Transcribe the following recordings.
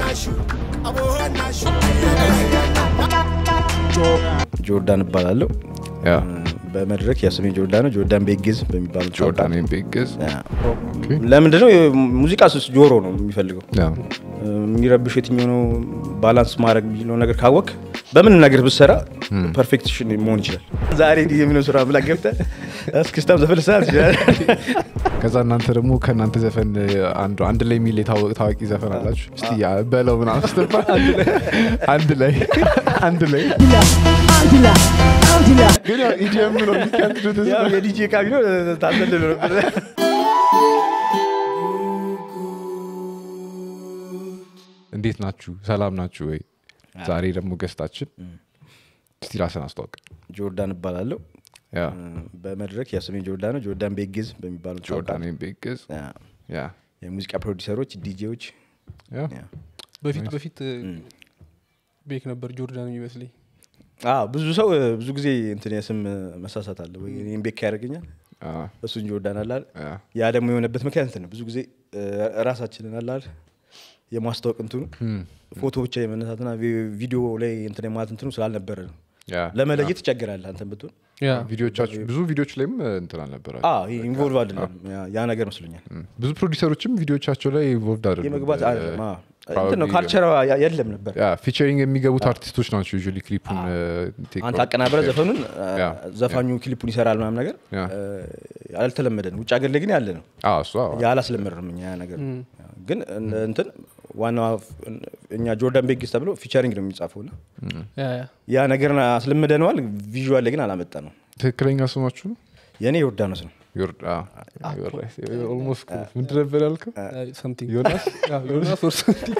ጆርዳን እባላለሁ ያ በመድረክ ያው ስሜ ጆርዳን ነው ጆርዳን ቤግዝ በሚባለው ጆርዳን ቤግዝ ለምንድነው ሙዚቃ ስስ ጆሮ ነው የሚፈልገው ያ የሚረብሽ የትኛው ነው ባላንስ ማድረግ የሚለው ነገር ካወቅ በምን ነገር ብሰራ ፐርፌክሽን መሆን ይችላል ዛሬ እንዲህ የሚለው ስራ ብላ ገብተ እስክስታም ዘፈን ልሰራ ትችላል ከዛ እናንተ ደግሞ ከእናንተ ዘፈን አንዱ አንድ ላይ የሚል የታወቀ ታዋቂ ዘፈን አላችሁ እስቲ ያ በለው ምናምን ስትባል አንድ ላይ አንድ ላይ ግን ያው ኢዲኤም ነው የሚከንዱት ያው የዲጄ ቃቢ ነው ታዘልሎ ነበር እንዴት ናችሁ ሰላም ናችሁ ወይ ዛሬ ደግሞ ገስታችን እስቲ ራስን አስተዋውቅ ጆርዳን እባላለሁ ያ በመድረክ ያው ስሜ ጆርዳን ነው ጆርዳን ቤግዝ በሚባለው ጆርዳን ቤግዝ ያ የሙዚቃ ፕሮዲሰሮች ዲጄዎች ያ በፊት በፊት ቤክ ነበር ጆርዳን የሚመስለኝ አዎ ብዙ ሰው ብዙ ጊዜ እንትን የስም መሳሳት አለ ወይ እኔም ቤካ ያደርገኛል አ፣ እሱን ጆርዳን አላል ያ ያ ደግሞ የሆነበት ምክንያት እንትን ነው ብዙ ጊዜ እ፣ ራሳችንን አላል የማስታወቅ እንትኑ ፎቶ ብቻ የመነሳትና ቪ- ቪዲዮ ላይ እንትን የማለት እንትኑ ስላልነበረ ነው ያ ለመለየት ይቸግራል አንተን ብትሆን ያ ቪዲዮቻችሁ ብዙ ቪዲዮች ላይም እንትን አልነበራል ኢንቮልቭ አይደለም ያ- ያ ነገር መስሎኛል ብዙ ፕሮዲሰሮችም ቪዲዮቻቸው ላይ ኢንቮልቭድ አይደሉም የመግባት እ፣ አይደለም አዎ። probably እንትን ነው ካልቸር የለም ነበር ያ ፊቸሪንግ የሚገቡት አርቲስቶች ናቸው ዩዥዋሊ ክሊፑን ቴክ አንተ አቀናብረ ዘፈኑን ያ፣ ዘፋኙ ክሊፑን ይሰራል ምናምን ነገር ያ። እ፣ ያልተለመደ ነው ውጭ ሀገር ላይ ግን ያለ ነው አዎ እሱ አዎ ያላስለመድንም እኛ ያ ነገር ግን እን- እንትን ዋና እኛ ጆርዳን ቤጊስ ተብሎ ፊቸሪንግ ነው የሚጻፈው እና ያ ያ ያ ነገር አስለምደነዋል ቪዥዋል ላይ ግን አላመጣ ነው ትክክለኛ ስማችሁ ነው የእኔ ዮርዳኖስ ነው ኦልሞስት ምንድን ነበር ያልከው something ዮናስ ያ ዮናስ or something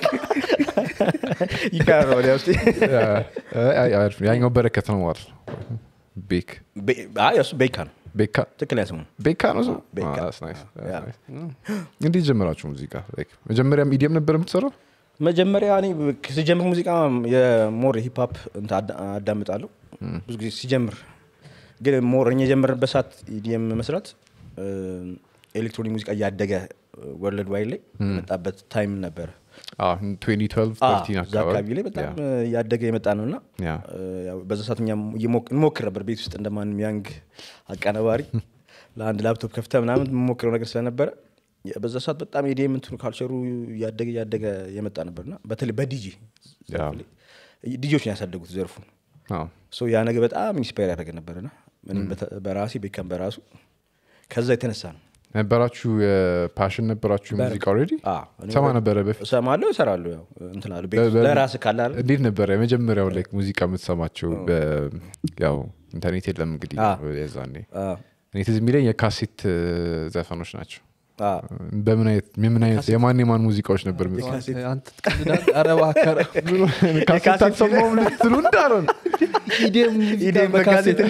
ይቀራል ወዲያ ውስጥ ያ፣ አይ፣ አሪፍ ነው። ያኛው በረከት ነው ማለት ነው ቤክ ቤ- አይ እሱ ቤካ ነው ቤካ ትክክለኛ ስሙ ቤካ ነው ሰው ቤካ። Ah, that's nice, that's ያ። nice. እንዴት ጀመራችሁ ሙዚቃ Like, መጀመሪያም ኢዲየም ነበር የምትሰራው መጀመሪያ እኔ ሲጀምር ሙዚቃ የሞር ሂፕሀፕ እንትን አዳ- አዳምጣለሁ ብዙ ጊዜ ሲጀምር ግን ሞር እኛ የጀመርንበት ሰዓት ኢዲኤም መስራት እ፣ ኤሌክትሮኒክ ሙዚቃ እያደገ ወርልድ ዋይድ ላይ የመጣበት ታይም ነበረ አዎ፣ 2012 አዎ፣ 13 እዛ አካባቢ ላይ በጣም ያ፣ እያደገ የመጣ ነው እና ያ። በዛ ሰዓት እኛ እየሞክ- እንሞክር ነበር ቤት ውስጥ እንደማንም ያንግ አቀናባሪ ለአንድ ላፕቶፕ ከፍተ ምናምን የምሞክረው ነገር ስለነበረ የ- በዛ ሰዓት በጣም የዲኤም እንትኑ ካልቸሩ እያደገ እያደገ የመጣ ነበርና በተለይ በዲጂ ያ። ዲጂዎች ነው ያሳደጉት ዘርፉን አዎ። ሶ ያ ነገር በጣም ኢንስፓየር ያደረገ ነበርና እኔም በተ- በራሴ ቤካም በራሱ ከዛ የተነሳ ነው ነበራችሁ ፓሽን ነበራችሁ ሙዚቃ ኦልሬዲ አዎ፣ እኔ ሰማ በ- ነበረ በፊት እሰማለሁ እሰራለሁ ያው እንትን አለ ቤት በ- ውስጥ በ- ለራስህ ካለ አይደል? እንዴት ነበረ የመጀመሪያው ላይ ሙዚቃ የምትሰማቸው በ- ያው ኢንተርኔት የለም እንግዲህ አዎ። የዛኔ አዎ፣ እኔ ትዝ የሚለኝ የካሴት እ፣ ዘፈኖች ናቸው አዎ። በምን አይነት የምን አይነት የማን የማን ሙዚቃዎች ነበር የምትሰማው? አንተ ትቀልዳለህ? ኧረ እባክህ ኧረ ካሴት አልሰማሁም ልትሉ እንዳልሆነ ኢዲኤም ኢዲኤም በካሴት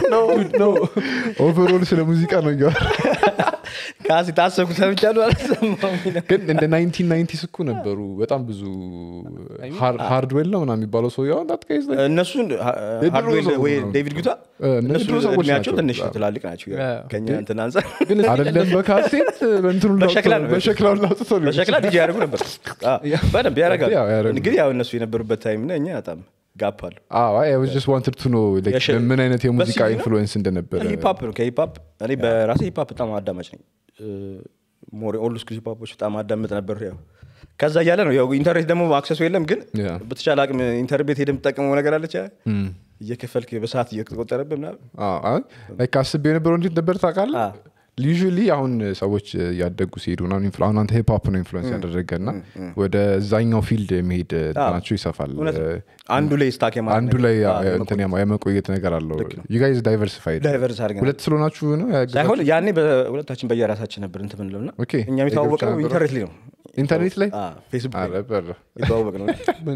ኦቨሮል ስለ ሙዚቃ ነው እያወራ ካሴት አሰብኩ ሰምቻለሁ አልሰማሁም ይላል። ግን እንደ ናይንቲን ናይንቲስ እኮ ነበሩ በጣም ብዙ ሃርድዌል ነው ምናምን የሚባለው ሰው ያው እንዳትቀይዝ እነሱን የድሮ ሃርድዌል ሰው ወይ ነው። ዴቪድ ጉታ እ፣ እነሱ እነሱ የድሮ ሰዎች እድሜያቸው ናቸው። ትንሽ ትላልቅ ናቸው ያ። ከኛ እንትን አንጻር አይደለም በካሴት በእንትኑ በሸክላ ነው። በሸክላው ላውጥቶ ሊሆን በሸክላ ዲጂ ያደርጉ ነበር አዎ፣ በደንብ ያደርጋሉ ያው ያደርጉ። ግን ያው እነሱ የነበሩበት ታይም እና እኛ በጣም ጋፕ አሉ ስ ዋንትድ ቱ ኖ የሸ- ምን አይነት የሙዚቃ በሲዲ ነው? ኢንፍሉዌንስ እንደነበረ ሂፓፕ ነው ከሂፓፕ እኔ በራሴ ሂፓፕ በጣም አዳማጭ ነኝ ሞር ኦልድ ስኩል ሂፓፖች በጣም አዳምጥ ነበር ያው ከዛ እያለ ነው ያው ኢንተርኔት ደግሞ አክሰሱ የለም ግን ያ። በተቻለ አቅም ኢንተርኔት ሄደ የምትጠቀመው ነገር አለች እየከፈልክ በሰዓት እየተቆጠረብህ ምናምን አስቤ የነበረው እንዴት ነበር ታውቃለህ አ። ዩዥሊ አሁን ሰዎች እያደጉ ሲሄዱ ምናምን ኢንፍሉ- አሁን አንተ ሂፕሆፕ ነው ኢንፍሉዌንስ ያደረገ እና ወደ እዛኛው ፊልድ የመሄድ እንትናቸው ይሰፋል እውነት ነው። እ፣ አንዱ ላይ ስታክ የማድረግ አንዱ ላይ ነገር፣ ያ- አዎ፣ እንትን ያማ- የመቆየት ነገር አለው ዩጋይዝ ዳይቨርሲፋይድ ዳይቨርስ አድርገን ሁለት ስለሆናችሁ ነው ያገዛችሁ? ሳይሆን ያኔ በሁለታችን በየራሳችን ነበር እንትን ምንለው እና ኦኬ። እኛ የሚተዋወቀው የግብቻ ኢንተርኔት ላይ ነው ኢንተርኔት ላይ አዎ፣ ፌስቡክ ላይ ኧረ በረ። የተዋወቅ ነው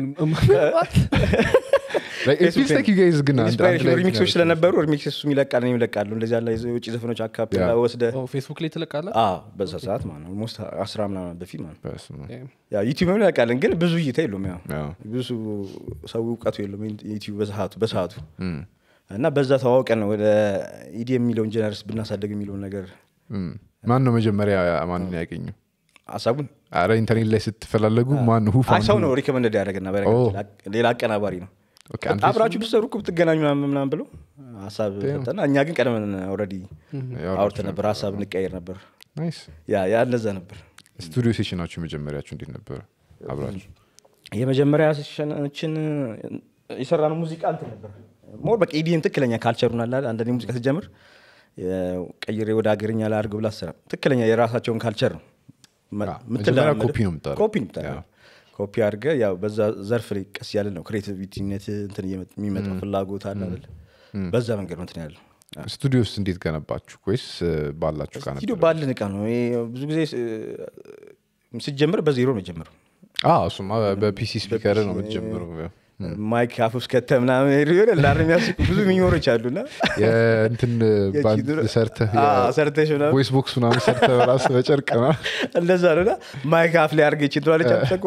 Like, it feels like you guys ግን አንድ- አንድ ኢንስፓይሬሽን ላይ ሪሚክሶች እንትን ስለነበሩ ሪሚክስ እሱም ይለቃል እኔም ይለቃሉ እንደዚህ ያለ የውጭ ዘፈኖች አካፕ ያ። ወስደ ፌስቡክ ላይ ትለቃለህ በዛ ሰዓት ማለት ነው ኦልሞስት አስራ ምናምን በፊት ማለት ነው በስመ አብ። ያው ዩቲዩብ ላይ ያውቃለን ግን ብዙ እይታ የለውም ያው ያው። ብዙ ሰው እውቀቱ የለውም ዩቲዩብ በሰዓቱ በሰዓቱ እና በዛ ተዋውቀን ነው ወደ ኢዲ የሚለውን ጀነርስ ብናሳደግ የሚለውን ነገር እም። ማን ነው መጀመሪያ ማንን ያገኘው ሀሳቡን አረ ኢንተርኔት ላይ ስትፈላለጉ ማን ሁ አይ ሰው ነው ሪኮመንድ ያደረገና በነገራችን ላይ ሌላ አቀናባሪ ነው ኦኬ፣ አንተ አብራችሁ ብትሰሩ እኮ ብትገናኙ ምናምን ምናምን ብሎ ሀሳብ ሰጠና እኛ ግን ቀደመን ኦልሬዲ አውርተን ነበር ሀሳብ እንቀየር ነበር ናይስ ያ ያ እንደዛ ነበር ስቱዲዮ ሴሽናችሁ መጀመሪያችሁ እንዴት ነበረ አብራችሁ የመጀመሪያ ሴሽናችን የሰራነው ሙዚቃ እንትን ነበር ሞር በቃ ኢዲኤም ትክክለኛ ካልቸሩን አለ አይደል? አንዳንዴ ሙዚቃ ስትጀምር የ- ቀይሬ ወደ ሀገርኛ ላድርግ ብላ ስራ ትክክለኛ የራሳቸውን ካልቸር ነው መ- አዎ፣ የምትለማመደው። መጀመሪያ ኮፒ ነው የምታደርገው። ኮፒ ነው የምታደርገው። ኮፒ አድርገህ ያው በዛ ዘርፍ ላይ ቀስ ያለ ነው ክሬቲቪቲነት እንትን እየመ- የሚመጣው ፍላጎት አለ አይደል? በዛ መንገድ ነው እንትን ያለው ስቱዲዮ ውስጥ እንዴት ገነባችሁ ወይስ እ፣ ባላችሁ ቃ ስቱዲዮ ነበር ባለን እቃ ነው ይሄ ብዙ ጊዜ ስ- ሲጀምር በዜሮ ነው የጀመረው እሱማ በፒሲ ስፒከር ነው የምትጀምረው ያው። ማይክ አፍ ውስጥ ከተህ ምናምን ሆነ ላር የሚያስቁ ብዙ ሚኞሮች አሉና የእንትን ባንድ የቺ- ሰርተህ አዎ፣ ሰርተሽ ምናምን ቮይስ ቦክስ ምናምን ሰርተህ በራስህ በጨርቅ ና እንደዛ ነውና ማይክ አፍ ላይ አድርገች እንትላለች አትሰቆ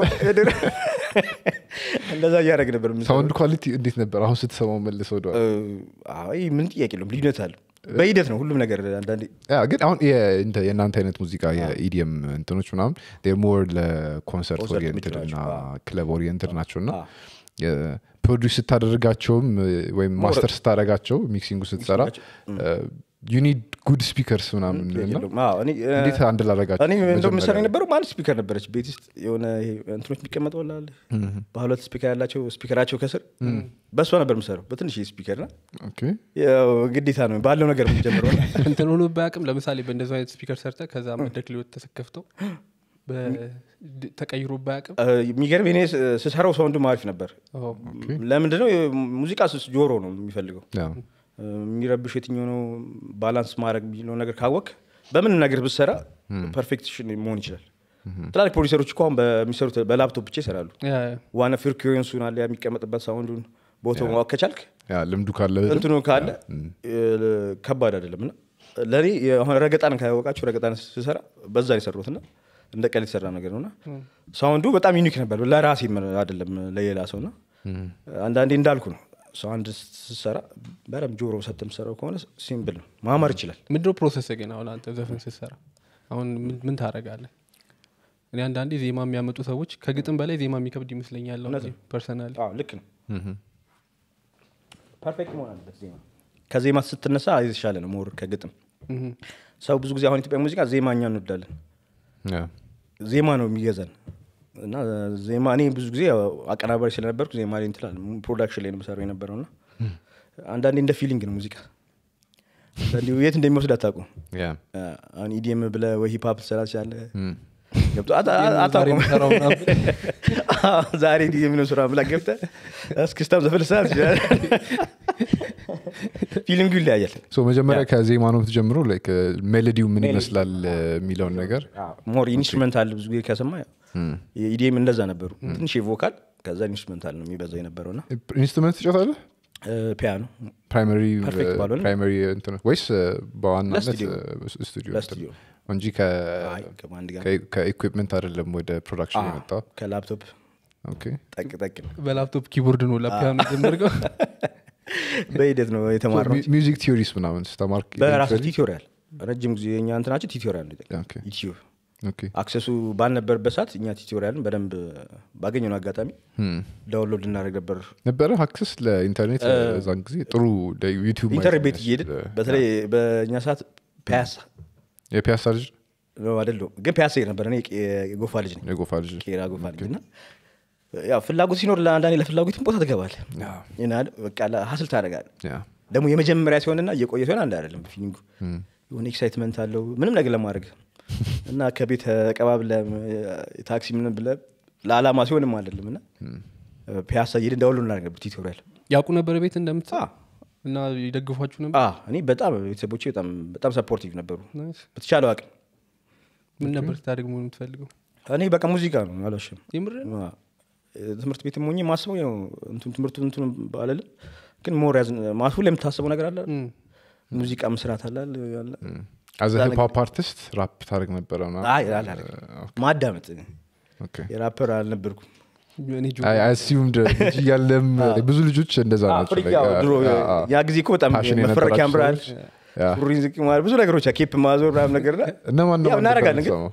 እንደዛ እያደረግ ነበር የምንሰራው። ሳውንድ ኳሊቲ እንዴት ነበር አሁን ስትሰማው መልሰ ወደ እ፣ አይ ምን ጥያቄ የለውም ልዩነት አለው በሂደት ነው ሁሉም ነገር አንዳንዴ ያ ግን አሁን የ- እንተ- የእናንተ አይነት ሙዚቃ የኢዲኤም እንትኖች ምናምን ሞር ለኮንሰርት ኮንሰርት ኦሪየንትድ የሚችሉ እና ናቸው። ክለብ ኦሪየንትድ ናቸው እና አዎ። ፕሮዲስ ስታደርጋቸውም እ፣ ወይም ማስተር ስታደርጋቸው ሚክሲንጉ ስትሰራ ዩኒድ ጉድ ስፒከርስ ምናምን እና የለውም። አዎ፣ እኔ እ፣ እንዴት አንድ ላደረጋቸው እኔ እንደው ምሰራ የነበረው አንድ ስፒከር ነበረች ቤት ውስጥ የሆነ ይሄ እንትኖች የሚቀመጠው አለ በሁለት ስፒከር ያላቸው ስፒከራቸው ከስር በእሷ ነበር የምሰራው በትንሽ ስፒከር ና ኦኬ ያው ግዴታ ነው ባለው ነገር የምጀምረው እና እንትን ሆኖ ባያቅም ለምሳሌ በእንደዚ አይነት ስፒከር ሰርተ ከዛ መድረክ ሊወጥ ተሰከፍተው ተቀይሮ ባያቅም እ፣ የሚገርም እኔ ስ- ስሰራው ሳውንዱ አሪፍ ነበር ለምንድነው ሙዚቃ ስስ ጆሮ ነው የሚፈልገው ያ እ፣ የሚረብሽ የትኛው ነው ባላንስ ማድረግ የሚለው ነገር ካወቅ በምን ነገር ብትሰራ ፐርፌክሽን መሆን ይችላል ትላልቅ ፕሮዲሰሮች እኮ አሁን በሚሰሩት በላፕቶፕ ብቻ ይሰራሉ ዋና ፍሪኩዌንሱን አለ የሚቀመጥበት ሳውንዱን ቦታው ማወቅ ከቻልክ ያ ልምዱ ካለ እንትኑ ካለ እ፣ ከባድ አይደለም እና ለእኔ አሁን ረገጣን ካያወቃችሁ ረገጣን ስሰራ በዛ የሰሩት እና እንደ ቀል የተሰራ ነገር ነውና ሳውንዱ በጣም ዩኒክ ነበር ለራሴ አይደለም ለሌላ ሰው ና አንዳንዴ እንዳልኩ ነው ሰው አንድ ስትሰራ በደምብ ጆሮ ሰጥ የምሰራው ከሆነ ሲምብል ነው ማማር ይችላል ምንድነው ፕሮሰስ ግን አሁን አንተ ዘፈን ስትሰራ አሁን ምን- ምን ታደርጋለህ እኔ አንዳንዴ ዜማ የሚያመጡ ሰዎች ከግጥም በላይ ዜማ የሚከብድ ይመስለኛል ፐርሰናሊ አዎ ልክ ነው ፐርፌክት መሆን አለበት ዜማ ከዜማ ስትነሳ የተሻለ ነው ሞር ከግጥም ሰው ብዙ ጊዜ አሁን ኢትዮጵያ ሙዚቃ ዜማ እኛ እንወዳለን ያ ዜማ ነው የሚገዛን እና ዜማ እኔ ብዙ ጊዜ ያው አቀናባሪ ስለነበርኩ ዜማ ላይ እንትላል ፕሮዳክሽን ላይ ነው የምሰራው የነበረው እና አንዳንዴ እንደ ፊሊንግ ነው ሙዚቃ አንዳንዴ የት እንደሚወስድ አታውቁም ያ አሁን ኢዲኤም ብለ ወይ ሂፓፕ ትሰራ ትችላለህ ገብቶ አታ- ዛሬ አታውቁም የምሰራው ምናምን አዎ፣ ዛሬ ኢዲኤም ነው ስራ ብላ ገብተህ እስክስታም ዘፈን ልትሰራ ትችላለህ ፊሊንጉ ይለያያል ሶ መጀመሪያ ከዜማ ነው የምትጀምረው ላይክ ሜሎዲው ምን ይመስላል እ፣ የሚለውን ነገር ሞር ኢንስትሩመንታል ብዙ ጊዜ ከሰማ ኢዲኤም እንደዛ ነበሩ ትንሽ ቮካል ከዛ ኢንስትሩመንታል ነው የሚበዛው የነበረው እና ኢንስትሩመንት ትጫወታለህ ፒያኖ ፕራይመሪ Perfect ባልሆነ? ፕራይመሪ እንትን ወይስ እ፣ በዋናነት ለስቱዲዮ። እ፣ ስቱዲዮ ለስቱዲዮ። እንትን እንጂ ከ- አይ ከማንድ ጋር ከ- ከኢኩዊፕመንት አይደለም ወደ ፕሮዳክሽን የመጣው ከላፕቶፕ ኦኬ ጠቅ ጠቅ ነው በላፕቶፕ ኪቦርድ ነው ለፒያኖ ጀመርገው በሂደት ነው የተማርነው ሚ- ሚውዚክ ቲዮሪስ ምናምን ስተማርክ በራሱ eventually? ቲቶሪያል ረጅም ጊዜ የኛ እንትናችን ቲቶሪያል ነው ኦኬ። ዩቲዩብ ኦኬ አክሰሱ ባልነበረበት ሰዓት እኛ ቲቶሪያልን በደንብ ባገኘነው አጋጣሚ ዳውንሎድ እናደርግ ነበር ነበረ አክሰስ ለኢንተርኔት እዛን ጊዜ ጥሩ ዩቲዩብ ኢንተርኔት ቤት እየሄድን በተለይ በእኛ ሰዓት ፒያሳ የፒያሳ ልጅ ነው አይደለሁም ግን ፒያሳ ሄድ ነበር እኔ የጎፋ ልጅ ነኝ የጎፋ ልጅ ቄራ ጎፋ ልጅ እና ያው ፍላጎት ሲኖር ለአንዳንዴ ለፍላጎትን ቦታ ትገባለህ እና በቃ ሀስል ታደርጋለህ ያ ደግሞ የመጀመሪያ ሲሆንና እየቆየ ሲሆን አንድ አይደለም ፊሊንጉ የሆነ ኤክሳይትመንት አለው ምንም ነገር ለማድረግ እና ከቤት ተቀባብለ ታክሲ ምን ብለ ለአላማ ሲሆንም አይደለም እና ፒያሳ እየሄድን ዳውንሎድ እናደርግ ነበር ቲቶሪያል ያውቁ ነበር ቤት እንደምትሰራ እና ይደግፏችሁ ነበር አ እኔ በጣም ቤተሰቦቼ በጣም በጣም ሰፖርቲቭ ነበሩ ናይስ። በተቻለው አቅም ምን ነበር ስታደርግ መሆን የምትፈልገው እኔ በቃ ሙዚቃ ነው አላሽም የምር ትምህርት ቤት ሞኝ ማስበው ያው እንትን ትምህርቱ እንትን ባለልም ግን ሞር ያዝ ማሱ ላይ የምታስበው ነገር አለ ሙዚቃ መስራት አለ ያለ አዘ ሂፕ አርቲስት ራፕ ታደርግ ነበረ ምናምን? አይ አላደርግም። ማዳመጥ ኦኬ የራፐር አልነበርኩም እኔ ጆ አይ አሲዩምድ ልጅ እያለም ብዙ ልጆች እንደዛ ናቸው ፍሪክ like, ያው አ- ድሮ አ- አ- ያ ጊዜ እኮ በጣም ፓሽን መፈረክ የነበራቸው ያምራል ሰዎች፣ ያ። ሱሪን ዝቅ ማለት ብዙ ነገሮች ኬፕ ማዞር ምናምን ነገር እና እነማን ነው ያው እናደርጋለን ግን የምትሰማው?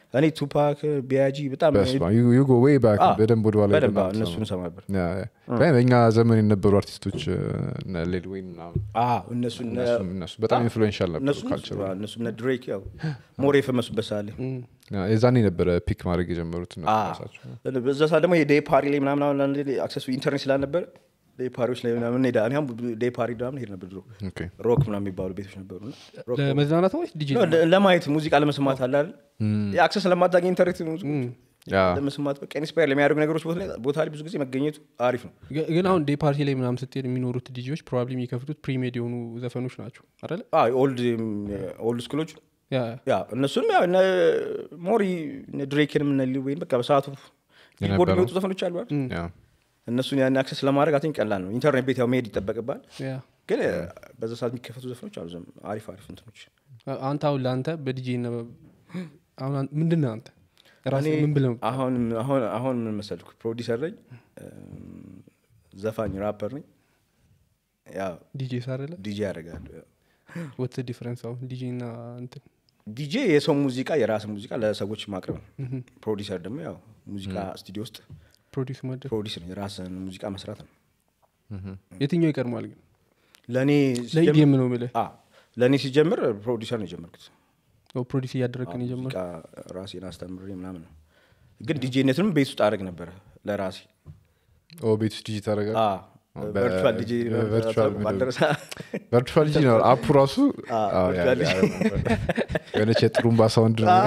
እኔ ቱፓክ ቢያጂ በጣም ዩጎ ወይ ባክ አ፣ በደንብ ወደኋላ በደንብ ሄደን እነሱን ሰማ ነበር ያ፣ ያ። ግን በእኛ ዘመን የነበሩ አርቲስቶች ሌል ወይን ምናምን አዎ፣ እነሱ እነ- እነሱም- እነሱ በጣም ኢንፍሉዌንሻል ነበሩ እነሱ ካልቸሩ እነሱ እነ ድሬክ ያው ሞር የፈመሱበት ሳለ የዛኔ ነበረ ፒክ ማድረግ የጀመሩት እነሱ ራሳቸው። በዛ ሰዓት ደግሞ የዴይ ፓሪ ላይ ምናምን አሁን አንዳንዴ አክሰሱ ኢንተርኔት ስላልነበረ ዴይ ፓሪዎች ላይ ምናምን እንሄዳ እኔ አሁን ዴይ ፓሪ ምናምን ሄድ ነበር ድሮ ኦኬ። ሮክ ምናምን የሚባሉ ቤቶች ነበሩ እና ሮክ ለመዝናናት ወይስ ዲጂ ነው፣ ለ- ለማየት ሙዚቃ ለመስማት አለ አይደል የአክሰስ ለማታገኝ ኢንተርኔት ሙዚቃ ያ ለመስማት በቃ ኢንስፓየር ለሚያደርጉ ነገሮች ቦታ ላይ- ቦታ ላይ ብዙ ጊዜ መገኘቱ አሪፍ ነው ግ- ግን አሁን ዴይ ፓርቲ ላይ ምናምን ስትሄድ የሚኖሩት ዲጂዎች ፕሮባብሊ የሚከፍቱት ፕሪሜድ የሆኑ ዘፈኖች ናቸው አይደለ ኦልድ ኦልድ ስኩሎች ያ ያ እነሱንም ያው እነ ሞሪ እነ ድሬክንም እነ ሊል ወይን በቃ በሰዓቱ ቢልቦርድ የነበረው። የሚወጡ ዘፈኖች አሉ አይደል? ያ እነሱን ያን አክሰስ ለማድረግ አን ቀላል ነው ኢንተርኔት ቤት ያው መሄድ ይጠበቅባል ያ ግን በዛ ሰዓት የሚከፈቱ ዘፈኖች አሉ ዘም- አሪፍ አሪፍ እንትኖች አ- አንተ አሁን ለአንተ በዲጂ አሁን አን- ምንድን ነህ አንተ ራስህ እኔ ምን ብለህ አሁን አሁን አሁን ምን መሰልኩ ፕሮዲሰር ነኝ እም፣ ዘፋኝ ራፐር ነኝ ያው ዲጄ ሳረለ ዲጄ ያደርጋለሁ ወትስ ዲፍረንስ አሁን ዲጂ እና እንትን ዲጄ የሰው ሙዚቃ የራስ ሙዚቃ ለሰዎች ማቅረብ ነው ፕሮዲሰር ደግሞ ያው ሙዚቃ ስቱዲዮ ውስጥ ፕሮዲስ ማድረግ ፕሮዲስ ነው የራስን ሙዚቃ መስራት ነው የትኛው ይቀድማል ግን ለእኔ ሲጀምር- ለኢዲኤም ነው የምልህ አ፣ ለእኔ ሲጀምር ፕሮዲሰር ነው የጀመርኩት ፕሮዲስ እያደረግን የጀመር ሙዚቃ ራሴን አስተምሬ ምናምን ነው ግን ዲጄነትንም ቤት ውስጥ አደረግ ነበረ ለራሴ ኦ ቤት ውስጥ ዲጂ ታደረጋል በ- ቨርቹዋል ዲጄ በቨርቹዋል ምንድን ነው? ባልደረሳ ቨርቹዋል ዲጂ ነው አፑ ራሱ አዎ፣ ያ- ቨርቹዋል ያ- የሆነች የጥሩምባ ሳውንድ ነው።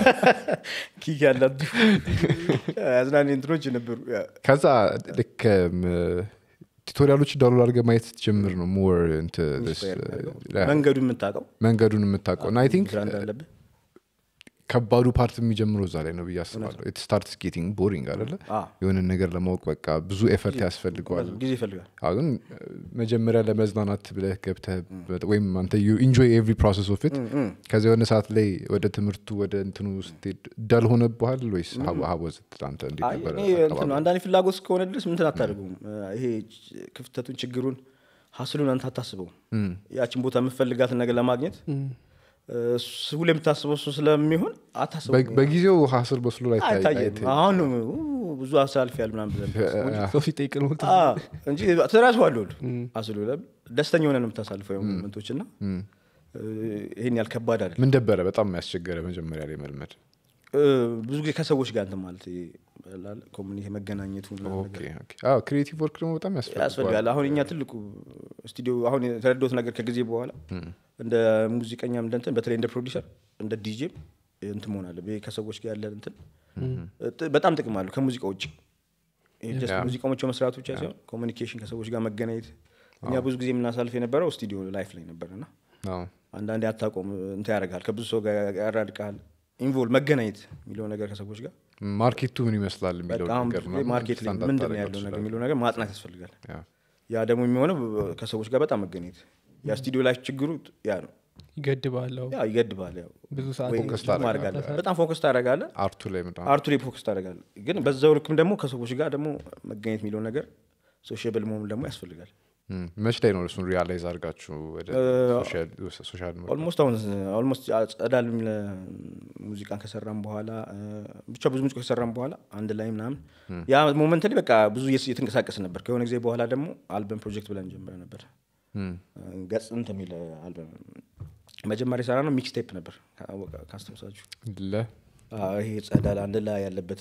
ኪክ ያላት ያዝናኒ እንትኖች ነበሩ ያ። ከዛ ልክ ቱቶሪያሎች ዳውንሎድ አድርገህ ማየት ስትጀምር ነው ሞር መንገዱ የምታውቀው መንገዱን የምታውቀው እና አይ ቲንክ ስራ እንዳለብህ ከባዱ ፓርት የሚጀምረው እዛ ላይ ነው ብዬ አስባለሁ ስታርት ጌቲንግ ቦሪንግ አደለ አ፣ የሆነን ነገር ለማወቅ በቃ ብዙ ኤፈርት ያስፈልገዋል ጊዜ ይፈልጋል አሁን መጀመሪያ ለመዝናናት ብለህ ገብተህ ወይም አንተ ኢንጆይ ኤቭሪ ፕሮሰስ ኦፍ ኢት ከዚ የሆነ ሰዓት ላይ ወደ ትምህርቱ ወደ እንትኑ ስትሄድ ዳል ሆነብሃል ወይስ ሀቦዝ አንተ እንዴት አይ ነበረ እኔ እንትን ነው አንዳንድ ፍላጎት እስከሆነ ድረስ ምንትን አታደርገውም ይሄ ክፍተቱን ችግሩን ሀስሉን አንተ አታስበውም ያችን ቦታ የምፈልጋትን ነገር ለማግኘት እሱ ሁሌ የምታስበው እሱ ስለሚሆን አታስበው በ- በጊዜው ሀስል በስሎ ላይ ታይ- አይታየም ታይ- አሁን ነው ኡ፣ ብዙ አሳልፍ ያል ምናምን ብለን ሰው ሲጠይቅ ነው አ፣ እንጂ ትራሱ አለ አስሉ ደስተኛ ሆነ ነው የምታሳልፈው ሞመንቶች እና ይህን ያህል ከባድ አይደል ምን ደበረ በጣም ያስቸገረ መጀመሪያ ላይ መልመድ ብዙ ጊዜ ከሰዎች ጋር እንትን ማለት ኮሚኒቲ መገናኘቱ ምናምን ነገር ክሪኤቲቭ ወርክ ደግሞ በጣም ያስፈልጋል ያስፈልጋል አሁን እኛ ትልቁ ስቱዲዮ አሁን የተረዳሁት ነገር ከጊዜ በኋላ እንደ ሙዚቀኛም እንደ እንትን በተለይ እንደ ፕሮዲሰር እንደ ዲጄም እንትን መሆን አለ ከሰዎች ጋር ያለን እንትን ጥ- በጣም ጥቅም አለው ከሙዚቃ ውጭ ይሄ just Yeah. ሙዚቃዎች መስራት ብቻ ሳይሆን ኮሚኒኬሽን ከሰዎች ጋር መገናኘት እኛ ብዙ ጊዜ የምናሳልፍ የነበረው ስቱዲዮ ላይፍ ላይ ነበር እና አዎ። አንዳንዴ አታቆም እንትን ያደርጋል ከብዙ ሰው ጋር ያራድቃል ኢንቮልቭ መገናኘት የሚለው ነገር ከሰዎች ጋር ማርኬቱ ምን ይመስላል የሚለው በጣም ነገር ብዙ ምናምን ማርኬት ላይ ስታንዳርድ ምንድን ነው ታደርገው ያለው ነገር ትችላለህ። የሚለው ነገር ማጥናት ያስፈልጋል ያ። ያ ደግሞ የሚሆነው ከሰዎች ጋር በጣም መገናኘት ያ ስቱዲዮ ላይ ችግሩ ያ ነው ይገድባል አዎ። ያ ይገድባል ያው ብዙ ሰዓት ወይ ፎከስ ዙም ማድረግ አለ። በጣም ፎከስ ታደርጋለህ አርቱ ላይ ምናምን አርቱ ላይ ፎከስ ታደርጋለህ ግን በዛው ልክም ደግሞ ከሰዎች ጋር ደግሞ መገኘት የሚለው ነገር ሶሽብል መሆን ደግሞ ያስፈልጋል እም፣ መች ላይ ነው እሱን ሪያላይዝ አድርጋችሁ ወደ ሶሻል ሚዲያ ኦልሞስት አሁን ኦልሞስት ጸዳል የሚል ሙዚቃን ከሰራም በኋላ እ፣ ብቻ ብዙ ሙዚቃ ከሰራም በኋላ አንድ ላይ ምናምን ያ ሞመንት ላይ በቃ ብዙ እየስ- እየተንቀሳቀስ ነበር ከሆነ ጊዜ በኋላ ደግሞ አልበም ፕሮጀክት ብለን ጀምረ ነበር እም፣ ገጽ እንትን የሚል አልበም መጀመሪያ የሰራ ነው ሚክስ ቴፕ ነበር ካወቀ- ካስታውሳችሁ ለ አዎ፣ ይሄ ጸዳል አንድ ላይ ያለበት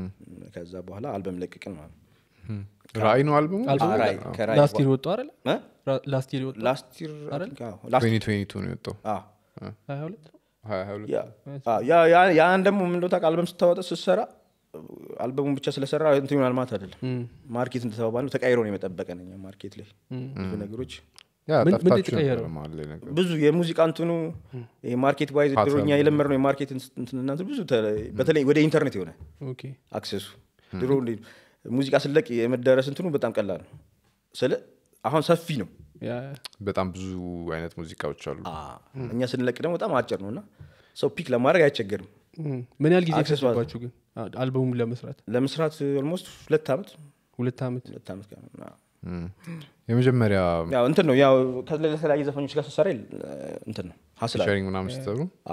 ከዛ በኋላ አልበም ለቅቅን ማለት ነው እም፣ ራእይ ነው አልበሙ አልበሙ? ራይ ከራይ ላስት ይር ወጡ አይደለ እ? ራ- ላስት ይር ወጡ ላስት ይር አይደል? ላስት 2022 ነው የወጣው አዎ። ሀያ ሁለት ሀያ ሀያ ሁለት ያ- አዎ፣ ያ- ያ- ያን ደግሞ ምን እንደው ታውቃለህ፣ አልበም ስታወጣ ስትሰራ አልበሙን ብቻ ስለሰራ እንትን ይሆናል ማለት አይደለም ማርኬት እንደተባባል ነው ተቀይሮ ነው የመጠበቀን እኛ ማርኬት ላይ ብዙ ነገሮች ያ ምን- ምንድን ጠፍታችሁ ነበር የተቀየረው? መሀል ላይ ነገር ብዙ የሙዚቃ እንትኑ ማርኬት ዋይዝ ፓተርን ድሮኛ የለመድነው የማርኬት እንትን እናንትን ብዙ ተ- በተለይ ወደ ኢንተርኔት የሆነ ኦኬ አክሰሱ ድሮ እንዴ ሙዚቃ ስለቅ የመዳረስ እንትኑ በጣም ቀላል ነው ስለ አሁን ሰፊ ነው ያ በጣም ብዙ አይነት ሙዚቃዎች አሉ እኛ ስንለቅ ደግሞ በጣም አጭር ነው እና ሰው ፒክ ለማድረግ አይቸገርም እም፣ ምን ያህል ጊዜ አክሰሱ ፈሰባችሁ ግን አ- አልበሙን ለመስራት ለመስራት ኦልሞስት ሁለት ዓመት ሁለት ዓመት ሁለት ዓመት ጋር ነው። አዎ። እም። የመጀመሪያ ያው እንትን ነው ያው ከተለያዩ ዘፈኞች ጋር ስትሰራ እ፣ እንትን ነው ሀስላ ሸሪንግ ምናምን ስትሰሩ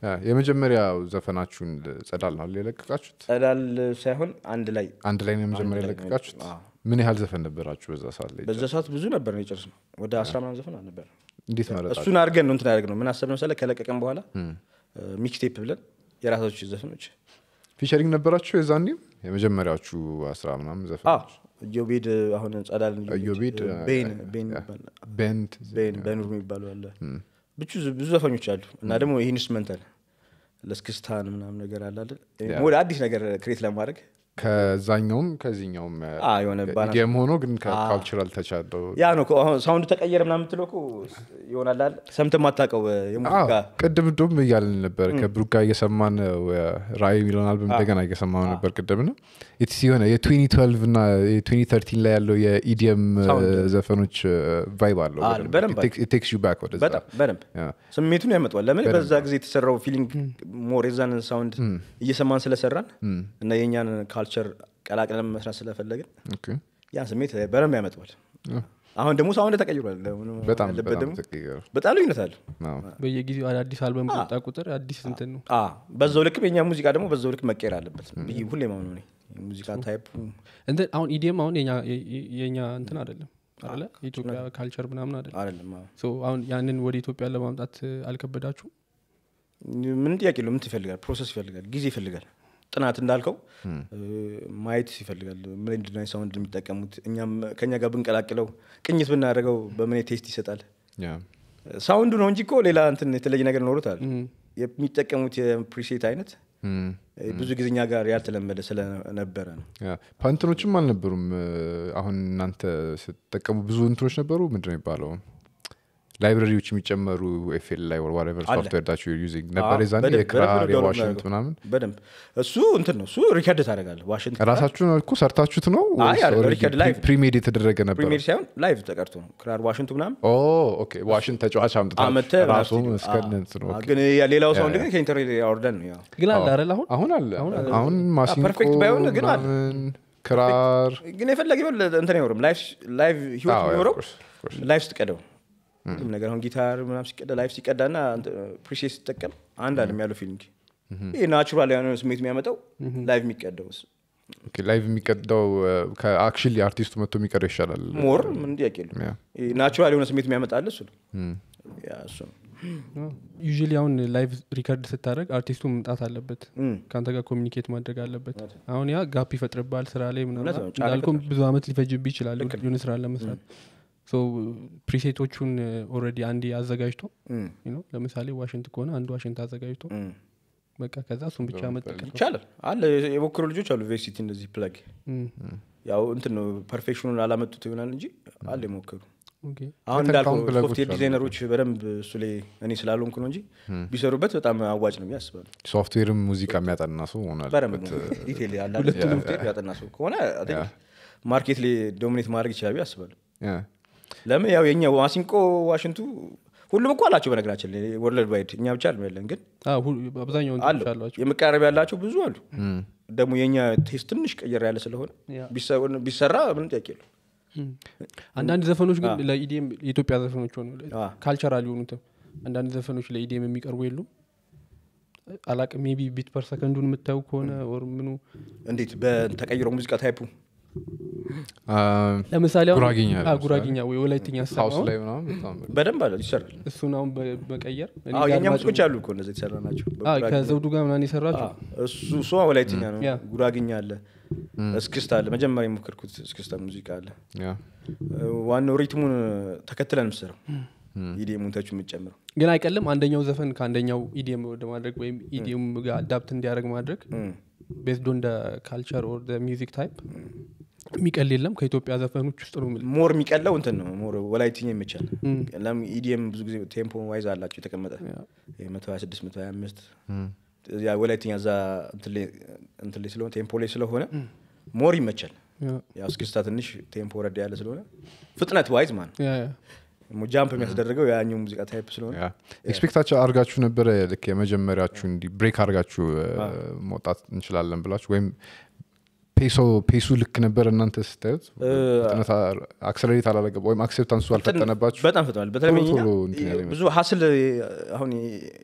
ያ፣ የመጀመሪያው ዘፈናችሁን ጸዳል ነው የለቀቃችሁት ጸዳል ሳይሆን አንድ ላይ አንድ ላይ ነው የመጀመሪያ አንድ ላይ ነው የለቀቃችሁት አዎ። ምን ያህል ዘፈን ነበራችሁ በዛ ሰዓት ላይ በዛ ሰዓት ብዙ ነበር ነው የጨርስ ነው ወደ አስራ ምናምን ዘፈን አልነበር እንዴት መረጣችሁ እሱን አድርገን ነው እንትን ያደርግ ነው ምን አሰብ መሰለህ ከለቀቀን በኋላ ሚክስቴፕ ብለን የራሳዎች ዘፈኖች ፊቸሪንግ ነበራችሁ የዛኔም የመጀመሪያዎቹ አስራ ምናምን ዘፈን ኢዮቤድ አሁን ጸዳል ኢዮቤድ፣ ቤን አ- ቤን አ- ይባላል። ቤንት ቤን በኑር የሚባሉ አለ ብዙ ብዙ ዘፈኞች አሉ እና ደግሞ ይህ ኢንስትሩመንታል ለስክስታን ምናምን ነገር አለ አይደል? ወደ አዲስ ነገር ክሬት ለማድረግ ከዛኛውም ከዚህኛውም አ፣ የሆነ ባላንስ- ኢዲኤም ሆኖ ግን ከካልቸራል ተቻለው ያ ነው እኮ አሁን ሳውንድ ተቀየረ ምናምን የምትለው እኮ ይሆናል አይደል? ሰምተህ የማታውቀው የሙዚቃ ቅድም ዶም እያልን ነበር ከብሩክ ጋር እየሰማን ራእይ የሚለውን አልበም እንደገና እየሰማን ነበር ቅድም ና ኢትስ የሆነ የ2012 እና የ2013 ላይ ያለው የኢዲኤም Sound. ዘፈኖች ቫይብ አለው አለ፣ በደንብ አለ። ቴክስ ዩ ባክ ወደዛ በጣም በደንብ ያ። ስሜቱን ያመጣዋል። ለምን በዛ ጊዜ የተሰራው ፊሊንግ ሞር የዛን ሳውንድ እየሰማን ስለሰራን እና የእኛን ካልቸር ቀላቅለን መስራት ስለፈለግን ኦኬ። ያን ስሜት በደንብ ያመጣዋል። አሁን ደግሞ ሳውንድ ተቀይሯል። ምንም በጣም ያለበት በጣም ደግሞ ተቀየረ። በጣም ልዩነት አለው። አዎ። በየጊዜው አዳዲስ አልበም በወጣ ቁጥር አዲስ እንትን ነው አ በዛው ልክ የኛ ሙዚቃ ደግሞ በዛው ልክ መቀየር አለበት ብዬ ሁሌ ማምኑ ነኝ። የሙዚቃ ታይፕ እንትን አሁን ኢዲኤም አሁን የኛ- የ- የኛ እንትን አይደለም አለ የኢትዮጵያ ካልቸር ምናምን አይደለም አይደለም። አዎ። ሶ አሁን ያንን ወደ ኢትዮጵያ ለማምጣት አልከበዳችሁ ምን ጥያቄ የለው። ምን ይፈልጋል? ፕሮሰስ ይፈልጋል፣ ጊዜ ይፈልጋል፣ ጥናት እንዳልከው እ፣ ማየት ይፈልጋል። ምን እንድናይ ሳውንድ የሚጠቀሙት እኛም ከኛ ጋር ብንቀላቅለው ቅኝት ብናደርገው በምን ቴስት ይሰጣል። ያ። ሳውንዱ ነው እንጂ እኮ ሌላ እንትን የተለየ ነገር ኖሮታል። የሚጠቀሙት የፕሪሴት አይነት እም። እ፣ ብዙ ጊዜ እኛ ጋር ያልተለመደ ስለነበረ ነው። ያ። ፓንትኖችም አልነበሩም እ፣ አሁን እናንተ ስትጠቀሙ ብዙ እንትኖች ነበሩ ምንድን ነው የሚባለው ላይብረሪዎች የሚጨመሩ ኤፍኤል ላይ ወርዋሬቨር አለ። ሶፍትዌር ዳቸው ዩዚንግ ነበር አዎ፣ የዛኔ በደንብ- የክራር በደንብ ዳውንሎድ የዋሽንት እናደርገው። ምናምን በደንብ እሱ እንትን ነው እሱ ሪከርድ ታደርጋለህ። ዋሽንት ራሳችሁን እኮ ሰርታችሁት ነው አይ፣ አይደለም፣ ሪከርድ ላይቭ። ፕሪሜድ የተደረገ ነበር ፕሪሚየር ሳይሆን ላይቭ ተቀርቶ ነው ክራር ዋሽንቱ ምናምን ኦ ኦኬ ዋሽንት ተጫዋች አመተ አምጥታችሁ ራሱ እስከነ እንትኑ ኦኬ። ግን ያ ሌላው ሳውንድ ግን ከኢንተርኔት ያወርደን ነው ያው ግን አለ አይደል አሁን አሁን አለ አሁን ማሲንቆ ፐርፌክት ባይሆን ግን አለ። ምናምን ክራር ግን የፈለገ ቢሆን እንትን አይኖርም ላይፍ ላይቭ ህይወት አዎ፣ የሚኖረው of course, of course. ላይፍ ስትቀደው ሁሉም ነገር አሁን ጊታር ምናምን ሲቀዳ ላይፍ ሲቀዳ ና ፕሪሴት ሲጠቀም አንድ አለም ያለው ፊሊንግ ይህ ናቹራል የሆነ ስሜት የሚያመጣው ላይቭ የሚቀደው ኦኬ፣ ላይቭ የሚቀዳው ከአክሽሊ አርቲስቱ መጥቶ የሚቀዳው ይሻላል ሞር ምን ጥያቄ የለውም ያ። ናቹራል የሆነ ስሜት የሚያመጣል እሱ ነው ያ እሱ ነው ዩዥሊ አሁን ላይቭ ሪከርድ ስታደርግ አርቲስቱ መምጣት አለበት እም። ከአንተ ጋር ኮሚኒኬት ማድረግ አለበት አሁን ያ ጋፕ ይፈጥርብሃል ስራ ላይ ምናምን እውነት ነው፣ ጫና እንዳልኩም ብዙ አመት ሊፈጅብ ይችላል የሆነ ስራ ለመስራት ሶ ፕሪሴቶቹን ኦልሬዲ አንዴ አዘጋጅቶ እም፣ you know፣ ለምሳሌ ዋሽንት ከሆነ አንድ ዋሽንት አዘጋጅቶ እም። በቃ ከዛ እሱን ብቻ መጠቀም ይቻላል አለ የሞክሩ ልጆች አሉ ቬሲቲ እንደዚህ ፕለግ እም፣ ያው እንትን ነው ፐርፌክሽኑን አላመጡት ይሆናል እንጂ አለ የሞከሩ ኦኬ። አሁን የተካውን እንዳልኩ ፕለጎች ሶፍትዌር አሉ። ዲዛይነሮች በደንብ እሱ ላይ እኔ ስላልሆንኩ ነው እንጂ ቢሰሩበት በጣም አዋጭ ነው ብዬ አስባለሁ። ሶፍትዌርም ሙዚቃ የሚያጠና ሰው መሆን በደንብ አለበት ዲቴል ያለ ሶፍትዌር ያጠና ሰው ከሆነ I think ማርኬት ላይ ዶሚኔት ማድረግ ይችላል ብዬ አስባለሁ። ያ። ለምን ያው የኛ ማሲንቆ ዋሽንቱ ሁሉም እኮ አላቸው በነገራችን ላይ ወርልድ ዋይድ እኛ ብቻ አይደለም ያለን ግን አዎ፣ ሁሉ- አብዛኛውን አሉ እንትኖች አሏቸው የመቃረብ ያላቸው ብዙ አሉ። ደግሞ የኛ ቴስት ትንሽ ቀየር ያለ ስለሆነ ያ። ቢሰ- ቢሰራ ምንም ጥያቄ የለውም። እም። አንዳንድ ዘፈኖች ግን ለኢዲኤም የኢትዮጵያ ዘፈኖች ሆኑ አ። ካልቸራል የሆኑትም አንዳንድ ዘፈኖች ለኢዲኤም የሚቀርቡ የሉም አላቅ ሜቢ ቢት ፐር ሰከንዱን የምታዩ ከሆነ ኦር ምኑ እንዴት በተቀይሮ ሙዚቃ ታይፑ አ፣ ለምሳሌ አሁን- ጉራጌኛ አ፣ ለምሳሌ። ጉራጌኛ ወይ ወላይትኛ ሀውስ ሰማሁን ላይ ምናምን በጣም በደንብ አለ ይሰራል። እሱን አሁን በ- በቀየር እኔ አዎ ጋር የኛ አድማጭ- ሙዚቆች አሉ እኮ እንደዚህ የተሰራ ናቸው። አ፣ በጉራጌ- ከዘውዱ ጋር ምናምን የሰራችሁ አዎ፣ እሱ እሱ ወላይትኛ ነው። ያ። ጉራግኛ አለ፣ እስክስታ አለ። መጀመሪያ የሞከርኩት እስክስታ ሙዚቃ አለ። ያ። ዋናው ሪትሙን ተከትለን ምሰረው ኢዲኤሙን ተቹ የምጨምረው ግን አይቀልም አንደኛው ዘፈን ከአንደኛው ኢዲኤም ወደ ማድረግ ወይም ኢዲኤም ጋር አዳፕት እንዲያደርግ ማድረግ ቤዝድ ኦን ካልቸር ኦር ሚዚክ ታይፕ የሚቀል የለም ከኢትዮጵያ ዘፈኖች ውስጥ ነው የምልህ። ሞር የሚቀለው እንትን ነው። ሞር ወላይትኛ ይመቻል። እም። ለምን ኢዲኤም ብዙ ጊዜ ቴምፖ ዋይዝ አላቸው የተቀመጠ ያ። መቶ ሀያ ስድስት መቶ ሀያ አምስት ያ ወላይትኛ እዛ እንትን ላይ- እንትን ላይ ስለሆነ ቴምፖ ላይ ስለሆነ ሞር ይመቻል። ያ፣ ያው እስክስታ ትንሽ ቴምፖ ረድ ያለ ስለሆነ ፍጥነት ዋይዝ ማን ያ፣ ያ። ጃምፕ የሚያስደርገው ያኛው ሙዚቃ ታይፕ ስለሆነ ያ። ኤክስፔክታቸው አድርጋችሁ ነበረ ልክ የመጀመሪያችሁ እንዲ ብሬክ አድርጋችሁ እ፣ መውጣት እንችላለን ብላችሁ ወይም ፔሶ ፔሱ ልክ ነበር እናንተ ስታዩት ፍጥነት አክሰለሬት አላለገባ ወይም አክሴፕታንሱ አልፈጠነባችሁ በጣም ፍጥናል። በተለይ ቶሎ እኛ እንትን ያለ ብዙ ሀስል አሁን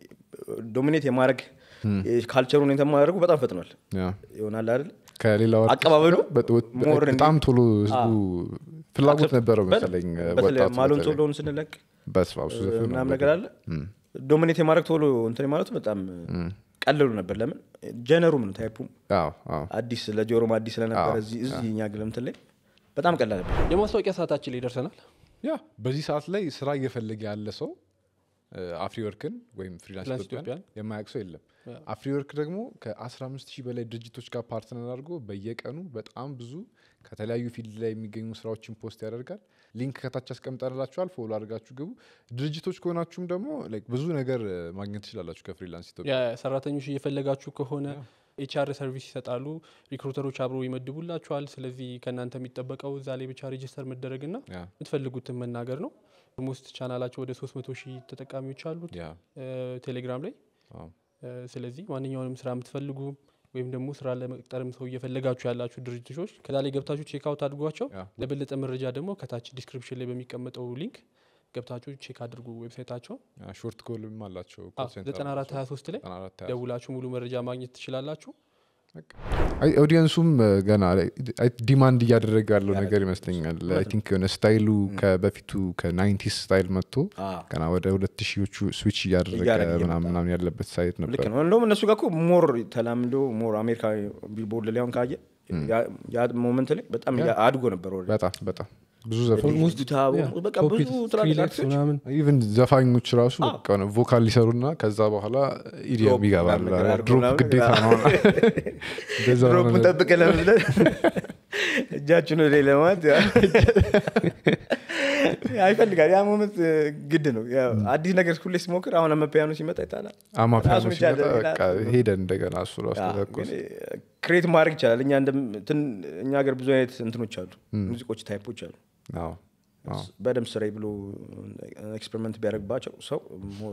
ዶሚኔት የማድረግ ካልቸሩን የተማደረጉ በጣም ፈጥኗል ያ። ይሆናል አይደል ከሌላው artist አቀባበሉ ጋር በጥ- more እንዲ- በጣም ቶሎ ህዝቡ ፍላጎት ነበረው በጣም- መሰለኝ በተለይ ወጣቱ ማሎን በተለይ። ቶሎን ስንለቅ በስመ አብ፣ እሱ ዘፈን ነው ምናምን ነገር አለ ዶሚኔት የማድረግ ቶሎ እንትን ማለቱ በጣም ቀለሉ ነበር ለምን ጀነሩም ነው ታይፑም አዎ፣ አዎ። አዲስ ለጆሮም አዲስ ስለነበረ አዎ፣ እዚህ እዚህ እኛ ግለምትን ላይ በጣም ቀላል ነበር የማስታወቂያ ሰዓታችን ላይ ደርሰናል ያ በዚህ ሰዓት ላይ ስራ እየፈለገ ያለ ሰው አፍሪወርክን ወይም ፍሪላንስ ፍሪላንስ ኢትዮጵያን የማያውቅ ሰው የለም አፍሪወርክ ደግሞ ከ15 ሺህ በላይ ድርጅቶች ጋር ፓርትነር አድርጎ በየቀኑ በጣም ብዙ ከተለያዩ ፊልድ ላይ የሚገኙ ስራዎችን ፖስት ያደርጋል ሊንክ ከታች አስቀምጠንላችኋል ፎሎ አድርጋችሁ ግቡ ድርጅቶች ከሆናችሁም ደግሞ like ብዙ ነገር እ, ማግኘት ትችላላችሁ ከፍሪላንስ ኢትዮጵያ የሰራተኞች እየፈለጋችሁ ከሆነ ኤችአር ሰርቪስ ይሰጣሉ ሪክሩተሮች አብረው ይመድቡላችኋል ስለዚህ ከእናንተ የሚጠበቀው እዛ ላይ ብቻ ሬጅስተር መደረግና ያ የምትፈልጉትን መናገር ነው ሞስት ቻናላቸው ወደ 300 ሺህ ተጠቃሚዎች አሉት ያ እ፣ ቴሌግራም ላይ አዎ። እ፣ ስለዚህ ማንኛውንም ስራ የምትፈልጉ ወይም ደግሞ ስራ ለመቅጠርም ሰው እየፈለጋችሁ ያላችሁ ድርጅቶች ከዛ ላይ ገብታችሁ ቼክ አውት አድርጓቸው ያ። ለበለጠ መረጃ ደግሞ ከታች ዲስክሪፕሽን ላይ በሚቀመጠው ሊንክ ገብታችሁ ቼክ አድርጉ ዌብሳይታቸው ያ ሾርት ኮልም አላቸው call center 9423 ላይ 94 ደውላችሁ ሙሉ መረጃ ማግኘት ትችላላችሁ አይ ኦዲየንሱም እ, ገና አይ ዲማንድ እያደረገ ያለው ነገር ይመስለኛል አይ ቲንክ የሆነ ስታይሉ ከበፊቱ ከናይንቲስ ስታይል መጥቶ አዎ። ገና ወደ ሁለት ሺዎቹ ስዊች እያደረገ እያደረገ ምናምን ምናምን ያለበት ሳይት ልክ ነበር ነው እንደውም እነሱ ጋር እኮ ሞር ተላምዶ ሞር አሜሪካ ቢልቦርድ ላይ አሁን ካየ ያ- ያ ሞመንት ላይ በጣም እያ- አድጎ ነበር ወደ በጣም በጣም ብዙ ዘፈን በቃ ብዙ ትላልቅ አርቲስቶች ምናምን ኢቨን ዘፋኞች ራሱ በቃ የሆነ ቮካል ሊሰሩና ከዛ በኋላ ኢዲየም ድሮፕ ይገባል ምናምን ነገር አድርጎ ድሮፕ ምናምን ግዴታ ነው እንደዛ ነው ድሮፕን ጠብቀ ለመስለን እጃችን ወደ ላይ ለማለት ያ- ያ ይፈልጋል ያ ሞመንት ግድ ነው ያው አዲስ ነገር ሁሌ ሲሞክር አሁን አመፒያኖ ሲመጣ ይጣላል አማ ራሱን ሲመጣ የቻለ በቃ ሄደ እንደገና እሱ ራሱ ተተኮሰ ክሬት ማድረግ ይቻላል እኛ እንደም- እንትን እኛ ሀገር ብዙ አይነት እንትኖች አሉ ሙዚቆች ታይፖች አሉ አዎ አዎ በደንብ ስራዬ ብሎ ኤክስፐሪመንት ቢያደርግባቸው ሰው ሞር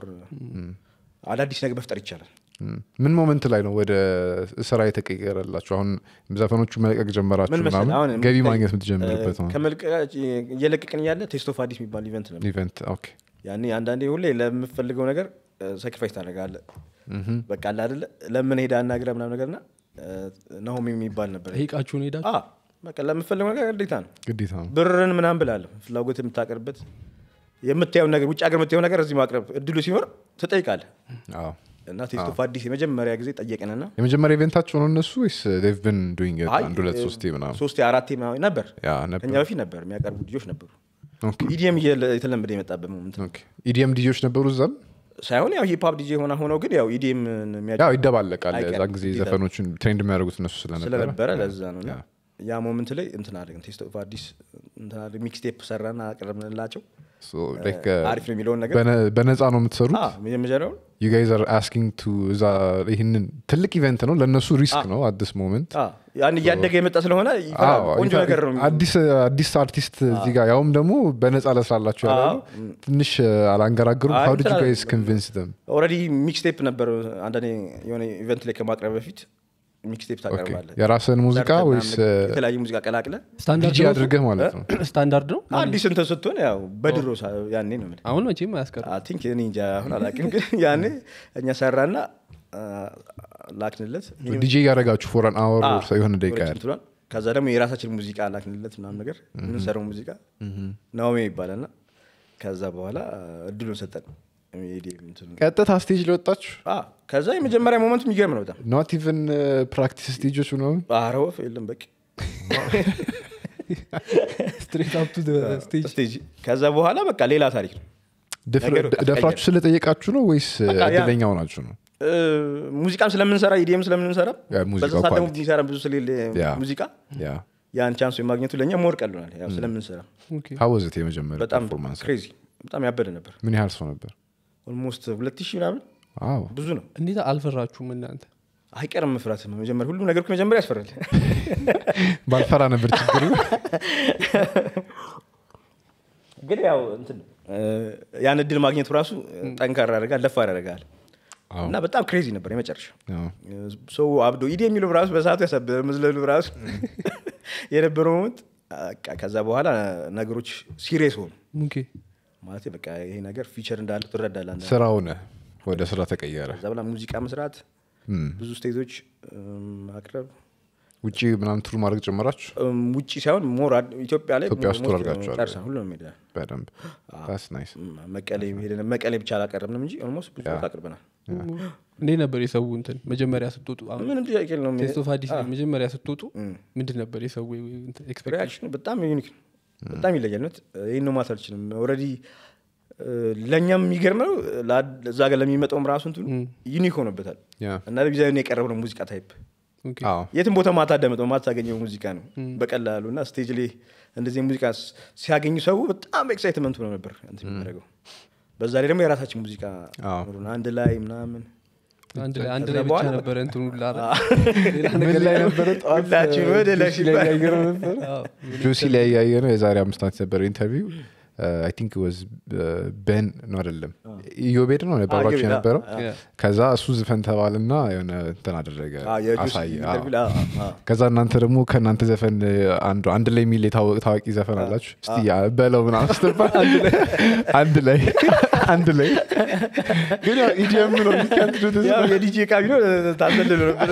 አዳዲስ ነገር መፍጠር ይቻላል ም። ምን ሞመንት ላይ ነው ወደ ስራ የተቀየረላችሁ አሁን ዘፈኖቹ መልቀቅ ጀመራችሁ ምን መሰለህ ምናምን አሁን ገቢ ማግኘት የምትጀምርበት ነው ከመልቀቅ እየለቀቅን እያለ ቴስት ኦፍ አዲስ የሚባል ኢቨንት ነበር ኢቨንት ኦኬ ያኔ አንዳንዴ ሁሌ ለምፈልገው ነገር ሳክሪፋይስ ታደርጋለህ በቃ አለ አይደለ ለምን ሄዳ አናግረ ምናም ነገር ና ናሆም የሚባል ነበር ጠይቃችሁን ሄዳችሁ አ፣ በቃ ለምፈልገው ነገር ግዴታ ነው ግዴታ ነው ብርን ምናም ብላለሁ ፍላጎት የምታቀርበት የምታየው ነገር ውጭ ሀገር የምታየው ነገር እዚህ ማቅረብ እድሉ ሲኖር ትጠይቃለህ አዎ እና ቴስት ኦፍ አዲስ የመጀመሪያ ጊዜ ጠየቅንና የመጀመሪያ ኢቨንታቸው ነው እነሱ ወይስ ዴቭ ብን ዱይንግ አይ፣ አንድ ሁለት ሶስቴ ምናምን ሶስቴ አራቴ ምናምን ነበር ያ ነበር ከኛ በፊት ነበር የሚያቀርቡ ልጆች ነበሩ ኦኬ ኢዲኤም የተለመደ የመጣበት ሞመንት ነው። ኦኬ ኢዲኤም ዲጆች ነበሩ እዛም ሳይሆን ያው ሂፕ ሆፕ ዲጄ ሆና ሆነው ግን ያው ኢዲኤም ያው ይደባለቃል አይቀርም፣ የዛን ጊዜ ግዴታ ዘፈኖችን ትሬንድ የሚያደርጉት እነሱ ስለነበረ ስለነበረ ለዛ ነው እና ያ። ያ ሞመንት ላይ እንትን አድርገን ቴስት ኦፍ አዲስ እንትን አድርገን ሚክስቴፕ ሰራና አቀረብንላቸው So, like, አሪፍ ነው የሚለውን ነገር በነ- በነፃ ነው የምትሰሩት አ፣ መጀመሪያውን ዩ ጋይዝ አር አስኪንግ ቱ እዛ ይህንን ትልቅ ኢቨንት ነው ለእነሱ ሪስክ ነው አዲስ ሞመንት አ፣ ያን እያደገ የመጣ ስለሆነ ይፈራል። ቆንጆ ነገር ነው አዲስ አዲስ አርቲስት እዚህ ጋር ያውም ደግሞ በነፃ ለስራላችሁ ያለ አዎ። ትንሽ አላንገራግሩም አይ፣ ሀው ዲድ ዩ እንትን ጋይዝ ኮንቪንስ ደም ኦልሬዲ ሚክስቴፕ ነበር አንዳንዴ የሆነ ኢቨንት ላይ ከማቅረብ በፊት ሚክስቴፕ ታቀርባለህ የራስን ሙዚቃ ሰርተህ ወይስ ምናምን የተለያየ ሙዚቃ ቀላቅለ ስታንዳርድ ዲጂ ነው አድርገህ ማለት ነው ስታንዳርድ ነው አዲስ እንትን ስትሆን ያው በድሮ ሳ- ያኔ ነው የምልህ አሁን መቼም አያስቀርም አይ ቲንክ እኔ እንጃ አሁን አላውቅም ግን ያኔ እኛ ሰራና አ፣ ላክንለት ዲጂ እያደረጋችሁ ፎር አን አወር አ፣ የሆነ ደቂቃ ሁለት ያህል እንትኗን። ከዛ ደግሞ የራሳችን ሙዚቃ ላክንለት ምናምን ነገር የምንሰራው ሙዚቃ ናኦሚ ይባላል እና ከዛ በኋላ እድሉን ሰጠን ኢዲኤም እንትኑ። ቀጥታ ስቴጅ ለወጣችሁ አ፣ ከዛ የመጀመሪያ ሞመንት የሚገርም ነው በጣም ኖት ኢቨን ፕራክቲስ ስቴጆች ምናምን ኧረ ወፍ የለም በቂ ስትሬት አፕ ቱ ስቴጅ ስቴጅ ከዛ በኋላ በቃ ሌላ ታሪክ ነው ደፍረ- ነገሩ ደፍራችሁ ስለጠየቃችሁ ነው ወይስ በቃ ያ- እድለኛ ሆናችሁ ነው እ፣ ሙዚቃም ስለምንሰራ ኢዲኤም ስለምንሰራ ያ ሙዚቃው በዛ ሰዓት ደግሞ quality። የሚሰራ ብዙ ስለሌለ ያ። ሙዚቃ ያ ያን ቻንስ የማግኘቱ ለእኛ ሞር ቀሉናል ያው ስለምንሰራ ሀወዝት የመጀመሪያ በጣም ፐርፎርማንስ ክሬዚ በጣም ያበደ ነበር ምን ያህል ሰው ነበር ኦልሞስት ሁለት ሺህ ምናምን አዎ ብዙ ነው እንዴት አልፈራችሁም እናንተ አይቀርም መፍራት መጀመር ሁሉም ነገር እኮ መጀመሪያ ያስፈራል ባልፈራ ነበር ችግሩ ግን ያው እንትን ነው፣ እ፣ ያን እድል ማግኘቱ ራሱ ጠንካራ ያደርጋል ደፋር ያደርጋል አዎ። እና በጣም ክሬዚ ነበር የመጨረሻ አዎ። ሰው አብዶ ኢዲ የሚለው ራሱ በሰዓቱ ያሳብደ መዝለሉ ራሱ የነበረው ሞመንት በቃ ከዛ በኋላ ነገሮች ሲሪየስ ሆኑ ኦኬ ማለት በቃ ይሄ ነገር ፊቸር እንዳለ ትረዳለህ አንዳንዴ። ስራው ነህ ወደ ስራ ተቀየረ ከዛ በኋላ ሙዚቃ መስራት ብዙ ስቴቶች እም፣ ማቅረብ ውጭ ምናምን ቱር ማድረግ ጀመራችሁ እም፣ ውጭ ሳይሆን ሞር አድ- ኢትዮጵያ ላይ ኢትዮጵያ ውስጥ ሞር አድርጋችኋል። ጨርሰን ሁሉንም ሄደናል በደንብ ስ ናይስ እም፣ መቀሌ ሄደን መቀሌ ብቻ አላቀረብንም እንጂ ኦልሞስት ብዙ ቦታ አቅርበናል እንዴት ነበር የሰው እንትን መጀመሪያ ስትወጡ አሁን ምንም ጥያቄ የለውም ቴስት ኦፍ አዲስ ላይ መጀመሪያ ስትወጡ ምንድን ነበር የሰው ኤክስፔክቴሽን ሪያክሽኑ በጣም ዩኒክ ነው በጣም ይለያል ነት ይህን ነው ማለት አልችልም ኦልሬዲ ለእኛም የሚገርመው ለአድ- እዛ ጋር ለሚመጣውም ራሱ እንትኑ ዩኒክ ሆኖበታል ያ እና ለጊዜያዊ የቀረብነው ሙዚቃ ታይፕ አዎ የትም ቦታ ማታዳመጠው ማታገኘው ሙዚቃ ነው በቀላሉ እና ስቴጅ ላይ እንደዚህ ሙዚቃ ስ- ሲያገኙ ሰው በጣም ኤክሳይትመንት ነው ነበር እንትን የሚያደርገው በዛ ላይ ደግሞ የራሳችን ሙዚቃ አዎ። ኖሮን አንድ ላይ ምናምን አንድ ላይ አንድ ከዛ ላይ ብቻ በኋላ ነበረ እንትኑ ላረ ምን ላይ ነበረ ጠዋት ሁላችን ወደ ላይ ጆሲ ላይ ሲባል- ያየነው ነበር ጆሲ ላይ ያየ ነው የዛሬ አምስት ዓመት ነበር ኢንተርቪው አይ ቲንክ ወዝ ቤን ነው አይደለም ኢዮቤድ ነው አብሯቸው ኢዮቤድ፣ የነበረው አዎ፣ አዎ። ከዛ እሱ ዝፈን ተባልና የሆነ እንትን አደረገ አዎ፣ የጆሲ አሳየ አዎ። ኢንተርቪው ላይ፣ አዎ፣ አዎ። ከዛ እናንተ ደግሞ ከእናንተ ዘፈን አንዱ አንድ ላይ የሚል የታወቀ ታዋቂ ዘፈን አላችሁ እስቲ ያ በለው ምናምን ስትባል አንድ ላይ አንድ ላይ ግን ያው ኢዲኤም ነው you can't do this. ያው የዲጄ ካቢኖ ታዘልሎ ነበር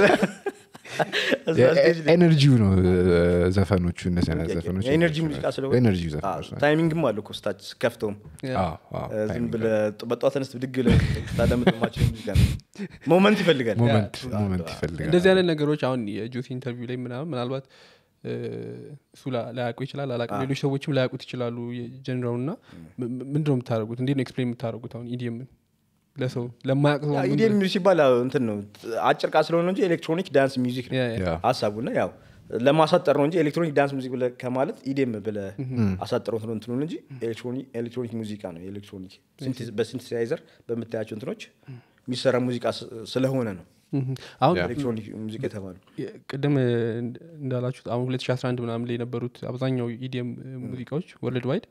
እዛ ስቴጅ ላይ ኤነርጂው ነው ዘፈኖቹ እነዚህ አይነት ዘፈኖች የኤነርጂ ሙዚቃ ስለሆነ ኤነርጂ ዘፈኖች ናቸው። ታይሚንግም አለ እኮ ስታች ስከፍተውም አዎ፣ አዎ፣ ዝም timing ብለህ በጠዋት ተነስት ብድግ ብለህ ታዳምጥማቸው ሙዚቃ ነው ሞመንት ይፈልጋል ሞመንት ሞመንት ይፈልጋል እንደዚህ አይነት ነገሮች አሁን የጆሲ ኢንተርቪው ላይ ምናምን ምናልባት እ፣ እሱ ላ- ላያውቁ ይችላል አላውቅም ሌሎች ሰዎችም ላያውቁት ይችላሉ ጀንራው እና ምንድን ነው የምታደርጉት እንዴት ነው ኤክስፕሌን የምታደርጉት አሁን ኢዲየምን ለሰው ለማያውቅ ሰው ምን ኢዲኤም ሲባል ያው እንትን ነው አጭር ቃል ስለሆነ እንጂ ኤሌክትሮኒክ ዳንስ ሚውዚክ ነው ያ፣ ያ። ያ ሀሳቡና ያው ለማሳጠር ነው እንጂ ኤሌክትሮኒክ ዳንስ ሙዚክ ብለህ ከማለት ኢዲኤም ብለህ አሳጠረው ነው እንትኑን እንጂ ኤሌክትሮኒክ ኤሌክትሮኒክ ሙዚቃ ነው ኤሌክትሮኒክ በሲንቴሳይዘር በምታያቸው እንትኖች የሚሰራ ሙዚቃ ስ- ስለሆነ ነው ምሁም። አሁን ያ። ኤሌክትሮኒክ ሙዚቃ የተባለው የ- ቅድም እ, እንዳላችሁት አሁን 2011 ምናምን ላይ የነበሩት አብዛኛው ኢዲኤም ሙዚቃዎች ወርልድ ዋይድ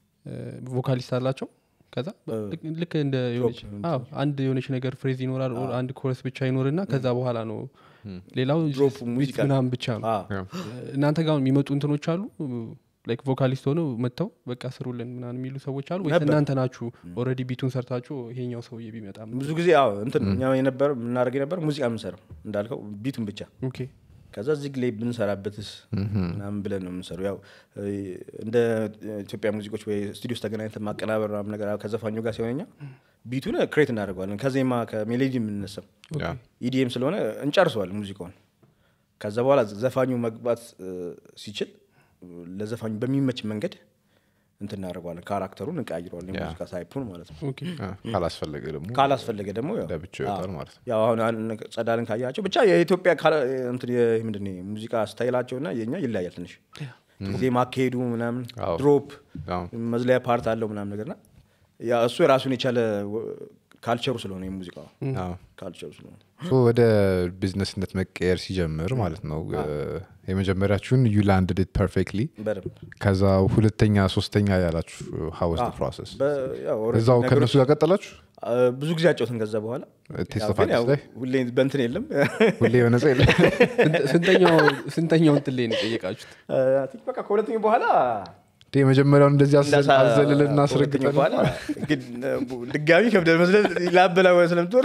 ቮካሊስት አላቸው ከዛ ልክ- ልክ እንደ የሆነች አዎ፣ አንድ የሆነች ነገር ፍሬዝ ይኖራል ኦር አንድ ኮረስ ብቻ ይኖርና ከዛ በኋላ ነው ሌላው ድሮፕ just ሙዚቃ beat ምናምን ብቻ ነው አዎ። ያ። እናንተ ጋር አሁን የሚመጡ እንትኖች አሉ ላይክ ቮካሊስት ሆነው መጥተው በቃ ስሩልን ምናምን የሚሉ ሰዎች አሉ ወይስ ነበር። እናንተ ናችሁ ኦልሬዲ ቢቱን ሰርታችሁ ይሄኛው ሰውዬ ቢመጣ ብዙ ጊዜ አዎ እንትን እኛ የነበረ የምናደርግ የነበረ ሙዚቃ የምንሰራው እንዳልከው ቢቱን ብቻ ኦኬ ከዛ እዚህ ላይ ብንሰራበትስ ምናምን ብለን ነው የምንሰራው ያው እ, እንደ ኢትዮጵያ ሙዚቆች ወይ ስቱዲዮ ውስጥ ተገናኝተን ማቀናበር ምናምን ነገር ከዘፋኙ ጋር ሲሆነኛ ቢቱን ክሬት እናደርገዋለን ከዜማ ከሜሎዲ የምንነሳው ያ ኢዲኤም ስለሆነ እንጨርሰዋለን ሙዚቃውን ከዛ በኋላ ዘፋኙ መግባት እ, ሲችል ለዘፋኙ በሚመች መንገድ እንትን እናደርገዋለን ካራክተሩን እንቀያይረዋለን ያ። የሙዚቃ ታይፑን ማለት ነው ኦኬ ያ። ካላስፈለገ ደግሞ ካላስፈለገ ደግሞ ያው ለብቻው ይወጣል አዎ። ማለት ነው ያው አሁን አንድ ጸዳልን ካያቸው ብቻ የኢትዮጵያ ካላ- እንትን የ- ምንድን ነው ሙዚቃ ስታይላቸው እና የኛ ይለያል ትንሽ ጊዜ ማካሄዱ ምናምን አዎ። ድሮፕ አዎ። መዝለያ ፓርት አለው ምናምን ነገርና ያ እሱ የራሱን የቻለ ወ- ካልቸሩ ስለሆነ የሙዚቃ አዎ ካልቸሩ ስለሆነ ሶ ወደ ቢዝነስነት መቀየር ሲጀምር ማለት ነው እ፣ የመጀመሪያችሁን ዩ ላንድድ ኢት ፐርፌክትሊ በደንብ ከዛ ሁለተኛ ሶስተኛ ያላችሁ ሀወስ ፕሮሰስ በ- ያው already እዛው ነገሮች- ከእነሱ ጋር ቀጠላችሁ አ፣ ብዙ ጊዜ አጫውትን ከዛ በኋላ ቴስት ያው ኦፍ ግን አዲስ ያው ላይ ሁሌ በእንትን የለም ሁሌ የሆነ ሰው የለ ስንት- ስንተኛው ስንተኛው እንትን ላይ ነው የጠየቃችሁት አ፣ ቲክ በቃ ከሁለተኛው በኋላ እንዴ የመጀመሪያውን እንደዚህ አስዘል- እንዳሳ- አዘልልና ከሁለተኛው አስረግጠን በኋላ ግን ድጋሚ ከብደን መስለን ላበላ ስለምትወር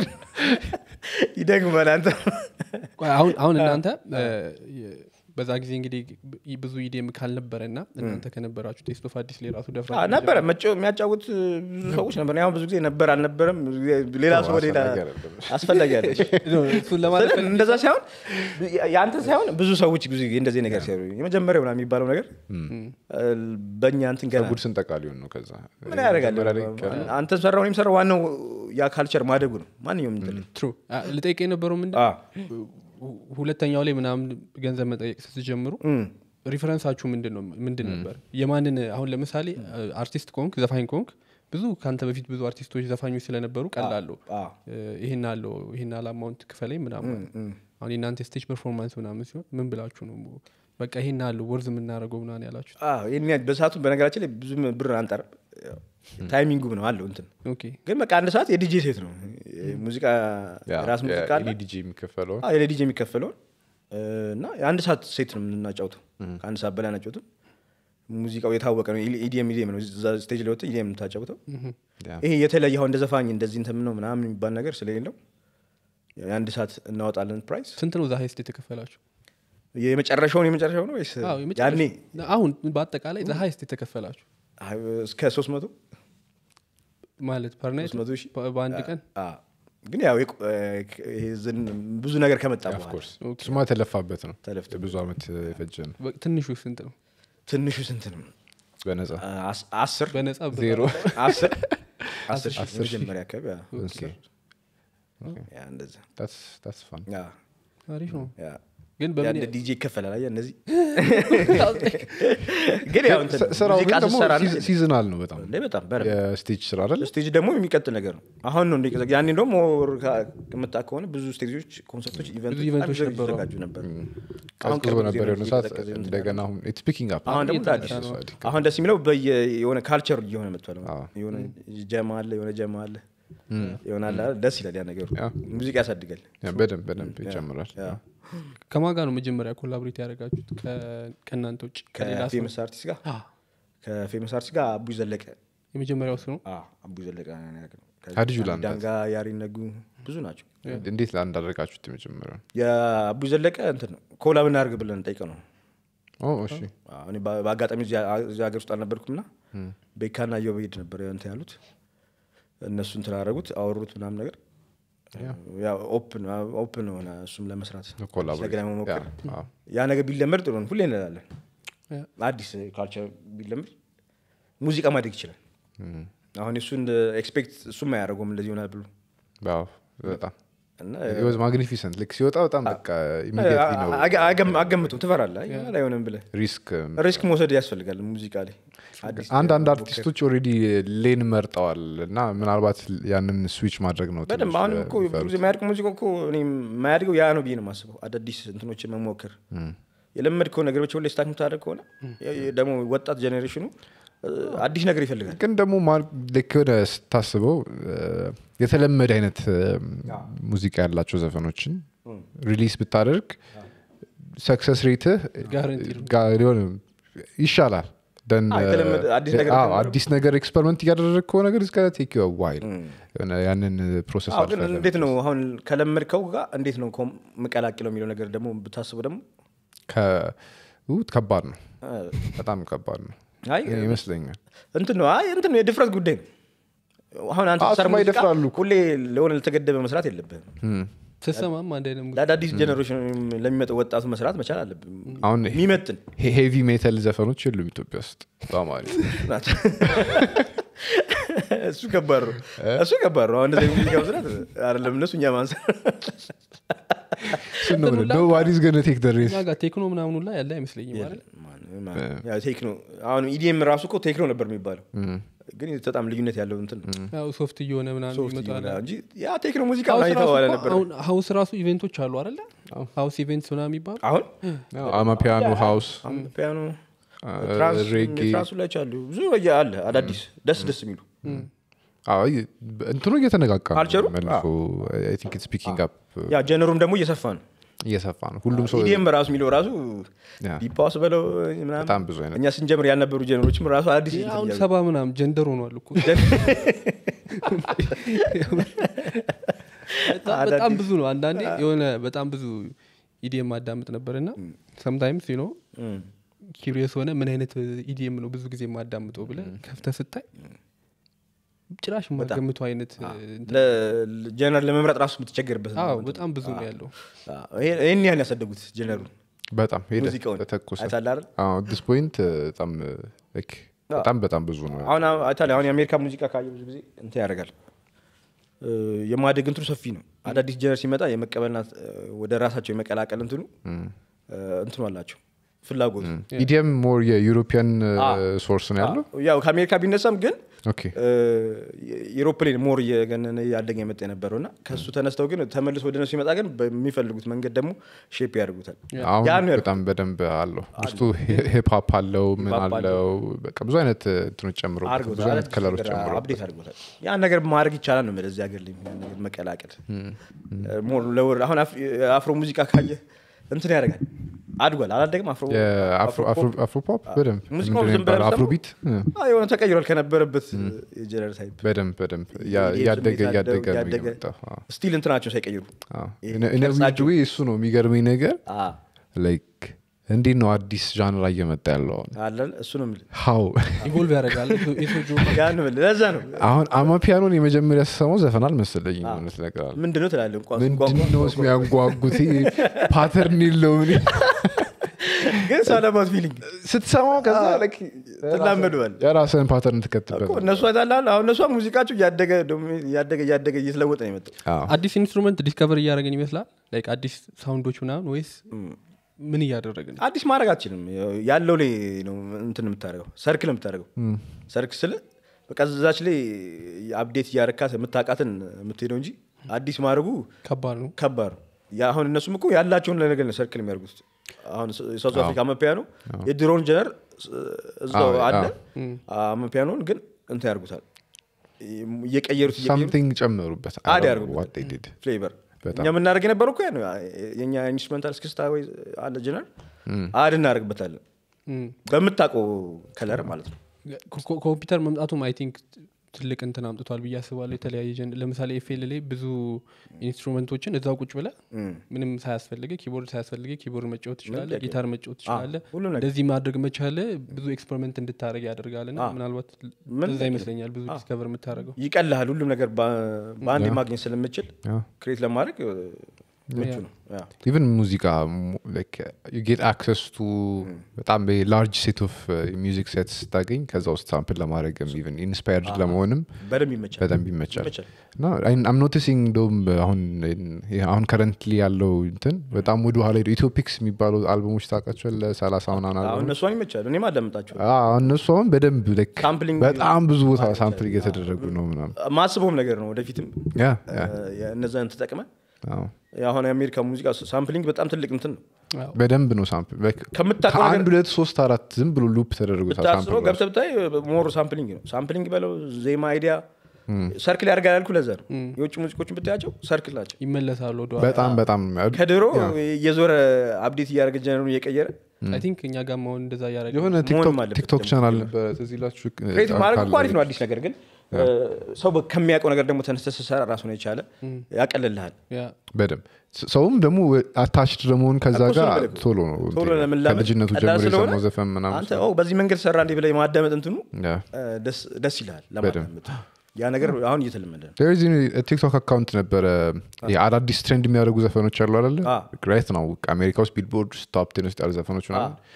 ይደግማል አንተ ቆይ አሁን አሁን እናንተ እ፣ የ- በዛ ጊዜ እንግዲህ ብዙ ኢዲኤም ካልነበረ እና እናንተ ከነበራችሁ ቴስት ኦፍ አዲስ ላይ ራሱ ደፍራ አ፣ ነበረ መጫወ- የሚያጫውት ብዙ ሰዎች ነበር ያሁን ብዙ ጊዜ ነበር አልነበረም ብዙ ጊዜ ሌላ ሰው ሌላ አስፈላጊ አይደለም። አስፈላጊ አለ እሱን ለማለት ስለ- እንደዛ ሳይሆን የአንተ ሳይሆን ብዙ ሰዎች ብዙ ጊዜ እንደዚህ ነገር ሲያሉ የመጀመሪያው ምናምን የሚባለው ነገር አ፣ በእኛ እንትን ገና ጉድ ስንጠቃ ሊሆን ነው ከዛ ምን ያደርጋል መጀመሪያ ላይ ቀረ። አንተ ሰራው እኔም ሰራው ዋናው ያ ካልቸር ማደጉ ነው ማንኛውም እንትን ላይ። ትሩ ልጠይቅ የነበረው ምንድን አ፣ ሁ- ሁለተኛው ላይ ምናምን ገንዘብ መጠየቅ ስትጀምሩ እም፣ ሪፈረንሳችሁ ምንድን ነው ምንድን ነበር የማንን አሁን ለምሳሌ አርቲስት ኮንክ ዘፋኝ ኮንክ ብዙ ከአንተ በፊት ብዙ አርቲስቶች ዘፋኞች ስለነበሩ ቀላሉ አ፣ ይህን አለው ይህን አላማውንት ክፈለኝ ምናምን አሁን የእናንተ ስቴጅ ፐርፎርማንስ ምናምን ሲሆን ምን ብላችሁ ነው በቃ ይሄን አለው ወርዝ የምናደርገው ምናምን ያላችሁት አ፣ ይሄን ያህል በሰዓቱ በነገራችን ላይ ብዙ ብር አንጠርም ያው ታይሚንጉም ነው አለው እንትን ኦኬ ግን በቃ አንድ ሰዓት የዲጄ ሴት ነው ሙዚቃ ያ፣ ራስ ሙዚቃ አለ የኢዲጂ የሚከፈለውን አዎ፣ የዲጄ የሚከፈለውን እ፣ እና የአንድ ሰዓት ሴት ነው የምናጫውተው ከአንድ ሰዓት በላይ ናጫውትም ሙዚቃው የታወቀ ነው ኢዲኤም ኢዲኤም ነው እዛ ስቴጅ ላይ ወጥተህ ኢዲኤም የምታጫውተው ያ። ይሄ የተለየ አሁን እንደ ዘፋኝ እንደዚህ እንትን ነው ምናምን የሚባል ነገር ስለሌለው የአንድ ሰዓት እናወጣለን ፕራይስ ስንት ነው ዛ ሀይስት የተከፈላችሁ የመጨረሻውን የመጨረሻው ነው ወይስ አዎ፣ የመጨረሻ- ያኔ አሁን በአጠቃላይ ዛ ሀይስት የተከፈላችሁ አይ፣ እስከ ሶስት መቶ ማለት ፐርናይት 300 ሺህ? በአንድ ቀን ግን ያው የቆ- ይሄ ዝን- ብዙ ነገር ከመጣ ኦፍ በኋላ ኮርስ እሱማ የተለፋበት ነው ተለፍቶ ብዙ አመት የፈጀ ነው በ- ትንሹ ስንት ነው ትንሹ ስንት ነው በነጻ አስ- አስር በነጻ ብር ዜሮ አስር አስር ሺህ አስር ሺህ? መጀመሪያ አካባቢ ያ፣ ኦኬ። ያ እንደዛ ታስ ፋን ያ አሪፍ ነው ያ ግን ያ በምን እንደ ዲጄ ይከፈላል አየህ እነዚህ ግን ያው እንትን ስራው ሙዚቃ ግን ደግሞ ስትሰራ ሲዝ- ሲዝናል ነው በጣም እንደ በጣም በደንብ የስቴጅ ስራ አይደል ስቴጅ ደግሞ የሚቀጥል ነገር ነው አሁን ነው እንደ ያኔ ደግሞ ሞር ከመጣ ከሆነ ብዙ ስቴጆች ኮንሰርቶች ኢቨንቶች ኢቨንቶች አዲስ ነበሩ። ይዘጋጁ ነበር አሁን ቀዝቅዞ ቅርብ ጊዜ ነበር ነው የሆነ ሰዓት እየቀዘቀዘ እንትን እንደገና አሁን ኢትስ ፒኪንግ አፕ አሁን ደግሞ እየተነሳ አዲስ ነው። አሁን ደስ የሚለው በየ የሆነ ካልቸር እየሆነ መጥቷል አዎ። የሆነ ጀማ አለ የሆነ ጀማ አለ የሆነ አለ አይደል? ደስ ይላል ያ ነገሩ ያ። ሙዚቃ ያሳድጋል በደንብ በደንብ ይጨምራል ያ። ከማን ጋር ነው መጀመሪያ ኮላብሬት ያደረጋችሁት ከ- ከእናንተ ውጭ ከሌላ ሰው ከፌመስ አርቲስት ጋር አ፣ ከፌመስ አርቲስት ጋር አቡ ዘለቀ የመጀመሪያው እሱ ነው አዎ፣ አቡ ዘለቀ ነው ያደረግነው። ከዛ ሀዲጁ ላንዳት። ዳንጋ ያሪነጉ ብዙ ናቸው እንዴት እንዳደረጋችሁት የመጀመሪያው የአቡ ዘለቀ እንትን ነው ኮላብ እናድርግ ብለን ጠይቀ ነው ኦ እሺ አዎ፣ እኔ በ- በአጋጣሚ እዚህ እዚህ ሀገር ውስጥ አልነበርኩም ና ቤካና ዮቤድ ነበር እንትን ያሉት እነሱ እንትን አደረጉት አወሩት ምናምን ነገር ያው ኦፕን ኦፕን ሆነ እሱም ለመስራት ኮላቦሬት ስለገና መሞከር ያ፣ አዎ። ያ ነገር ቢለመድ ጥሩ ነው ሁሌ እንላለን ያ። አዲስ ካልቸር ቢለመድ ሙዚቃ ማደግ ይችላል እም፣ አሁን እሱ እንደ ኤክስፔክት እሱም አያደርገውም እንደዚህ ይሆናል ብሎ አዎ፣ በጣም እና ወዝ ማግኒፊሰንት ልክ ሲወጣ በጣም በቃ ኢሚዲየትሊ ነው አገ- አገም- አገምቱም ትፈራለህ አይ አይሆንም ብለህ ሪስክ ሪስክ መውሰድ ያስፈልጋል ሙዚቃ ላይ አዲስ አንዳንድ አርቲስቶች ኦልሬዲ ሌን መርጠዋል እና ምናልባት ያንን ስዊች ማድረግ ነው በደንብ ትንሽ አሁንም እኮ ብዙ የሚፈሩት። ጊዜ የማያድግ ሙዚቃ እኮ እኔ የማያድገው ያ ነው ብዬ ነው የማስበው አዳዲስ እንትኖችን መሞከር የለመድከው ነገሮች ሁሌ ስታክ የምታደርግ ከሆነ የ- የ- ደግሞ ወጣት ጀኔሬሽኑ እ፣ አዲስ ነገር ይፈልጋል ግን ደግሞ ማ- ልክ የሆነ ስታስበው እ፣ የተለመደ አይነት እ፣ ሙዚቃ ያላቸው ዘፈኖችን ሪሊስ ብታደርግ ሰክሰስ ሬትህ Guaranteed ነው። ጋ- ሊሆን ይሻላል ደን አዎ፣ የተለመደ አዲስ ነገር አዎ፣ ከማድረግ- አዲስ ነገር ኤክስፐሪመንት እያደረግ ከሆነ ነገር እስከ ቴክ ዋይል ያንን ፕሮሰስ አዎ፣ ግን እንዴት ነው አሁን ከለመድከው ጋር እንዴት ነው ኮም- የምቀላቅለው የሚለው ነገር ደግሞ ብታስበው ደግሞ ከባድ ነው እ፣ በጣም ከባድ ነው አይ ይመስለኛል እንትን ነው አይ እንትን ነው የድፍረት ጉዳይ ነው አሁን አንተ አዎ፣ ስትሰራ እሱማ ሙዚቃ ይደፍራሉ እኮ። ሁሌ ለሆነ ለተገደበ መስራት የለብህም ስትሰማም አንድ አይነት ሙዚቃ ለአዳዲስ ጀኔሬሽን ለሚመጣው ወጣቱ መስራት መቻል አለብህ አሁን የሚመጥን ሄቪ ሜታል ዘፈኖች የሉም ኢትዮጵያ ውስጥ በጣም አሪፍ ናቸው እሱ ከባድ ነው እሱ ከባድ ነው አሁን እንደዚህ ሙዚቃ መስራት አይደለም እነሱ እኛ ማንሳ ኖባዲስ ገነ ቴክ ደ ሬስ እኛ ጋር ቴክኖ ምናምኑ ላይ ያለ አይመስለኝም ማለት ቴክኖ አሁን ኢዲኤም ራሱ እኮ ቴክኖ ነበር የሚባለው ግን በጣም ልዩነት ያለው እንትን ነው ያው ሶፍት እየሆነ ምናምን ሶፍት ይመጣል ይሆናል እንጂ ያ ቴክኖ ሙዚቃ ሀውስ ምናምን ራሱ የተባለ እኮ ነበር አሁን ሀውስ ራሱ ኢቬንቶች አሉ አይደለ ሀውስ ኢቬንትስ ምናምን የሚባሉ አሁን አማ ፒያኖ ሃውስ ፒያኖ ሬጌ ትራንሱ ላይ አሉ ብዙ አለ አዳዲስ ደስ ደስ የሚሉ እንትኑ እየተነቃቃ ነው ካልቸሩ? መልሶ ቲንክ ስፒኪንግ አፕ ያ ጀነሩም ደግሞ እየሰፋ ነው እየሰፋ ነው ሁሉም ሰው ኢዲኤም ራሱ የሚለው ራሱ ያ፣ ዲፓውስ በለው ምናምን በጣም ብዙ አይነት እኛ ስንጀምር ያልነበሩ ጀነሮችም ራሱ አዲስ እንትን አሁን እያሉ- ሰባ ምናምን ጀንደር ሆኗል እኮ በጣም- በጣም ብዙ ነው አንዳንዴ የሆነ በጣም ብዙ ኢዲኤም ማዳምጥ ነበር እና ሰምታይምስ ነው እም። ኪሪየስ ሆነ ምን አይነት ኢዲኤም ነው ብዙ ጊዜ የማዳምጠው ብለ ከፍተ ስታይ ጭራሽ የማገምቱ አይነት እንትን- ለ- ጀነር ለመምረጥ ራሱ የምትቸገርበት ነው። አዎ በጣም ብዙ ነው ያለው አዎ፣ ይሄ- ይሄን ያህል ያሳደጉት ጀነሩ በጣም ሄደ ሙዚቃውን ተተኮሰ አይታለህ አይደል? ዲስ ፖይንት በጣም like በጣም በጣም ብዙ ነው አሁን አይታለህ አሁን የአሜሪካ ሙዚቃ ካየ ብዙ ጊዜ እንትን ያደርጋል እ፣ የማደግ እንትኑ ሰፊ ነው አዳዲስ ጀነር ሲመጣ የመቀበልና እ፣ ወደ ራሳቸው የመቀላቀል እንትኑ እ፣ እንትኑ አላቸው ፍላጎቱ ኢዲኤም ሞር የዩሮፒያን ሶርስ ነው ያለው ያው ከአሜሪካ ቢነሳም ግን ኦኬ ኤሮፕሌን ሞር እየገነነ ያደገ የመጣ የነበረው እና ከእሱ ተነስተው ግን ተመልሶ ወደ ነሱ ሲመጣ ግን በሚፈልጉት መንገድ ደግሞ ሼፕ ያደርጉታል አሁን ያ ነው ያልኩት። በጣም በደንብ አለው ውስጡ ሂፕሀፕ አለው ምን ሂፕሆፕ አለው በቃ ብዙ አይነት እንትኖች ጨምሮ ብዙ አድርጎታል አይነት ከለሮች ጨምሮ አፕዴት አድርጎታል ያን ነገር ማድረግ ይቻላል ነው የምልህ እዚህ ሀገር ላይ ያን ነገር መቀላቀል ሞር ለወር አሁን አፍ- የአፍሮ ሙዚቃ ካየ እንትን ያደርጋል አድጓል አላደግም አፍሮ አፍሮፖፕ በደንብ ሙዚቃው ምንድን ነው ዝም ብለህ የሚባለው? ደግሞ- አፍሮቢት እ፣ አዎ፣ የሆነ ተቀይሯል ከነበረበት የጀነር ታይፕ በደንብ በደንብ ያ- የስሜት እያደገ አደው- እያደገ ነው እያደገ የመጣው። አዎ፣ ስቲል እንትናቸው ሳይቀይሩ አዎ። ይሄ እነ- እነ ቅርጻቸው- ዊድ ዌይ እሱ ነው የሚገርመኝ ነገር አ፣ እንዴት ነው አዲስ ዣንራ እየመጣ ያለው አሁን አለን እሱ ነው የምልህ ሀው ኢቮልቭ ያደርጋል የሶጆ ያን የምልህ ለዛ ነው አሁን አማ ፒያኖን የመጀመሪያ ስሰማው ዘፈን አልመሰለኝ እውነት ነገር አለ ምንድን ነው ትላለህ እንኳን ምንድን ነው የሚያንጓጉት ፓተርን የለውም ግን ሳለማት ፊሊንግ ስትሰማው ከዛ like ትላመደዋል የራስህን ፓተርን ትከትበት እኮ እነሱ አይታላል አሁን እነሷ ሙዚቃቸው እያደገ ደግሞ እያደገ እያደገ እየተለወጠ ነው የመጣው አዲስ ኢንስትሩመንት ዲስከቨር እያደረገን ይመስላል ላይክ አዲስ ሳውንዶች ምናምን ወይስ ምን እያደረግን አዲስ ማድረግ አትችልም ያለው ላይ ነው እንትን የምታደርገው ሰርክል የምታደርገው ሰርክ ስል በቃ እዛች ላይ አፕዴት እያረካት የምታውቃትን የምትሄደው እንጂ አዲስ ማድረጉ ከባድ ነው ከባድ ነው ያ አሁን እነሱም እኮ ያላቸውን ነገር ነው ሰርክል የሚያደርጉት አሁን የሳውዝ አፍሪካ አመፒያኖ የድሮን ጀነር እዛው አዎ፣ አለ አዎ። አመፒያኖን ግን እንትን ያደርጉታል እየቀየሩት እየቀየሩት ሳምቲንግ ጨመሩበት አድ ያደርጉበት ፍሌቨር በጣም። እኛ የምናደርግ የነበረው እኮ ያ ነው የኛ ኢንስትሩሜንታል እስክስታ ወይ አለ ጀነር አድ እናደርግበታለን በምታውቀው ከለር ማለት ነው ኮ- ኮምፒውተር መምጣቱም አይ ቲንክ ትልቅ እንትን አምጥቷል ብዬ አስባለሁ የተለያየ ጀን ለምሳሌ ኤፍኤል ላይ ብዙ ኢንስትሩመንቶችን እዛው ቁጭ ብለ ምንም ሳያስፈልገ ኪቦርድ ሳያስፈልገ ኪቦርድ መጫወት ትችላለ ጥያቄ ጊታር መጫወት ትችላለ ሁሉም ነገር። እንደዚህ ማድረግ መቻለ ብዙ ኤክስፐሪመንት እንድታደረግ ያደርጋል ና ምናልባት ምን እዛ ይመስለኛል ብዙ ዲስከቨር የምታደረገው ይቀልሃል ሁሉም ነገር በ- በአንዴ ማግኘት ስለምችል ክሬት ለማድረግ እ, ምቹ ነው ያ። ኢቨን ሙዚቃ ጌት አክሰስ ቱ በጣም ላርጅ ሴት ኦፍ ሚዚክ ሴት ስታገኝ ከዛ ውስጥ ሳምፕል ለማድረግም ኢቨን ኢንስፓየርድ ለመሆንም በደንብ ይመቻል በደንብ ይመቻል ይመቻል እና አም ኖቲሲንግ እንደውም አሁን ይሄ አሁን ከረንትሊ ያለው እንትን በጣም ወደ ኋላ ሄዱ ኢትዮፒክስ የሚባሉ አልበሞች ታውቃቸዋል ለሰላሳ ምናምን አሁን አልበሞች እነሷን ይመቻሉ እኔም አዳምጣቸው አዎ፣ እነሱ አሁን በደንብ like ሳምፕሊንግ በጣም ብዙ ቦታ ሳምፕል እየተደረጉ ነው ምናምን ማስበውም ነገር ነው ወደፊትም ያ ያ እ, እነዛን ተጠቅመ አዎ። አሁን የአሜሪካ ሙዚቃ ሳምፕሊንግ በጣም ትልቅ እንትን ነው በደንብ ነው ሳምፕል like ከምታውቀው ከአንድ ነገር ሁለት ሶስት አራት ዝም ብሎ ሉፕ ተደርጎ ብታስበው ገብተህ ብታይ ሞር ሳምፕሊንግ ነው ሳምፕሊንግ በለው ዜማ አይዲያ ሰርክል ያደርጋል ያልኩ ለዛ ነው የውጭ ሙዚቆችን ብታያቸው ሰርክል ናቸው ይመለሳሉ ወደ በጣም በጣም ከድሮ እየዞረ አፕዴት እያደረገ ጀነሩን እየቀየረ አይ ቲንክ እኛ ጋር መሆን እንደዛ እያደረገ የሆነ መሆንም ቲክቶክ- አለበት ቲክቶክ ደግሞ ቻናል ነበረ ትዝ ይላችሁ ክሬቲቭ ማድረግ እኮ ካለ- አሪፍ ነው አዲስ ነገር ግን እ፣ ሰው በ- ከሚያውቀው ነገር ደግሞ ተነስተህ ስትሰራ ራሱን የቻለ ያቀልልሃል ያ በደንብ ስ- ሰውም ደግሞ አታችድ ለመሆን ከዛ እኮ እሱ ጋር ነው የምልህ እኮ። ቶሎ ነው ቶሎ እንትን ለመላመድ ከልጅነቱ ቀላል ጀምሮ ስለሆነ የሰማው ዘፈን ምናምን አንተ ኦ በዚህ መንገድ ሰራ እንዲህ ብለህ የማዳመጥ እንትኑ ያ። እ፣ ደስ- ደስ ይልሃል ለማዳመጥ ያ ነገር አሁን እየተለመደ ነው There is a ቲክቶክ አካውንት ነበረ ይሄ አዳዲስ ትሬንድ የሚያደርጉ ዘፈኖች አሉ አለ አ። ራይት ነው አሜሪካ ውስጥ ቢልቦርድ ቶፕ ቴን ውስጥ ያሉ ዘፈኖች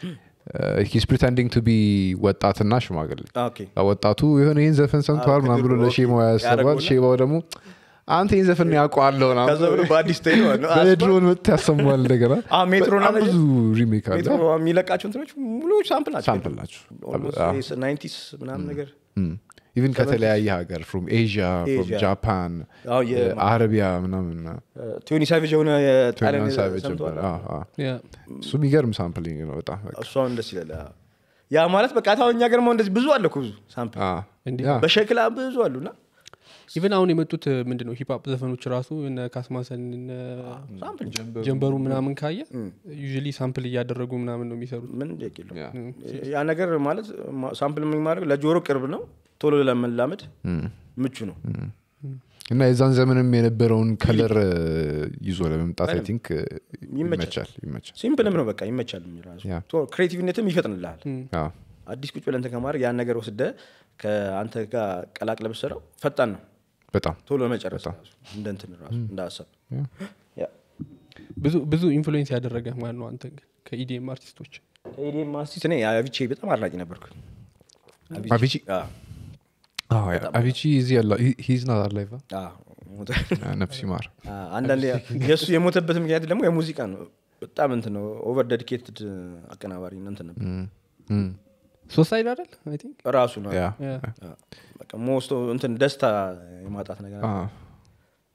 ሂስ ፕሪቴንዲንግ ቱ ቢ ወጣትና ሽማግሌ አ፣ ኦኬ ወጣቱ የሆነ ይህን ዘፈን ሰምተዋል ምናምን ብሎ ከድሮ ለሼማው ያሰባል ያደርገውና- ሼማው ደግሞ አንተ ይህን ዘፈን ያውቀዋለሁ ከዛ ብሎ በአዲስ ስታይል ማለት ነው አስባ- በድሮን መጥ ያሰማል እንደገና አ፣ ሜትሮን በጣም አለ ብዙ ሪሜክ አለ ሜትሮ የሚለቃቸው እንትኖች ሙሉ ሳምፕል ናቸው ሳምፕል ናቸው ናይንቲስ ምናምን ነገር ኢቨን ከተለያየ ሀገር ፍሮም ኤዥያ ፍሮም Asia. ጃፓን አዎ፣ የ- አረቢያ ምናምን ቲዮኒ ሳቪጅ የሆነ የጣሊያን ቶኒ ሳቬጅ ሰምተዋል ነበር። አዎ፣ አዎ። ያ እሱ የሚገርም ሳምፕሊንግ ነው በጣም በቃ። እሱ አሁን ደስ ይላል አዎ። ያ ማለት በቃ ታው እኛ ገርማ እንደዚህ ብዙ አለ እኮ ብዙ ሳምፕል አዎ። እንዲህ ያ፣ በሸክላ ብዙ አሉና ኢቨን አሁን የመጡት ምንድን ነው ሂፕሀፕ ዘፈኖች ራሱ እነ ካስማሰን እነ ሳምፕል ጀንበሩ ምናምን ካየ ዩዥሊ ሳምፕል እያደረጉ ምናምን ነው የሚሰሩት ምን ጥያቄ የለውም። ያ። ያ ነገር ማለት ማ- ሳምፕል ማድረግ ለጆሮ ቅርብ ነው ቶሎ ለመላመድ ምቹ ነው እና የዛን ዘመንም የነበረውን ከለር ይዞ ለመምጣት አይ ቲንክ ይመቻል። ይመቻል ይመቻል ሲምፕልም ነው በቃ ይመቻል ራሱ ያ። ቶ- ክሬቲቭነትም ይፈጥንልሃል አዎ። አዲስ ቁጭ ብለህ እንትን ከማድረግ ያን ነገር ወስደ ከአንተ ጋር ቀላቅለ ብትሰራው ፈጣን ነው በጣም ቶሎ ለመጨረስ ራሱ እንደ እንትን ራሱ እንደ ሀሳብ ያ። ብዙ ብዙ ኢንፍሉዌንስ ያደረገ ማን ነው አንተ ግን ከኢዲኤም አርቲስቶች ኤዲኤም አርቲስት እኔ አቪቼ በጣም አድናቂ ነበርኩ አቪቺ? አዎ። አዎ፣ ያ። አቪቺ እዚህ ያለ ሂዝ ናት አላይቫ አዎ፣ ሞተ። ነፍስ ይማር አንዳንዴ የእሱ የሞተበት ምክንያት ደግሞ የሙዚቃ ነው በጣም እንትን ነው ኦቨር ዴዲኬትድ አቀናባሪ እና እንትን ነበር እም፣ ሶሳይድ አይደል አይ ቲንክ ያ ራሱ ነው ያ በቃ ሞስቶ እንትን ደስታ የማጣት ነገር አዎ።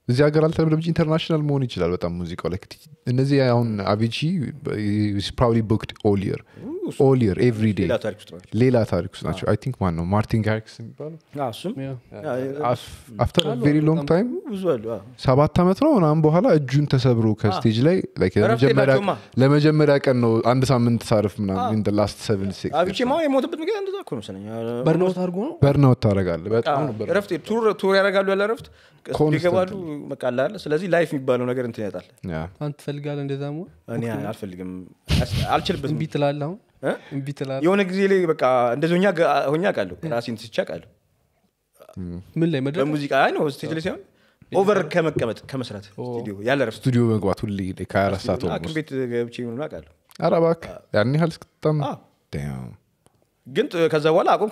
እዚህ ሀገር አልተለመደም እንጂ ኢንተርናሽናል መሆን ይችላል በጣም ሙዚቃው ላይ እነዚህ አሁን አቪቺ ፕሮባብሊ ቦክድ ኦል ይር ኦል ይር ኤቭሪ ዴይ ሌላ ታሪክ ውስጥ ናቸው ሌላ ታሪክ ውስጥ ናቸው አይ ቲንክ ማን ነው ማርቲን ጋሪክስ የሚባለው አዎ፣ እሱም ያ። አፍተር ቬሪ ሎንግ ታይም ብዙ አሉ አዎ። ሰባት ዓመት ነው ምናምን በኋላ እጁን ተሰብሮ ከስቴጅ ላይ like እረፍት ለመጀመሪያ- የላቸውማ። ለመጀመሪያ ቀን ነው አንድ ሳምንት ሳርፍ ምናምን ላስት ሰቨን አብቼ ማ የሞተበት ምክንያት እንደዛ እኮ ነው መሰለኝ በርናውት አድርጎ ነው በርናውት ታደርጋለህ በጣም ነው burnout። ረፍት ቱር ቱር ያደርጋሉ ያለ ረፍት Constantly. ይገባሉ በቃ አለ አይደል? ስለዚህ ላይፍ የሚባለው ነገር እንትን ያጣል ያ አንተ ትፈልጋለህ እንደዛ መሆን እኔ አልፈልግም አስ- አልችልበትም እምቢ ትላለህ አሁን እ? እምቢ ትላለህ የሆነ ጊዜ ላይ በቃ እንደዚህ ሆኛ ሆኛ አውቃለሁ ራሴን ትቼ አውቃለሁ ምን ላይ መድረክ በሙዚቃ አይ ነው ስቴጅ ላይ ሳይሆን ኦቨር ከመቀመጥ ከመስራት ስቱዲዮ ያለ ረፍት ስቱዲዮ መግባት ሁሌ like 24 ሰዓት ሐኪም ኦልሞስት ቤት ገብቼ ምናምን አውቃለሁ ኧረ እባክህ ያን ያህል እስክትጣም አዎ። Damn. ግን ጥ- ከዛ በኋላ አቁም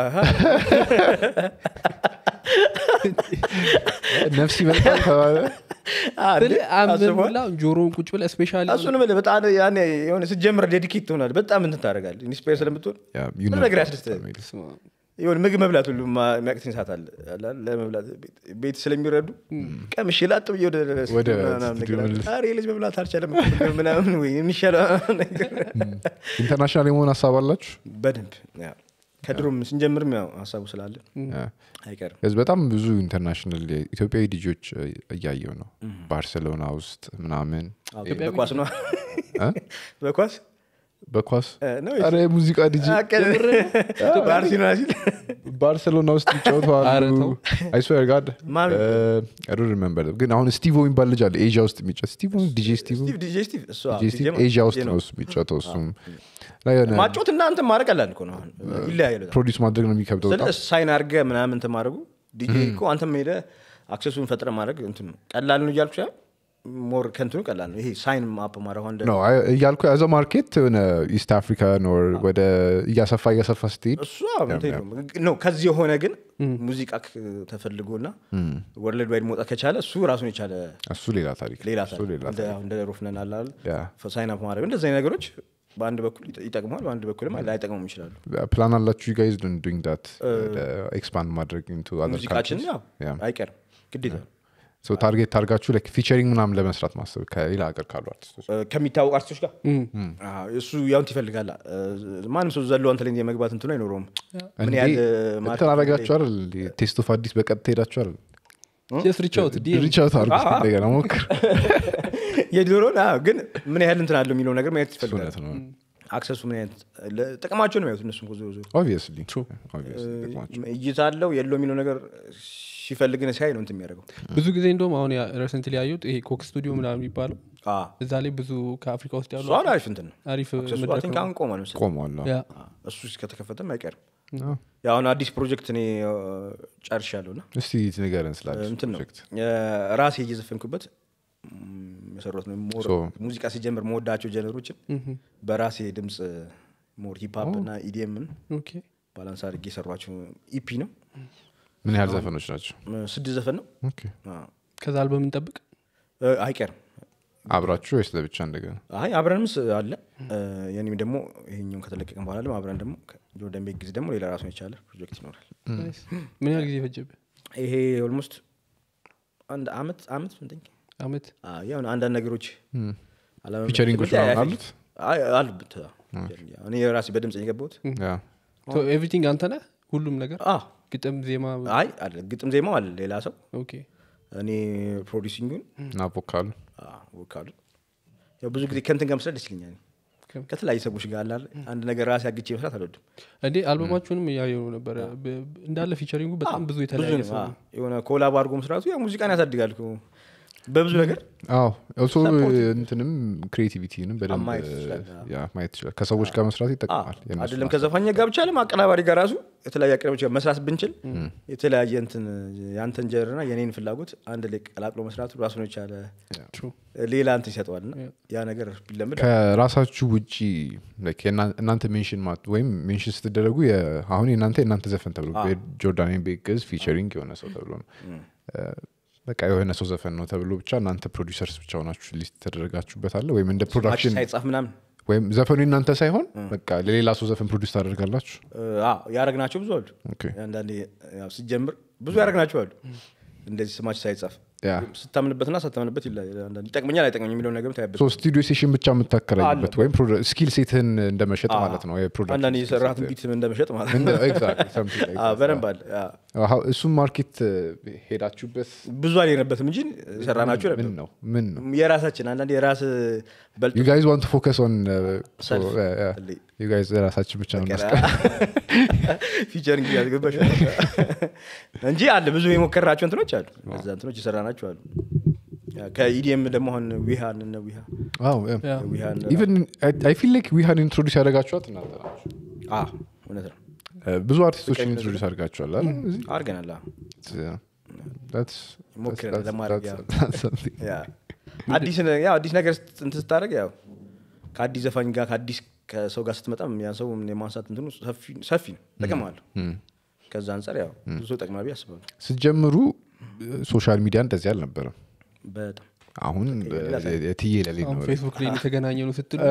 ነፍስ ይመልካል ተባለ አምላ ጆሮውን ቁጭ ብለህ ስፔሻሊ እሱን ምልህ በጣም ያኔ የሆነ ስትጀምር ዴዲኬት ትሆናል በጣም እንትን ታደርጋለህ ኢንስፓየር ስለምትሆን ያ, you ሁሉ know ነገር that ያስደስትሃል family. የሆነ ምግብ መብላት ሁሉ ማ- የሚያቅተኝ ሰዓት አለ አለ አይደል? ለመብላት ቤት- ቤት ስለሚረዱ ቀምሼ ላጥ ብዬ ወደ ወደ ምናምን ስቱዲዮ ነገር አለ። መልስ። ኧረ ይህ ልጅ መብላት አልቻለም ምናምን ወይ የሚሻለው ነገር ኢንተርናሽናል የመሆን ሀሳብ አላችሁ በደንብ ያው ከድሮም ስንጀምርም ያው ሀሳቡ ስላለ ያ. አይቀርም ከዚህ በጣም ብዙ ኢንተርናሽናል ኢትዮጵያዊ ልጆች እያየው ነው ባርሴሎና ውስጥ ምናምን አዎ፣ በኳስ ነው እ? በኳስ በኳስ እ፣ ነው ኧረ የሙዚቃ ዲጂ ባርሴሎና ሲል ባርሴሎና ውስጥ ኧረ ይጫወተዋሉ ተው። አይስዌር ጋድ ማን? ሪመምበር ግን አሁን ስቲቮ የሚባል ልጅ አለ ኤዥያ ውስጥ የሚጫወት ስቲቮ ዲጄ ስቲቮ ስቲቭ ዲጄ ስቲቭ እሱ አዎ፣ ዲጄ ስቲቭ ዲጄ ነው። ኤዥያ ውስጥ ዲጄ ነው እሱ የሚጫወተው እሱም እና የሆነ ማጮት እና እንትን ማድረግ ቀላል እኮ ነው አሁን ይለያያል በጣም። ፕሮዲስ ማድረግ ነው የሚከብደው ስለ በጣም ሳይን አድርገህ ምናምን እንትን ማድረጉ ዲጄ እኮ አንተም ሄደ አክሰሱን ፈጥረ ማድረግ እንትን ነው ቀላል ነው እያልኩ ሳይሆን ሞር ከንትኑ ቀላል ነው ይሄ ሳይን አፕ ማድረግ አሁን እንደ ነው አይ- እያልኩ ያዘ ማርኬት የሆነ ኢስት አፍሪካን ኦር ወደ እያሰፋ እያሰፋ ስትሄድ እሱ አዎ፣ እንትን የለውም። ነው ከዚህ የሆነ ግን ሙዚቃ ክ- ተፈልጎና ወርልድ ዋይድ መውጣት ከቻለ እሱ ራሱን የቻለ እሱ ሌላ ታሪክ ሌላ እሱ ታሪክ። ሌላ እንደ አሁን እንደ ሮፍነን አለ አይደል? ያ ሳይን አፕ ማድረግ እንደዚህ አይነት ነገሮች በአንድ በኩል ይጠ- ይጠቅማል በአንድ በኩልም ላይጠቅሙም ይችላሉ ፕላን አላችሁ ጋይዝ ዱንግ ዳት ኤክስፓንድ ማድረግ ኢንቱ ሙዚቃችን ያው Yeah. አይቀርም ግዴታ ነው። ታርጌት ታርጋችሁ ፊቸሪንግ ምናምን ለመስራት ማሰብ ከሌላ ሀገር ካሉ አርቲስቶች እ፣ ከሚታወቁ አርቲስቶች ጋር አዎ፣ እሱ ያውንት ይፈልጋል እ፣ ማንም ሰው ዘሎ አንተ ላይ የመግባት እንትኑ አይኖረውም ምን ያህል እ፣ እንትን ማርኬት አረጋችሁ አይደል ቴስት ኦፍ አዲስ በቀጥታ ሄዳችሁ አይደል ጀስት ሪቻውት ሪቻውት አርጉ እስኪ እንደገና ሞክር የድሮን አዎ፣ ግን ምን ያህል እንትን አለው የሚለው ነገር ማየት ይፈልጋል እውነት ነው አክሰሱ ምን አይነት ለ- ጥቅማቸው ነው የሚያዩት እነሱም እኮ ዞሮ ዞሮ ኦብቪየስሊ ጥቅማቸው እይታ አለው የለው የሚለው ነገር ሲፈልግን ሲያይ ነው እንትን የሚያደርገው ብዙ ጊዜ እንደውም አሁን ሬሰንት ያዩት ይሄ ኮክ ስቱዲዮ ምናምን የሚባለው አዎ። እዛ ላይ ብዙ ከአፍሪካ ውስጥ ያሉ እሱ አሁን አሪፍ እንትን ነው አሪፍ አክሰሱ አይ መድረክ ቲንክ ነው አሁን ቆሟል መሰለኝ ቆሟል አዎ። ያ አዎ፣ እሱ እስከተከፈተም አይቀርም አዎ። ያው አሁን አዲስ ፕሮጀክት እኔ እ፣ ጨርሻለሁ እና እስቲ ንገረን ስለ አዲስ እንትን ነው ፕሮጀክት እ፣ ራሴ እየዘፈንኩበት ም፣ የሰራሁት ነው ሞር So- ሙዚቃ ሲጀምር መወዳቸው ጀነሮችን በራሴ ድምፅ ሞር ሂፕሀፕ እና ኢዲኤምን ኦኬ ባላንስ አድርጌ የሰሯቸው ኢፒ ነው ምን ያህል ዘፈኖች ናቸው እ፣ ስድስት ዘፈን ነው ኦኬ። አዎ። ከዛ አልበም እንጠብቅ እ፣ አይቀርም አብራችሁ ወይስ ለብቻ እንደገና አይ አብረንም ስ- አለ እ፣ የኔም ደግሞ ይሄኛውን ከተለቀቀም በኋላ ደግሞ አብረን ደግሞ ጆርዳን ቤት ጊዜ ደግሞ ሌላ ራሱን የቻለ ፕሮጀክት ይኖራል ናይስ። ምን ያህል ጊዜ ፈጀብህ ይሄ ኦልሞስት አንድ አመት አመት ምንጠኝ አመት ያው አንዳንድ ነገሮች አለመመቸት ፊቸሪንጎች ጉዳይ ምናምን አይፈጅም። አይ አሉበት አዎ። እኔ ራሴ በድምፅ ነው የገባሁት ያ ኤቭሪቲንግ አንተ ነህ ሁሉም ነገር አ ግጥም ዜማ አይ አለ ግጥም ዜማው አለ ሌላ ሰው ኦኬ እኔ ፕሮዲሲንጉን እና ቮካሉ ወካሉ ያው ብዙ ጊዜ ከንትን ጋር መስራት ደስ ይለኛል ከም- ከተለያዩ ሰዎች ጋር አለ አይደል? አንድ ነገር ራሴ አግቼ መስራት አልወድም እንዴ አልበማችሁንም እያየው ነበረ ብ- እንዳለ ፊቸሪንጉ በጣም ብዙ ብዙ የተለያየ ነው ሰው አዎ። የሆነ ኮላብ አድርጎ መስራቱ ያው ሙዚቃን ያሳድጋል እኮ በብዙ ነገር አዎ ኦልሶ እንትንም ክሬቲቪቲንም በደንብ ማየት ይችላል። ያ ማየት ይችላል ከሰዎች ጋር መስራት ይጠቅማል የእነሱን አይደለም ከዘፋኛ ጋር ብቻ ለም አቀናባሪ ጋር ራሱ የተለያየ አቀናባሪዎች ጋር መስራት ብንችል የተለያየ እንትን የአንተን ጀርና የኔን ፍላጎት አንድ ላይ ቀላቅሎ መስራቱ ራሱን የቻለ True. ሌላ እንትን ይሰጠዋል እና ያ ነገር ቢለምድ ከራሳችሁ ውጪ like የእና- እናንተ ሜንሽን ማት ወይም ሜንሽን ስትደረጉ የ- አሁን የእናንተ የእናንተ ዘፈን ተብሎ ጆርዳን ቤግዝ ፊቸሪንግ የሆነ ሰው ተብሎ ነው እ፣ በቃ የሆነ ሰው ዘፈን ነው ተብሎ ብቻ እናንተ ፕሮዲሰርስ ብቻ ሆናችሁ ሊስት ተደረጋችሁበት አለ ወይም እንደ ማች ፕሮዳክሽን ሳይጻፍ ምናምን ወይም ዘፈኑ የእናንተ ሳይሆን በቃ ለሌላ ሰው ዘፈን ፕሮዲስ ታደርጋላችሁ ያደረግናቸው ብዙ አሉ ኦኬ። አንዳንዴ ያው ሲጀምር ብዙ ያደረግናቸው አሉ እንደዚህ ስማች ሳይጻፍ ያ ስታምንበትና ሳታምንበት ይለያያል። አንዳንዴ ይጠቅመኛል አይጠቅመኝ የሚለውን ነገር ታያበት ሶ ስቱዲዮ ሴሽን ብቻ የምታከራይበት ወይም ስኪል ሴትን እንደመሸጥ ማለት ነው አንዳንዴ የሰራትን ቢት እንደመሸጥ ማለት ነው አዎ፣ በደንብ አለ አዎ። እሱም ማርኬት ሄዳችሁበት ብዙ አልሄድንበትም እንጂ ሰራናችሁ ነበር ምን ነው ምን ነው የራሳችን አንዳንድ የራስ በልጦ ዩ ጋይዝ ዋንት ፎከስ ኦን Self. ዩ ጋይዝ ራሳችን ብቻ ነው እናስቀ ፊቸሪንግ ያስገባሽ እንጂ አለ ብዙ የሞከርናቸው እንትኖች አሉ እዛ እንትኖች የሰራናቸው አሉ ያ፣ ከኢዲኤም ደግሞ አሁን ዊሃን እነ ዊሃ ያ። ዊሃን ኢቨን አይ ፊል ላይክ ዊሃን ኢንትሮዲስ ያደረጋችኋት እናንተ ናችሁ አ እውነት ነው Uh, ብዙ አርቲስቶችን ኢንትሮዲስ አድርጋችኋል አይደል? እዚህ? አድርገናል አዎ። Yeah. That's- ሞክረን that's- ለማድረግ that's- ያው። that's something. ያ አዲስ ነ- ያው አዲስ ነገር ስት- እንትን ስታደርግ ያው ከአዲስ ዘፋኝ ጋር ከአዲስ ከሰው ጋር ስትመጣም ያን ሰው የማንሳት እንትኑ ሰፊ- ሰፊ ነው ጥቅም አለው ከዛ አንጻር ያው ብዙ ጠቅማ ብዬ አስባለሁ ስትጀምሩ ሶሻል ሚዲያ እንደዚህ አልነበረም በጣም አሁን የትዬ ለሌ አሁን ነው ፌስቡክ ላይ የተገናኘ ነው ስትሉ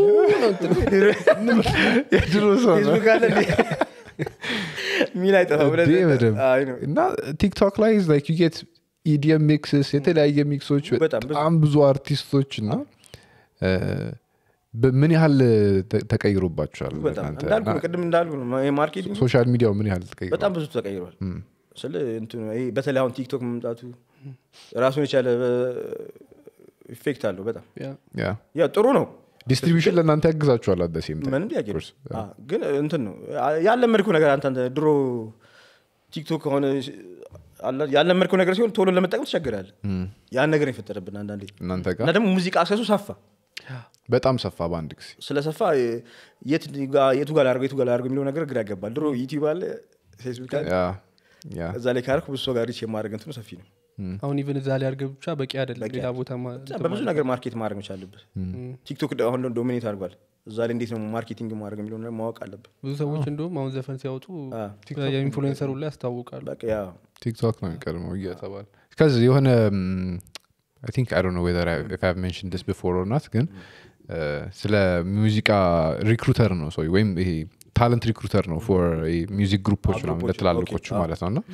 የድሮ ሰው ነው። ፌስቡክ አለ እንዴ? ሚል አይጠፋም እንዴ ብለህ- በደምብ። አይ ነው። እና ቲክቶክ ላይ ላይክ ዩ ጌት ኢዲየም ሚክስስ የተለያየ ሚክሶች በጣም ብዙ። በጣም ብዙ አርቲስቶች እና እ፣ በምን ያህል ተ- ተቀይሮባቸዋል በጣም እናንተ? እንዳልኩ ነው እና ቅድም እንዳልኩ ነው ማርኬቲንግ ሶሻል ሚዲያው ምን ያህል ተቀይሮ በጣም ብዙ ተቀይሯል ስለ እንትኑ ይሄ በተለይ አሁን ቲክቶክ መምጣቱ ራሱን የቻለ ኢፌክት አለው በጣም ያ። ያ ያው ጥሩ ነው ዲስትሪቢሽን ለእናንተ ያግዛችኋል አደ ሴም ምንም ጥያቄ የለውም። አዎ፣ ግን እንትን ነው ያለመድኩ ነገር አንተ አንተ ድሮ ቲክቶክ ከሆነ አለ- ያለመድከው ነገር ሲሆን ቶሎ ለመጠቀም ትቸገራለህ ያን ነገር የፈጠረብን አንዳንዴ እናንተ እና ጋር ደግሞ ሙዚቃ አክሰሱ ሰፋ በጣም ሰፋ በአንድ ጊዜ ስለሰፋ የት ጋ- የቱ ጋር ላድርገው የቱ ጋር ላድርገው የሚለው ነገር ግራ ያገባል ድሮ ዩቲዩብ አለ ፌስቡክ አለ ያ ያ እዛ ላይ ካርኩ ብዙ ሰው ጋር ሪች የማድረግ እንትኑ ሰፊ ነው አሁን ኢቨን እዛ ላይ አድርገህ ብቻ በቂ አይደለም ሌላ ቦታ ማ- ብቻ በብዙ ነገር ማርኬት ማድረግ መቻል አለብህ ቲክቶክ ደ- አሁን ዶሚኔት አድርጓል እዛ ላይ እንዴት ነው ማርኬቲንግ ማድረግ የሚለው ነገር ማወቅ አለብህ ብዙ ሰዎች እንደውም አሁን ዘፈን ሲያወጡ አ፣ የኢንፍሉዌንሰሩ ላይ ያስታውቃሉ በቃ ያ ቲክቶክ ነው የሚቀድመው እየተባለ ከዚ የሆነ አይ ቲንክ አይ ዶንት ኖ ዌዘር ኢፍ አይ ሜንሽን ዲስ ቢፎር ኦር ናት ግን እ፣ ስለ ሙዚቃ ሪክሩተር ነው ሰው ወይም ይሄ ታለንት ሪክሩተር ነው ፎር ሚውዚክ ግሩፖች ምናምን ግሩፖች፣ ለትላልቆቹ ኦኬ፣ ማለት ነው እና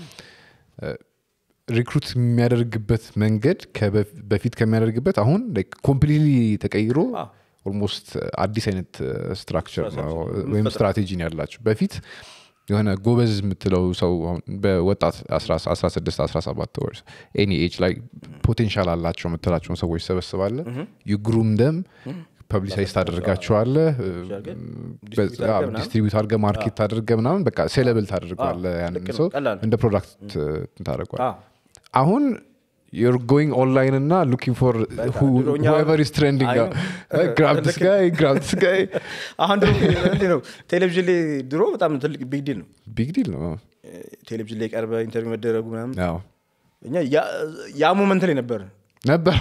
ሪክሩት የሚያደርግበት መንገድ ከበፍ- በፊት ከሚያደርግበት አሁን ኮምፕሊትሊ ተቀይሮ አዎ። ኦልሞስት አዲስ አይነት ስትራክቸር ነው ወይም ስትራቴጂ ነው ያላቸው በፊት የሆነ ጎበዝ የምትለው ሰው አሁን በወጣት 16 17 ወርስ ኤኒ ኤጅ ላይ ፖቴንሻል አላቸው የምትላቸውን ሰዎች ሰበስባለ ዩ ግሩም ደም ፐብሊሳይዝ ታደርጋቸዋለ distribute አድርገህ ምናምን። ዲስትሪቢዩት አድርገ ማርኬት ታደርገ ምናምን በቃ ሴለብል ታደርገዋለ ያንን ልክ ነው፣ ሰው ቀላል ነው። እንደ ፕሮዳክት ታደርጓል አ፣ አሁን ዩር ጎይንግ ኦንላይን እና ሉኪንግ ፎር ድሮ እኛ- ሁቨር ኢስ ትሬንዲንግ አይ ነው። ግራብ ዲስ ጋይ ግራብ ዲስ ጋይ አሁን ድሮ እንዴት ነው ቴሌቪዥን ላይ ድሮ በጣም ትልቅ ቢግ ዲል ነው ቢግ ዲል ነው ቴሌቪዥን ላይ ቀርበ ኢንተርቪው መደረጉ ምናምን ያው እኛ ያ- ያ ሞመንት ላይ ነበር ነበር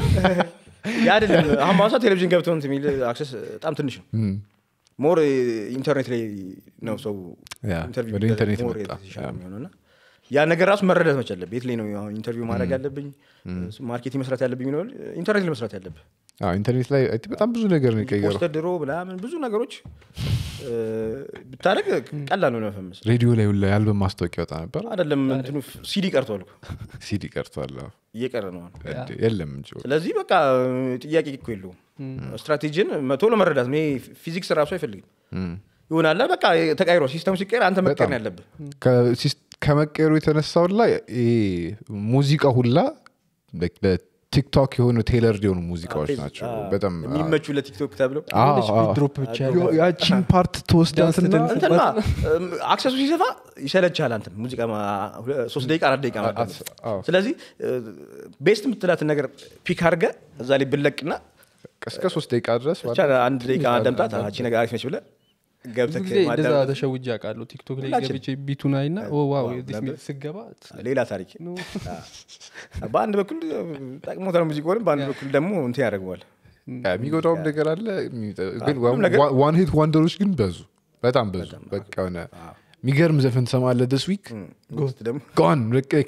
ያ አይደለም አሁን በአሁኑ ሰዓት ቴሌቪዥን ገብተው እንትን የሚል አክሰስ በጣም ትንሽ ነው ሞር ኢንተርኔት ላይ ነው ሰው ያ፣ ኢንተርቪው ወደ ኢንተርኔት ሞር መጣ። የተሻለ የሚሆነው እና ያ ነገር ራሱ መረዳት መቻል አለብህ የት ላይ ነው አሁን ኢንተርቪው ማድረግ ያለብኝ ማርኬቲንግ መስራት ያለብኝ የሚለው ኢንተርኔት ላይ መስራት ያለብህ አዎ፣ ኢንተርኔት ላይ አይ ቲንክ በጣም ብዙ ነገር ነው የቀየረው ፖስተር ድሮ ምናምን ብዙ ነገሮች እ፣ ብታደርግ ቀላል ነው ለመፈመስ ሬዲዮ ላይ ሁላ የአልበም ማስታወቂያ ወጣ ነበር አይደለም እንትኑ ሲዲ ቀርቷል እኮ ሲዲ ቀርቷል አዎ። እየቀረ ነው አሁን። እንዴ፣ የለም እንጂ ስለዚህ በቃ ጥያቄ እኮ የለውም ስትራቴጂን ቶሎ መረዳት ነው ይሄ ፊዚክስ ራሱ አይፈልግም ይሆናለ በቃ ተቃይሮ ሲስተሙ ሲቀየር አንተ መቀየር ነው ያለብህ ከሲስ- ከመቀየሩ የተነሳው ላይ ይሄ ሙዚቃ ሁላ like ለቲክቶክ የሆኑ ቴለር የሆኑ ሙዚቃዎች ናቸው አዎ፣ በጣም የሚመቹ ለቲክቶክ ተብለው አዎ፣ የሆነች አዎ። ድሮፕ ብቻ ዮ- ያቺን ፓርት ተወስዳትና እንትና አክሰሱ ሲሰፋ ይሰለቻል አንተ ሙዚቃ ማ- ሁለ- ሶስት ደቂቃ አራት ደቂቃ ማዳመጥ። አዎ። ስለዚህ ቤስት የምትላትን ነገር ፒክ አድርገህ እዛ ላይ ብለቅና እስከ ሶስት ደቂቃ ድረስ ብቻ አንድ ደቂቃ ደምጣት አቺ ነገር አሪፍ ነች ብለህ ብዙ ገብተህ ጊዜ እንደዛ ማዳመጥ ተሸውጄ አውቃለሁ ቲክቶክ ላይ ሁላችን። ገብቼ ቢቱን አይና ኦ ዋው ዋው፣ ዲስ ለምን? ሚል ስገባ ሌላ ታሪክ ነው። አዎ። በአንድ በኩል ጠቅሞታል ሙዚቃውንም በአንድ በኩል ደግሞ እንትን ያደርገዋል የሚጎዳውም ነገር አለ የሚጠ- ግን ሁሉም ነገር- ዋን ሂት ዋንደሮች ግን በዙ በጣም በዙ በቃ የሆነ የሚገርም ዘፈን ትሰማለህ ስ ዊክ ጎስት ደግሞ ጋን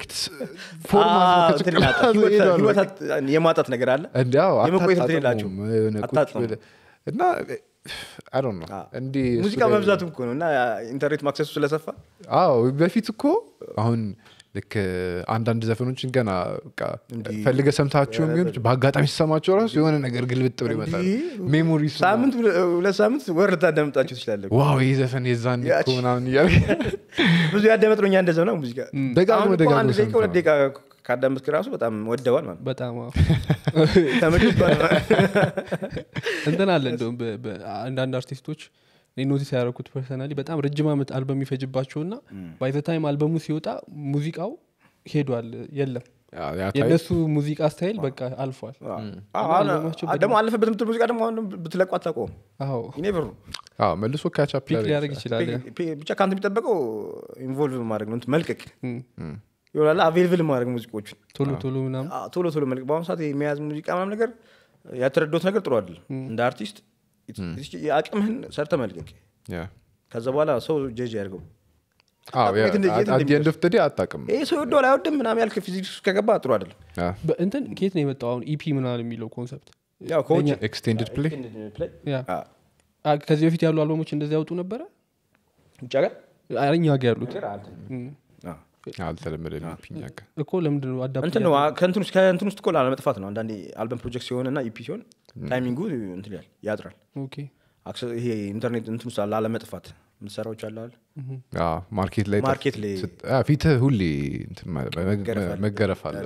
አዎ፣ እንትን ይላጣል። ህይወት- ህይወት የማጣት ነገር አለ እንዲያው የመቆየት እንትን የላቸውም። አታጥሙም። እና አይ ዶንት ኖ እንዲህ እሱ ሙዚቃ ላይ- መብዛቱም እኮ ነው እና ኢንተርኔት ማክሰሱ ስለሰፋ አዎ በፊት እኮ አሁን ልክ አንዳንድ ዘፈኖችን ገና በቃ ፈልገ ሰምታቸው የሚሆን በአጋጣሚ ሲሰማቸው ራሱ የሆነ ነገር ግልብጥ ብሎ ይመጣል ሜሞሪ ሳምንት ሁለት ሳምንት ወር ልታዳምጣቸው ትችላለህ ዋው ይህ ዘፈን የዛን እኮ ያቺ- ምናምን እያለ ብዙ ያዳመጥ ነው እኛ እንደዛ ነው ሙዚቃ ደጋግሞ አሁን እኮ ደጋግሞ አንድ ደቂቃ ሁለት ሰምተዋል። ደቂቃ ካዳመጥክ ራሱ በጣም ወደዋል ማለት ነው በጣም አዎ። ተመችቶሃል ማለት ነው። እንትን አለ እንደውም በ- በ- አንዳንድ አርቲስቶች እኔ ኖቲስ ያደረኩት ፐርሰናሊ በጣም ረጅም ዓመት አልበም የሚፈጅባቸው እና ባይ ዘ ታይም አልበሙ ሲወጣ ሙዚቃው ሄዷል የለም ያ- ያ ታይም የእነሱ ሙዚቃ ስታይል በቃ አልፏል አዎ። አሁን ደግሞ አለፈበት የምትል ሙዚቃ ደግሞ አሁን ብትለቁ አታውቀውም አዎ ኢኔቨር ነው አዎ፣ መልሶ ካቻፕ ፒክ ሊያደርግ ይችላል ያ። ብቻ ከአንተ የሚጠበቀው ኢንቮልቭ ማድረግ ነው እንትን መልቀቅ እም። ይሆናል አቬልብል ማድረግ ሙዚቆቹን ቶሎ ቶሎ ምናምን አዎ፣ ቶሎ ቶሎ መልቀቅ በአሁኑ ሰዓት የሚያዝ ሙዚቃ ምናምን ነገር ያተረዶት ነገር ጥሩ አይደለም እንደ አርቲስት የአቅምህን ሰርተ መልቀቅ ከዛ በኋላ ሰው ጀጅ ያደርገው የት እንደ- የት አዲየንድ ኦፍ ዴ አታውቅም ይህ ሰው ወደዋል አይወድም ምናምን ያልክ ፊዚክስ ውስጥ ከገባ ጥሩ አይደለም ያ። በእንትን ከየት ነው የመጣው አሁን ኢፒ ምናምን የሚለው ኮንሰፕት ያው ከውጭ ኤክስቴንድድ ፕሌይ ፕሌይ ያ አ፣ ከዚህ በፊት ያሉ አልበሞች እንደዚህ ያወጡ ነበረ ውጭ ሀገር አ፣ እኛ ጋ ያሉት እም። አዎ። አልተለመደ ፒኛ እኮ ለምንድን ነው አዳፕት እንትን ነው ከእንትን ውስጥ ከእንትን ውስጥ እኮ ላለመጥፋት ነው አንዳንዴ አልበም ፕሮጀክት ሲሆን እና ኢፒ ሲሆን ታይሚንጉ እንትን ይላል ያጥራል ኦኬ አክሰ- ይሄ ኢንተርኔት እንትን ውስጥ ላለመጥፋት ምሰራዎች አለዋል ማርኬት ላይ ማርኬት ላይ ስት- አ፣ ፊትህ ሁሌ እንትን መ- መ- መገረፍ አለ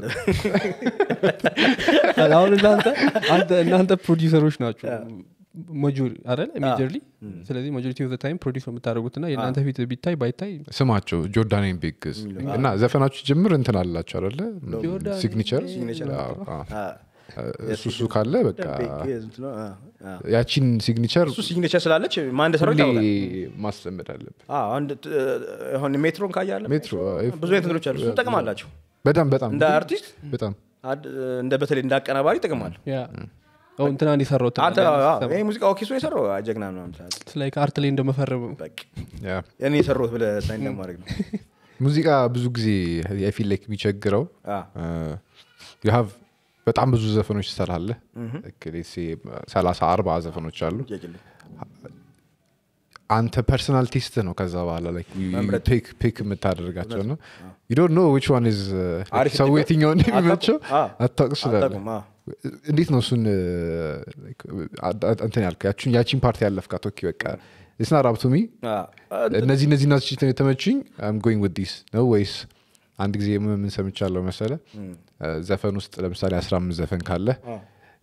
አሁን እናንተ አንተ እናንተ ፕሮዲውሰሮች ናቸው ማጆሪ አይደል ሜጀርሊ ስለዚህ ማጆሪቲ ኦፍ ታይም ፕሮዲስ ነው የምታደርጉት እና የእናንተ ፊት ቢታይ ባይታይ ስማቸው ጆርዳን ቤግስ እና ዘፈናችሁ ጅምር እንትን አላቸው አለ ጆርዳን ሲግኒቸር Signature። እሱ እሱ ካለ በቃ እንትን ነው፣ አ፣ አ። ያቺን ሲግኒቸር እሱ ሲግኔቸር ስላለች ማን እንደሰራው ሁሌ ይታወቃል ማስለመድ አለብን አዎ፣ አንድ ት- አሁን ሜትሮን ካያለ ሜትሮ ብዙ አይነት እንትኖች አሉ እሱ ጥቅም አላቸው በጣም በጣም እንደ አርቲስት በጣም አድ- እንደ በተለይ እንደ አቀናባሪ ጥቅም አለ ያ አሁን እንትናን የሰራው አንተ ይህ ሙዚቃ ኦኬ ሶ የሰራው አ፣ ጀግና ነው ምትላል ላይ ከአርት ላይ እንደመፈረም በቃ ያ እኔ የሰራሁት ብለህ ሳይን ለማድረግ ነው ሙዚቃ ብዙ ጊዜ የፊል ላይክ የሚቸግረው አ፣ ዩሃቭ በጣም ብዙ ዘፈኖች ትሰራለህ ሰላሳ አርባ ዘፈኖች አሉ ጥያቄ የለም። አንተ ፐርሰናል ቴስት ነው ከዛ በኋላ ላይ መምረጥ። ፒክ የምታደርጋቸው ነው ዩ ዶንት ኖ ዊች ዋን ኢዝ አሪፍ ሰው እንዲሆን የትኛውን የሚመቸው አ፣ አታውቅ ስላለ አታውቅም፣ አ። እንዴት ነው እሱን እንትን ያልከው ያችን ያቺን ፓርቲ ያለፍካት ኦኬ በቃ ስና ራብቱሚ አ፣ እነዚህ እነዚህ ናች የተመቹኝ አም ጎይንግ ውድ ዲስ ነው ወይስ አንድ ጊዜ ምን ምን ሰምቻለሁ መሰለ ዘፈን ውስጥ ለምሳሌ አስራ አምስት ዘፈን ካለ አ፣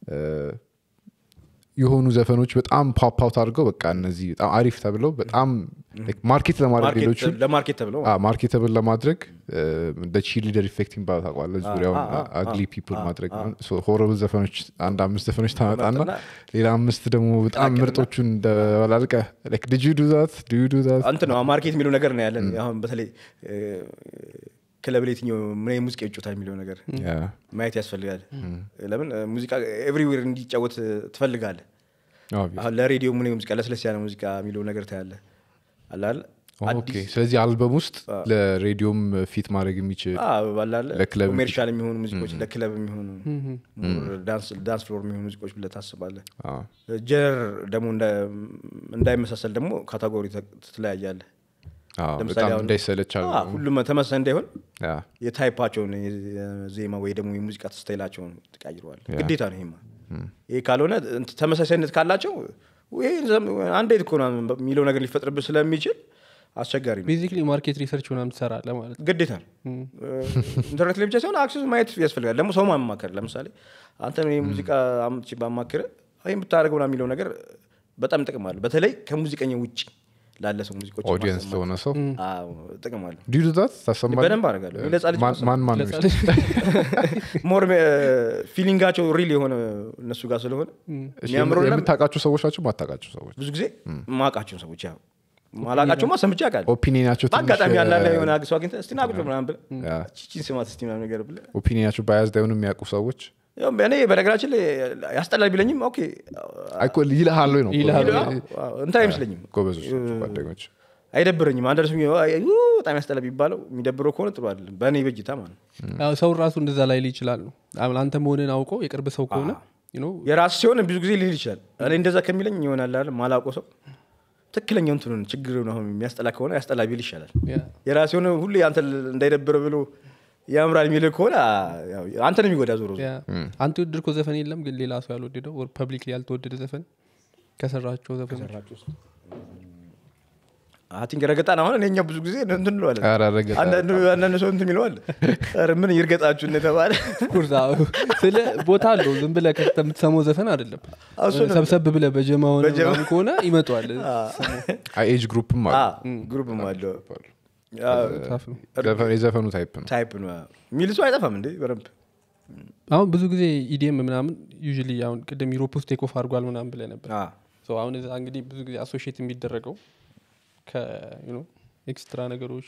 የሆኑ ዘፈኖች በጣም ፖፕ አውት አድርገው በቃ እነዚህ በጣም አሪፍ ተብለው በጣም ማርኬት ለማድረግ ማርኬት- ሌሎቹን ለማርኬት ተብለው ማርኬተብል ለማድረግ እንደ ቺ ሊደር ኢፌክት የሚባለው ታውቀዋለህ ዙሪያውን አ፣ አ፣ አግሊ ፒፕል አ፣ ማድረግ አ። ሆረብል ዘፈኖች አንድ አምስት ዘፈኖች ታመጣና ታመጣና ሌላ አምስት ደግሞ በጣም ቀላቅልና ምርጦቹን እንደበላልቀ ድጁ ዱዛት ድዩ ዱዛት እንትን ነው ማርኬት የሚለው ነገር ነው ያለን አሁን በተለይ እ፣ ክለብ ላይ የትኛው ምን አይነት ሙዚቃ ይጮታል የሚለው ነገር ማየት ያስፈልጋል ለምን እ፣ ሙዚቃ ኤቭሪዌር እንዲጫወት ትፈልጋለህ አሁን ለሬዲዮ ምን ሙዚቃ ለስለስ ያለ ሙዚቃ የሚለው ነገር ታያለ አላል ኦኬ ስለዚህ አልበም ውስጥ ለሬዲዮም ፊት ማድረግ የሚችል ባላለ ለክለብ ኮሜርሻል የሚሆኑ ሙዚቆች ለክለብ የሚሆኑ ዳንስ ፍሎር የሚሆኑ ሙዚቆች ብለህ ታስባለህ አ፣ ጀር ደግሞ እንዳ- እንዳይመሳሰል ደግሞ ካታጎሪ ትለያያለ አ፣ ለምሳሌ በጣም አሁን- እንዳይሰለቻል ሁሉም ተመሳሳይ እንዳይሆን ያ፣ የታይፓቸውን የዜማ ወይ ደግሞ የሙዚቃ ስታይላቸውን ትቀይረዋል ግዴታ ነው ይሄማ ይሄ ካልሆነ እንትን ተመሳሳይነት ካላቸው ይሄ ዘም- አንድ አይነት እኮ ነው የሚለው ነገር ሊፈጥርብህ ስለሚችል አስቸጋሪ ነው ቤዚክሊ ማርኬት ሪሰርች ምናምን ትሰራለህ ማለት ነው ግዴታ ነው ኢንተርኔት ላይ ብቻ ሲሆን አክሰስ ማየት ያስፈልጋል ደግሞ ሰው ማማከር ለምሳሌ አንተ ይህ ሙዚቃ አምጥቼ ባማክር ይህ ብታደርገው ምናምን የሚለው ነገር በጣም ጥቅም አለ በተለይ ከሙዚቀኛ ውጭ ላለ ሰው ሙዚቆች ኦዲየንስ ማሰማት። ለሆነ ሰው አዎ፣ ጥቅም አለ ዲዩ ዱዛት ታሰማለህ በደንብ አደርጋለሁ እኔ ለህፃን ልጅ ማን ማን ማን ነው ለምሳሌ ሞር ፊሊንጋቸው ሪል የሆነ እነሱ ጋር ስለሆነ የሚያምረው ነገር የምታውቃቸው ሰዎች ናቸው ማታውቃቸው ሰዎች ብዙ ጊዜ ማቃቸውን ሰዎች ያው ማላቃቸውማ ሰምቼ አውቃለሁ ኦፒኒናቸው በአጋጣሚ ያላለ የሆነ አግሰው አግኝተህ እስቲ ናቅሎ ምናምን ብለህ ያ። ቺቺን ስማት እስቲ ምናምን ነገር ብለህ ኦፒኒናቸው ባያዝድ አይሆኑ የሚያውቁ ሰዎች ያው እኔ በነገራችን ላይ ያስጠላል ቢለኝም ኦኬ አይኮ ይልሃል ወይ ነው ይልሃል ወይ? አዎ፣ እንትን አይመስለኝም ጎበዞች ናቸው ጓደኞች አይደብረኝም አንደርስ በጣም ያስጠላ ቢባለው የሚደብረው ከሆነ ጥሩ አይደለም በእኔ በጅታ ማለት ነው ያው ሰው ራሱ እንደዛ ላይ ይችላል ነው አሁን አንተ መሆንን አውቀው የቅርብ ሰው ከሆነ you know፣ የራስ ሲሆን ብዙ ጊዜ ሊል ይችላል እኔ እንደዛ ከሚለኝ ይሆናል አይደል ማላውቀው ሰው ትክክለኛው እንትኑን ችግር አሁን የሚያስጠላ ከሆነ ያስጠላ ቢል ይሻላል ያ፣ የራስ የሆነ ሁሌ አንተ እንዳይደብረ ብሎ ያምራል የሚልህ ከሆነ ያው አንተን የሚጎዳ ዞሮ ዞሮ ያ። አንተ የወደድከው ዘፈን የለም ግን ሌላ ሰው ያልወደደው ፐብሊክ ያልተወደደ ዘፈን ከሰራቸው ዘፈኖች አቲንክ ረገጣን አሁን እኛ ብዙ ጊዜ እንትን እንለዋለን ኧረ ረገጣ አንዳንድ አንዳንድ ሰው እንትን ይለዋል ኧረ ምን ይርገጣችሁ እንደተባለ ኩርዛ ስለ ቦታ አለው ዝም ብለህ ከፍተህ የምትሰማው ዘፈን አይደለም እሱ ነው። ሰብሰብ ብለህ በጀማ ሆነ በጀማ- ምናምን ከሆነ ይመጣዋል ኤጅ ግሩፕም አ፣ አለ ግሩፕም አለው ታፍ ነው ዘፈን- የዘፈኑ ታይፕ ነው ታይፕ ነው የሚል ሰው አይጠፋም እንዴ በደንብ አሁን ብዙ ጊዜ ኢዲኤም ምናምን ዩዥሊ አሁን ቅድም ዩሮፕ ውስጥ ቴክ ኦፍ አድርጓል ምናምን ብለህ ነበር አ፣ So አሁን እዛ እንግዲህ ብዙ ጊዜ አሶሽት የሚደረገው ከኤክስትራ ነገሮች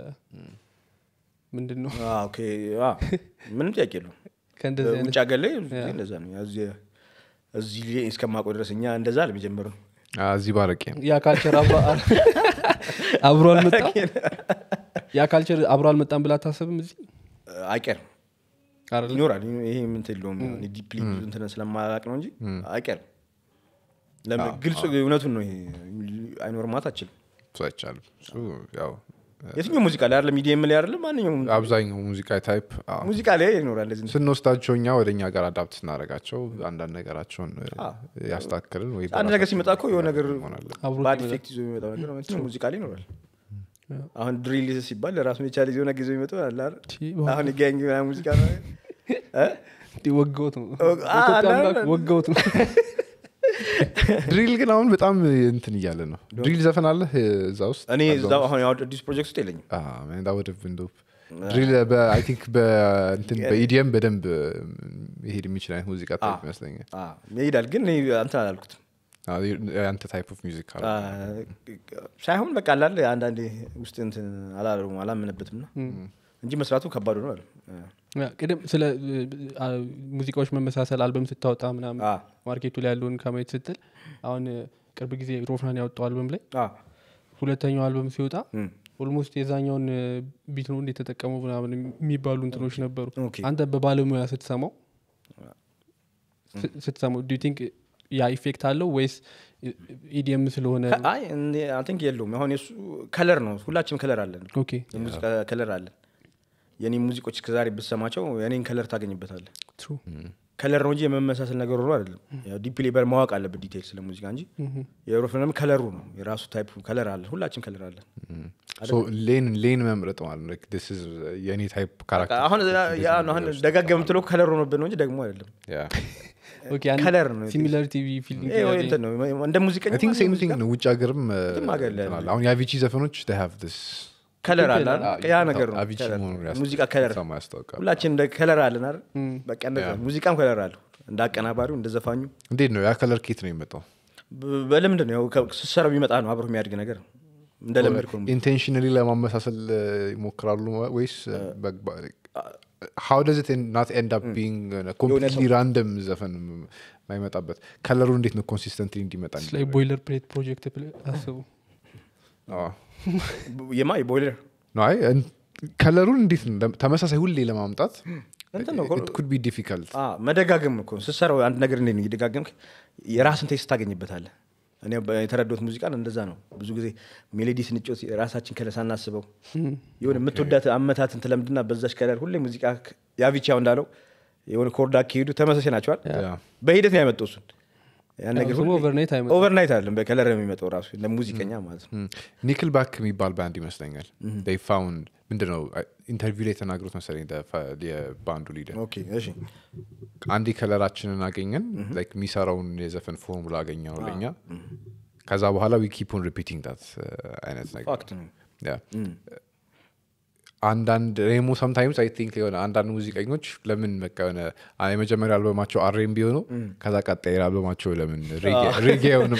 ምንድን ነው አ፣ ኦኬ አ፣ ምንም ጥያቄ የለውም ከእንደዚህ ውጭ አይነት ሀገር ላይ ብዙ ጊዜ እንደዛ ነው እዚህ- እዚህ ላይ እስከማውቀው ድረስ እኛ እንደዛ ለመጀመር ነው አ፣ እዚህ ባረቄ ነው ያ ካልቸር አብሮ አብሮ አልመጣም ያ ካልቸር አብሮ አልመጣም ብላ አታስብም እዚህ አይቀርም አይደለ? ይኖራል ይሄ ምን የለውም ዲፕሊ ብዙ እንትን ስለማላቅ ነው እንጂ አይቀርም ለምን ግልጽ እውነቱን ነው ይሄ አይኖርም ማለት አችልም እሱ አይቻልም እሱ ያው የትኛው ሙዚቃ ላይ አይደለም ሚዲየም ላይ አይደለም ማንኛውም አብዛኛው ሙዚቃ ታይፕ አዎ። ሙዚቃ ላይ ይኖራል እንደዚህ ስንወስዳቸው እኛ ወደ እኛ ጋር አዳፕት ስናደርጋቸው አንዳንድ ነገራቸውን ያስታክልን ወይ አንድ ነገር ሲመጣ እኮ የሆነ ነገር እንሆናለን። አብሮት ባድ ይመጣል። ኢፌክት ይዞ የሚመጣው ነገር ነው። ሙዚቃ ላይ ይኖራል አሁን ድሪል ሲባል ለራሱ የቻለ የሆነ ጊዜ የሚመጣው አለ አይደል? ቺ፣ አሁን ጋንግ ምናምን ሙዚቃ ነው እ? እንዲህ ወገውት ነው አ፣ ኢትዮጵያ አንዳንድ- አምላክ ወገውት ነው ድሪል ግን አሁን በጣም እንትን እያለ ነው ድሪል ዘፈን አለ እዛ ውስጥ እኔ እዛ አሁን ያው አዲስ ፕሮጀክት ውስጥ የለኝም ወደብንዶ ድሪል አይ ቲንክ በኢዲኤም በደንብ መሄድ የሚችል አይነት ሙዚቃ ታይፕ ይመስለኛል አ፣ ይሄዳል ግን እኔ እንትን አላልኩትም አዎ፣ የአንተ ታይፕ ኦፍ ሚዚክ አለ አ፣ ሳይሆን በቃ አላለ አንዳንዴ ውስጥ እንትን አላለውም አላምንበትም ነው እንጂ መስራቱ ከባዱ ነው አለ ያ፣ ቅድም ስለ አ፣ ሙዚቃዎች መመሳሰል አልበም ስታወጣ ምናምን አ፣ ማርኬቱ ላይ ያለውን ከማየት ስትል አሁን ቅርብ ጊዜ ሮፍናን ያወጣው አልበም ላይ አ፣ ሁለተኛው አልበም ሲወጣ እም፣ ኦልሞስት የዛኛውን ቢት ነው እንደተጠቀመው ምናምን የሚባሉ እንትኖች ነበሩ ኦኬ። አንተ በባለሙያ ስትሰማው ስ- ስትሰማው ዱ ቲንክ ያ ኢፌክት አለው ወይስ ኢዲኤም ስለሆነ ከ- አይ አይ ቲንክ የለውም አሁን የሱ ከለር ነው ሁላችንም ከለር አለን ኦኬ የሙዚቃ ከለር አለን የኔ ሙዚቆች እስከዛሬ ብትሰማቸው የኔን ከለር ታገኝበታለህ ትሩ ከለር ነው እንጂ የመመሳሰል ነገር ሆኖ አይደለም ዲፕሊ በር ማወቅ አለበት ዲቴል ስለ ሙዚቃ እንጂ የሮፍንም ከለሩ ነው የራሱ ታይፕ ከለር አለ ሁላችን ከለር አለን ሌን ሌን መምረጥ ማለት ነው Like, this is የእኔ ታይፕ ካራክተር አሁን ያ ነው አሁን ደጋገ የምትለው ከለር ሆኖብን ነው እንጂ ደግሞ አይደለም ከለር ነው ሲሚላሪቲ ፊሊንግ ይሄ ወይ እንትን ነው እንደ ሙዚቀኛ ቲንክ ሴም ሙዚቃ ቲንግ ነው ውጭ ሀገርም እ, የትም ሀገር ላይ እንትን አለ። አሁን የአቪቺ ዘፈኖች they have this ከለር አለ ትክክል። አይደል? ያ ነገር ነው አቪቺ ከለር። መሆኑን ያስታውቃል። ሙዚቃ ከለር ሰማ ያስታውቃል ሁላችን እንደ ከለር አለን አይደል በቃ እንደዛ ሙዚቃም ከለር አለው እንደ አቀናባሪው እንደ ዘፋኙ እንዴት ነው ያ ከለር ኬት ነው የመጣው በ- በልምድ ነው ያው ከ- ስትሰራው የሚመጣ ነው አብሮ የሚያድግ ነገር እንደ ለምድ ነው ኢንቴንሽናሊ ለማመሳሰል እ, ይሞክራሉ ወይስ ሀው ደዝ ናት ኤንድ አፕ ቢንግ ኮምፕሊትሊ ራንደም ዘፈን ማይመጣበት ከለሩ እንዴት ነው ኮንሲስተንትሊ እንዲመጣ ላይ ቦይለር ፕሌት ፕሮጀክት ብለህ አስቡ አዎ። የማ የቦይለር ነው አይ እን- ከለሩን እንዴት ነው ለም- ተመሳሳይ ሁሌ ለማምጣት እንትን ነው ኩድ ቢ ዲፊካልት አ፣ መደጋገም እኮ ስትሰራው አንድ ነገር እንዴት ነው እየደጋገምክ የራስን ቴስት ታገኝበታለህ እኔ በ- የተረዳሁት ሙዚቃን እንደዛ ነው ብዙ ጊዜ ሜሎዲ ስንጮት ራሳችን ከለር ሳናስበው የሆነ የምትወዳት አመታትን ትለምድና በዛች ከለር ሁሌ ሙዚቃ ያቪቻው እንዳለው የሆነ ኮርዳ ከሄዱ ተመሳሳይ ናቸዋል በሂደት ነው ያመጣው እሱን ያን ነገር እሱም overnight አይመጣም። ኦቨርናይት አይደለም በከለር ነው የሚመጣው ራሱ እንደ ሙዚቀኛ ማለት ነው ኒክል ባክ የሚባል ባንድ ይመስለኛል ይ ፋውንድ ምንድነው ኢንተርቪው ላይ የተናገሩት መሰለኝ the fa- የባንዱ ሊደር ኦኬ እሺ አንዴ ከለራችንን አገኘን ላይክ የሚሰራውን የዘፈን ፎርሙላ አገኘ ነው ለኛ ከዛ በኋላ ዊ ኪፕ ኦን ሪፒቲንግ ዳት አይነት ነገር ፋክት ነው ያ። አንዳንድ ሬሞ ሰምታይምስ አይ ቲንክ የሆነ አንዳንድ ሙዚቀኞች ለምን በቃ የሆነ አ- የመጀመሪያ አልበማቸው አሬም ቢሆኑ ከዛ ቀጣይ አልበማቸው ለምን ሬጌ አይሆንም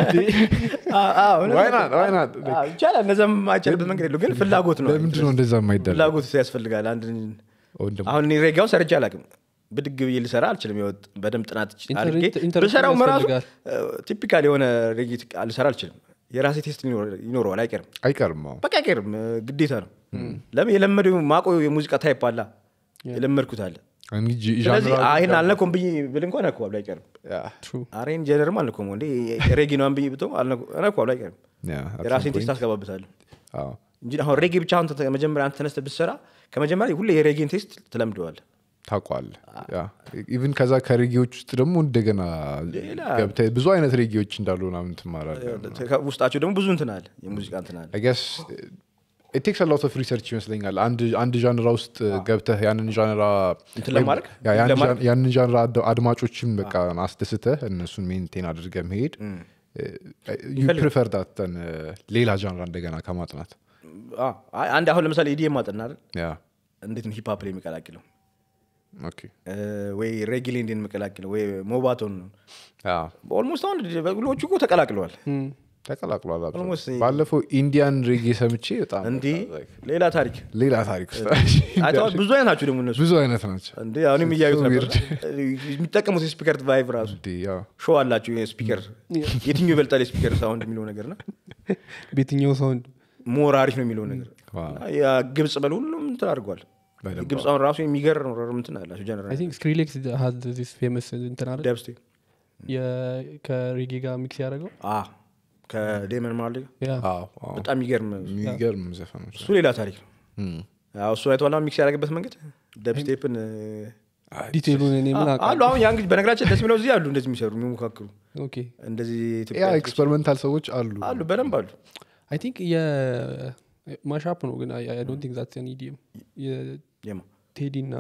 Why not? Why not? ይቻላል እነዛም አይቻልበት መንገድ የለው ግን ፍላጎት ነው ለምንድን ነው እንደዛ የማይደረግ ፍላጎት ያስፈልጋል አንድ ወይም ደግሞ አሁን እኔ ሬጋውን ሰርቼ አላውቅም ብድግ ብዬ ልሰራ አልችልም የወጥ በደንብ ጥናት ኢንተር- አድርጌ ኢንተር- ብሰራው መራሱ ያስፈልጋል። ቲፒካል የሆነ ሬጌ ልሰራ አልችልም የራሴ ቴስት ሊኖር- ይኖረዋል አይቀርም አይቀርም አዎ። በቃ አይቀርም እ፣ ግዴታ ነው ለምን የለመደው ማቆ የሙዚቃ ታይፕ አላ የለመድኩት አለ እንጂ ጂ- ስለዚህ ዣንራው- አ- ይሄን አልነኮም ብዬ ብል እንኳን እነኮዋለሁ አይቀርም ያ፣ አሬን ጀነርም አልነኮም እንዴ ሬጌ ነዋን ብዬ ብተው እነኮዋለሁ አይቀርም ያ፣ at some የራሴን point። ቴስት አስገባበታለሁ አዎ። እንጂ አሁን ሬጌ ብቻ አሁን ተ- መጀመሪያ አንተ ተነስተህ ብትሰራ ከመጀመሪያ ሁሌ የሬጌን ቴስት ትለምደዋል ታውቋል ኢቭን ከዛ ከሬጌዎች ውስጥ ደግሞ እንደገና ሌላ- ገብተህ ብዙ አይነት ሬጌዎች እንዳሉ ምናምን ትማራለህ ውስጣቸው ደግሞ ብዙ እንትን አለ የሙዚቃ እንትን አለ ገስ ቴክስ ሎት ኦፍ ሪሰርች ይመስለኛል አንድ አንድ ዣንራ ውስጥ ገብተህ ያንን ዣንራ እንትን ወይም ለማድረግ? ያ- ያን ለማድረግ? ዣን- ያንን ዣንራ አድ- አድማጮችን በቃ አስደስተህ እነሱን ሜንቴን አድርገህ መሄድ ፕሪፈር ዳተን ሌላ ዣንራ እንደገና ከማጥናት አ- አይ፣ አንድ አሁን ለምሳሌ ኢዲኤም ማጠና አይደል ያ እንዴት ነው ሂፕሀፕ ላይ የሚቀላቅለው ኦኬ እ፣ ወይ ሬጌ ላይ እንዴት ነው የሚቀላቅለው ወይ ሞባቶን ነው ያ ኦልሞስት አሁን በግሎቹ እኮ ተቀላቅለዋል ተቀላቅሏል አብዛኛው። Almost ባለፈው ኢንዲያን ሬጌ ሰምቼ በጣም እንዲህ ሌላ ታሪክ ሌላ ታሪክ ውስጥ አይተዋል ብዙ አይነት ናቸው ደግሞ እነሱ ብዙ አይነት ናቸው እንዴ አሁንም እያዩት So ነበር weird. የሚጠቀሙት የስፒከር ቫይቭ ራሱ እንዴ ያው ሾው አላቸው የስፒከር የትኛው ይበልጣል የስፒከር ሳውንድ የሚለው ነገር ና ቤትኛው ሳውንድ ሞር አሪፍ ነው የሚለው ነገር ዋው። እና ያ ግብጽ በል ሁሉም እንትን አድርጓል በደንብ ግብፅ አሁን ራሱ የሚገርም እንትን አላቸው አይ ጀነራል ቲንክ ስክሪሌክስ ሀዝ ዚስ ፌመስ እንትን አለ ደብስቴ ከሬጌ ጋር ሚክስ ያደረገው ከዴመን ማርሌ ጋር ያ አዎ፣ አዎ። በጣም የሚገርም የሚገርም ዘፈኖች እሱ ሌላ ታሪክ ነው እም። ያው እሱ አይተዋላ ሚክስ ያደረገበት መንገድ ደብስቴፕን ዲቴሉን እኔ ምን አሉ አሁን ያ እንግዲህ በነገራችን ደስ የሚለው እዚህ አሉ እንደዚህ የሚሰሩ የሚሞካክሩ ኦኬ እንደዚህ ያ ኢትዮጵያ ኤክስፐሪመንታል ሰዎች አሉ አሉ በደንብ አሉ አይ ቲንክ የማሻፕ ነው ግን አይ ዶንት ቲንክ ዛትስ ኢዲየም የማ የቴዲ እና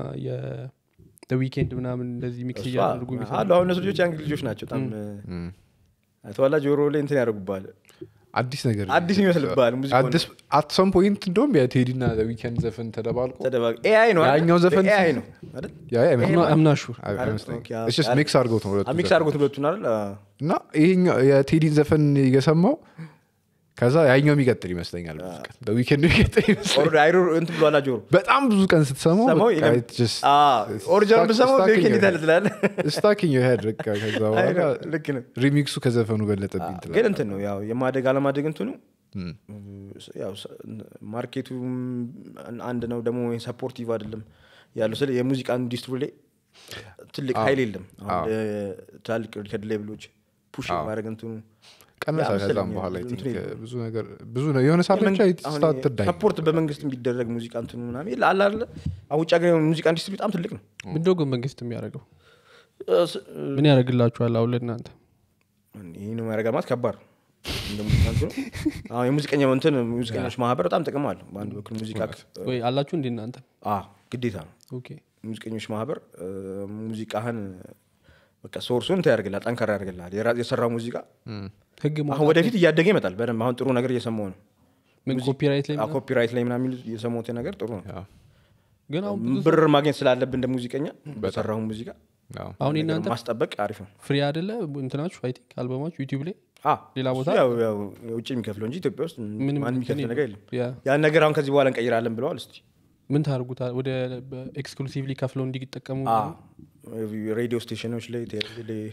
የዊኬንድ ምናምን እንደዚህ ሚክስ እሷ እያደርጉ የሚሰሩ አሉ አሁን እነሱ ልጆች ያን ልጆች ናቸው በጣም እም። አይተዋላ ጆሮ ላይ እንትን ያደርጉባል አዲስ ነገር አዲስ ይመስልብሃል ሙዚቃውን አት ሰም ፖይንት እንደውም የቴዲ ና ዊኬንድ ዘፈን ተደባልቆ ተደባቅ ኤአይ ነው ያኛው ዘፈን ኤአይ ነው አይደል ያ ያ አይመስልም? አምናሹር አይ- አይመስለኝም። ኦኬ፣ አዎ። It's just mix አድርገውት ነው ሁለቱ ሚክስ አድርጎት ሁለቱን አይደል አዎ። እና ይሄኛው የቴዲን ዘፈን እየሰማው ከዛ ያኛው የሚቀጥል ይመስለኛል ብዙ ቀን በዊኬንድ የሚቀጥል ይመስለኛል ኦልሬዲ አይሮ እንትን ብሏላ ጆሮ በጣም ብዙ ቀን ስትሰማው ሰማው በቃ ይገም- it just- አዎ፣ ኦሪጂናል ብሰማው stuck in ዊኬንድ your ይታለ head. ትላለህ stuck in your head በቃ ከዛ አይ በኋላ ነው፣ ልክ ነው ሪሚክሱ ከዘፈኑ በለጠብኝ ግን ትላለህ እንትን ነው ያው የማደግ አለማደግ እንትኑ እም። ያው ሰ- ማርኬቱም አንድ ነው ደግሞ ሰፖርቲቭ አይደለም ያለው ስለ የሙዚቃ ኢንዱስትሪ ላይ ትልቅ ሀይል የለም አሁን ትላልቅ ሪከርድ ሌብሎች ፑሽ ማድረግ እንትኑ ቀነሰ ያ ከዛም መሰለኝ በኋላ I እንትኑ think የለም። ብዙ ነገር ብዙ ነው የሆነ ሰዓት ብቻ ስታትር ዳይ ሰፖርት በመንግስት የሚደረግ ሙዚቃ እንትኑ ምናምን የለ አለ አለ አሁን ውጭ ሀገር ሙዚቃ ኢንዱስትሪ በጣም ትልቅ ነው ምንድነው ግን መንግስት የሚያደርገው እ፣ ስ- ምን ያደርግላችኋል አሁን ለእናንተ ይህ ነው ያደረጋ ማለት ከባድ ነው እንደ ሙዚቃ እንትኑ አሁን የሙዚቀኛ እንትን ሙዚቀኞች ማህበር በጣም ጥቅም አለው በአንድ በኩል ሙዚቃ ወይ አላችሁ እንዴ እናንተ አ ግዴታ ነው ኦኬ ሙዚቀኞች ማህበር እ፣ ሙዚቃህን በቃ ሶርሱን እንትን ያደርግልሃል ጠንካራ ያደርግልሃል የራ- የሰራው ሙዚቃ ህግ ማ- አሁን ወደፊት እያደገ ይመጣል በደንብ አሁን ጥሩ ነገር እየሰማው ነው ምን ኮፒራይት ላይ ምናምን? ኮፒራይት ላይ ምናምን የሚሉት የሰማሁት ነገር ጥሩ ነው ግን አሁን ብዙ ብር ማግኘት ስላለብን እንደ ሙዚቀኛ በሰራሁ ሙዚቃ አሁን ነገር የእናንተ ማስጠበቅ አሪፍ ነው ፍሪ አይደለ እንትናችሁ አይ ቲንክ አልበማችሁ ዩቲዩብ ላይ አ፣ ሌላ እሱ ቦታ? ያው ያው የውጭ የሚከፍለው እንጂ ኢትዮጵያ ውስጥ ምንም ማንም የሚከፍል እንትን ነገር የለም ያ ያን ነገር አሁን ከዚህ በኋላ እንቀይራለን ብለዋል እስቲ ምን ታደርጉታል ወደ ኤክስክሉሲቭሊ ከፍለው እንዲጠቀሙ አ፣ ሬዲዮ ስቴሽኖች ላይ ቴሌቪዥን ላይ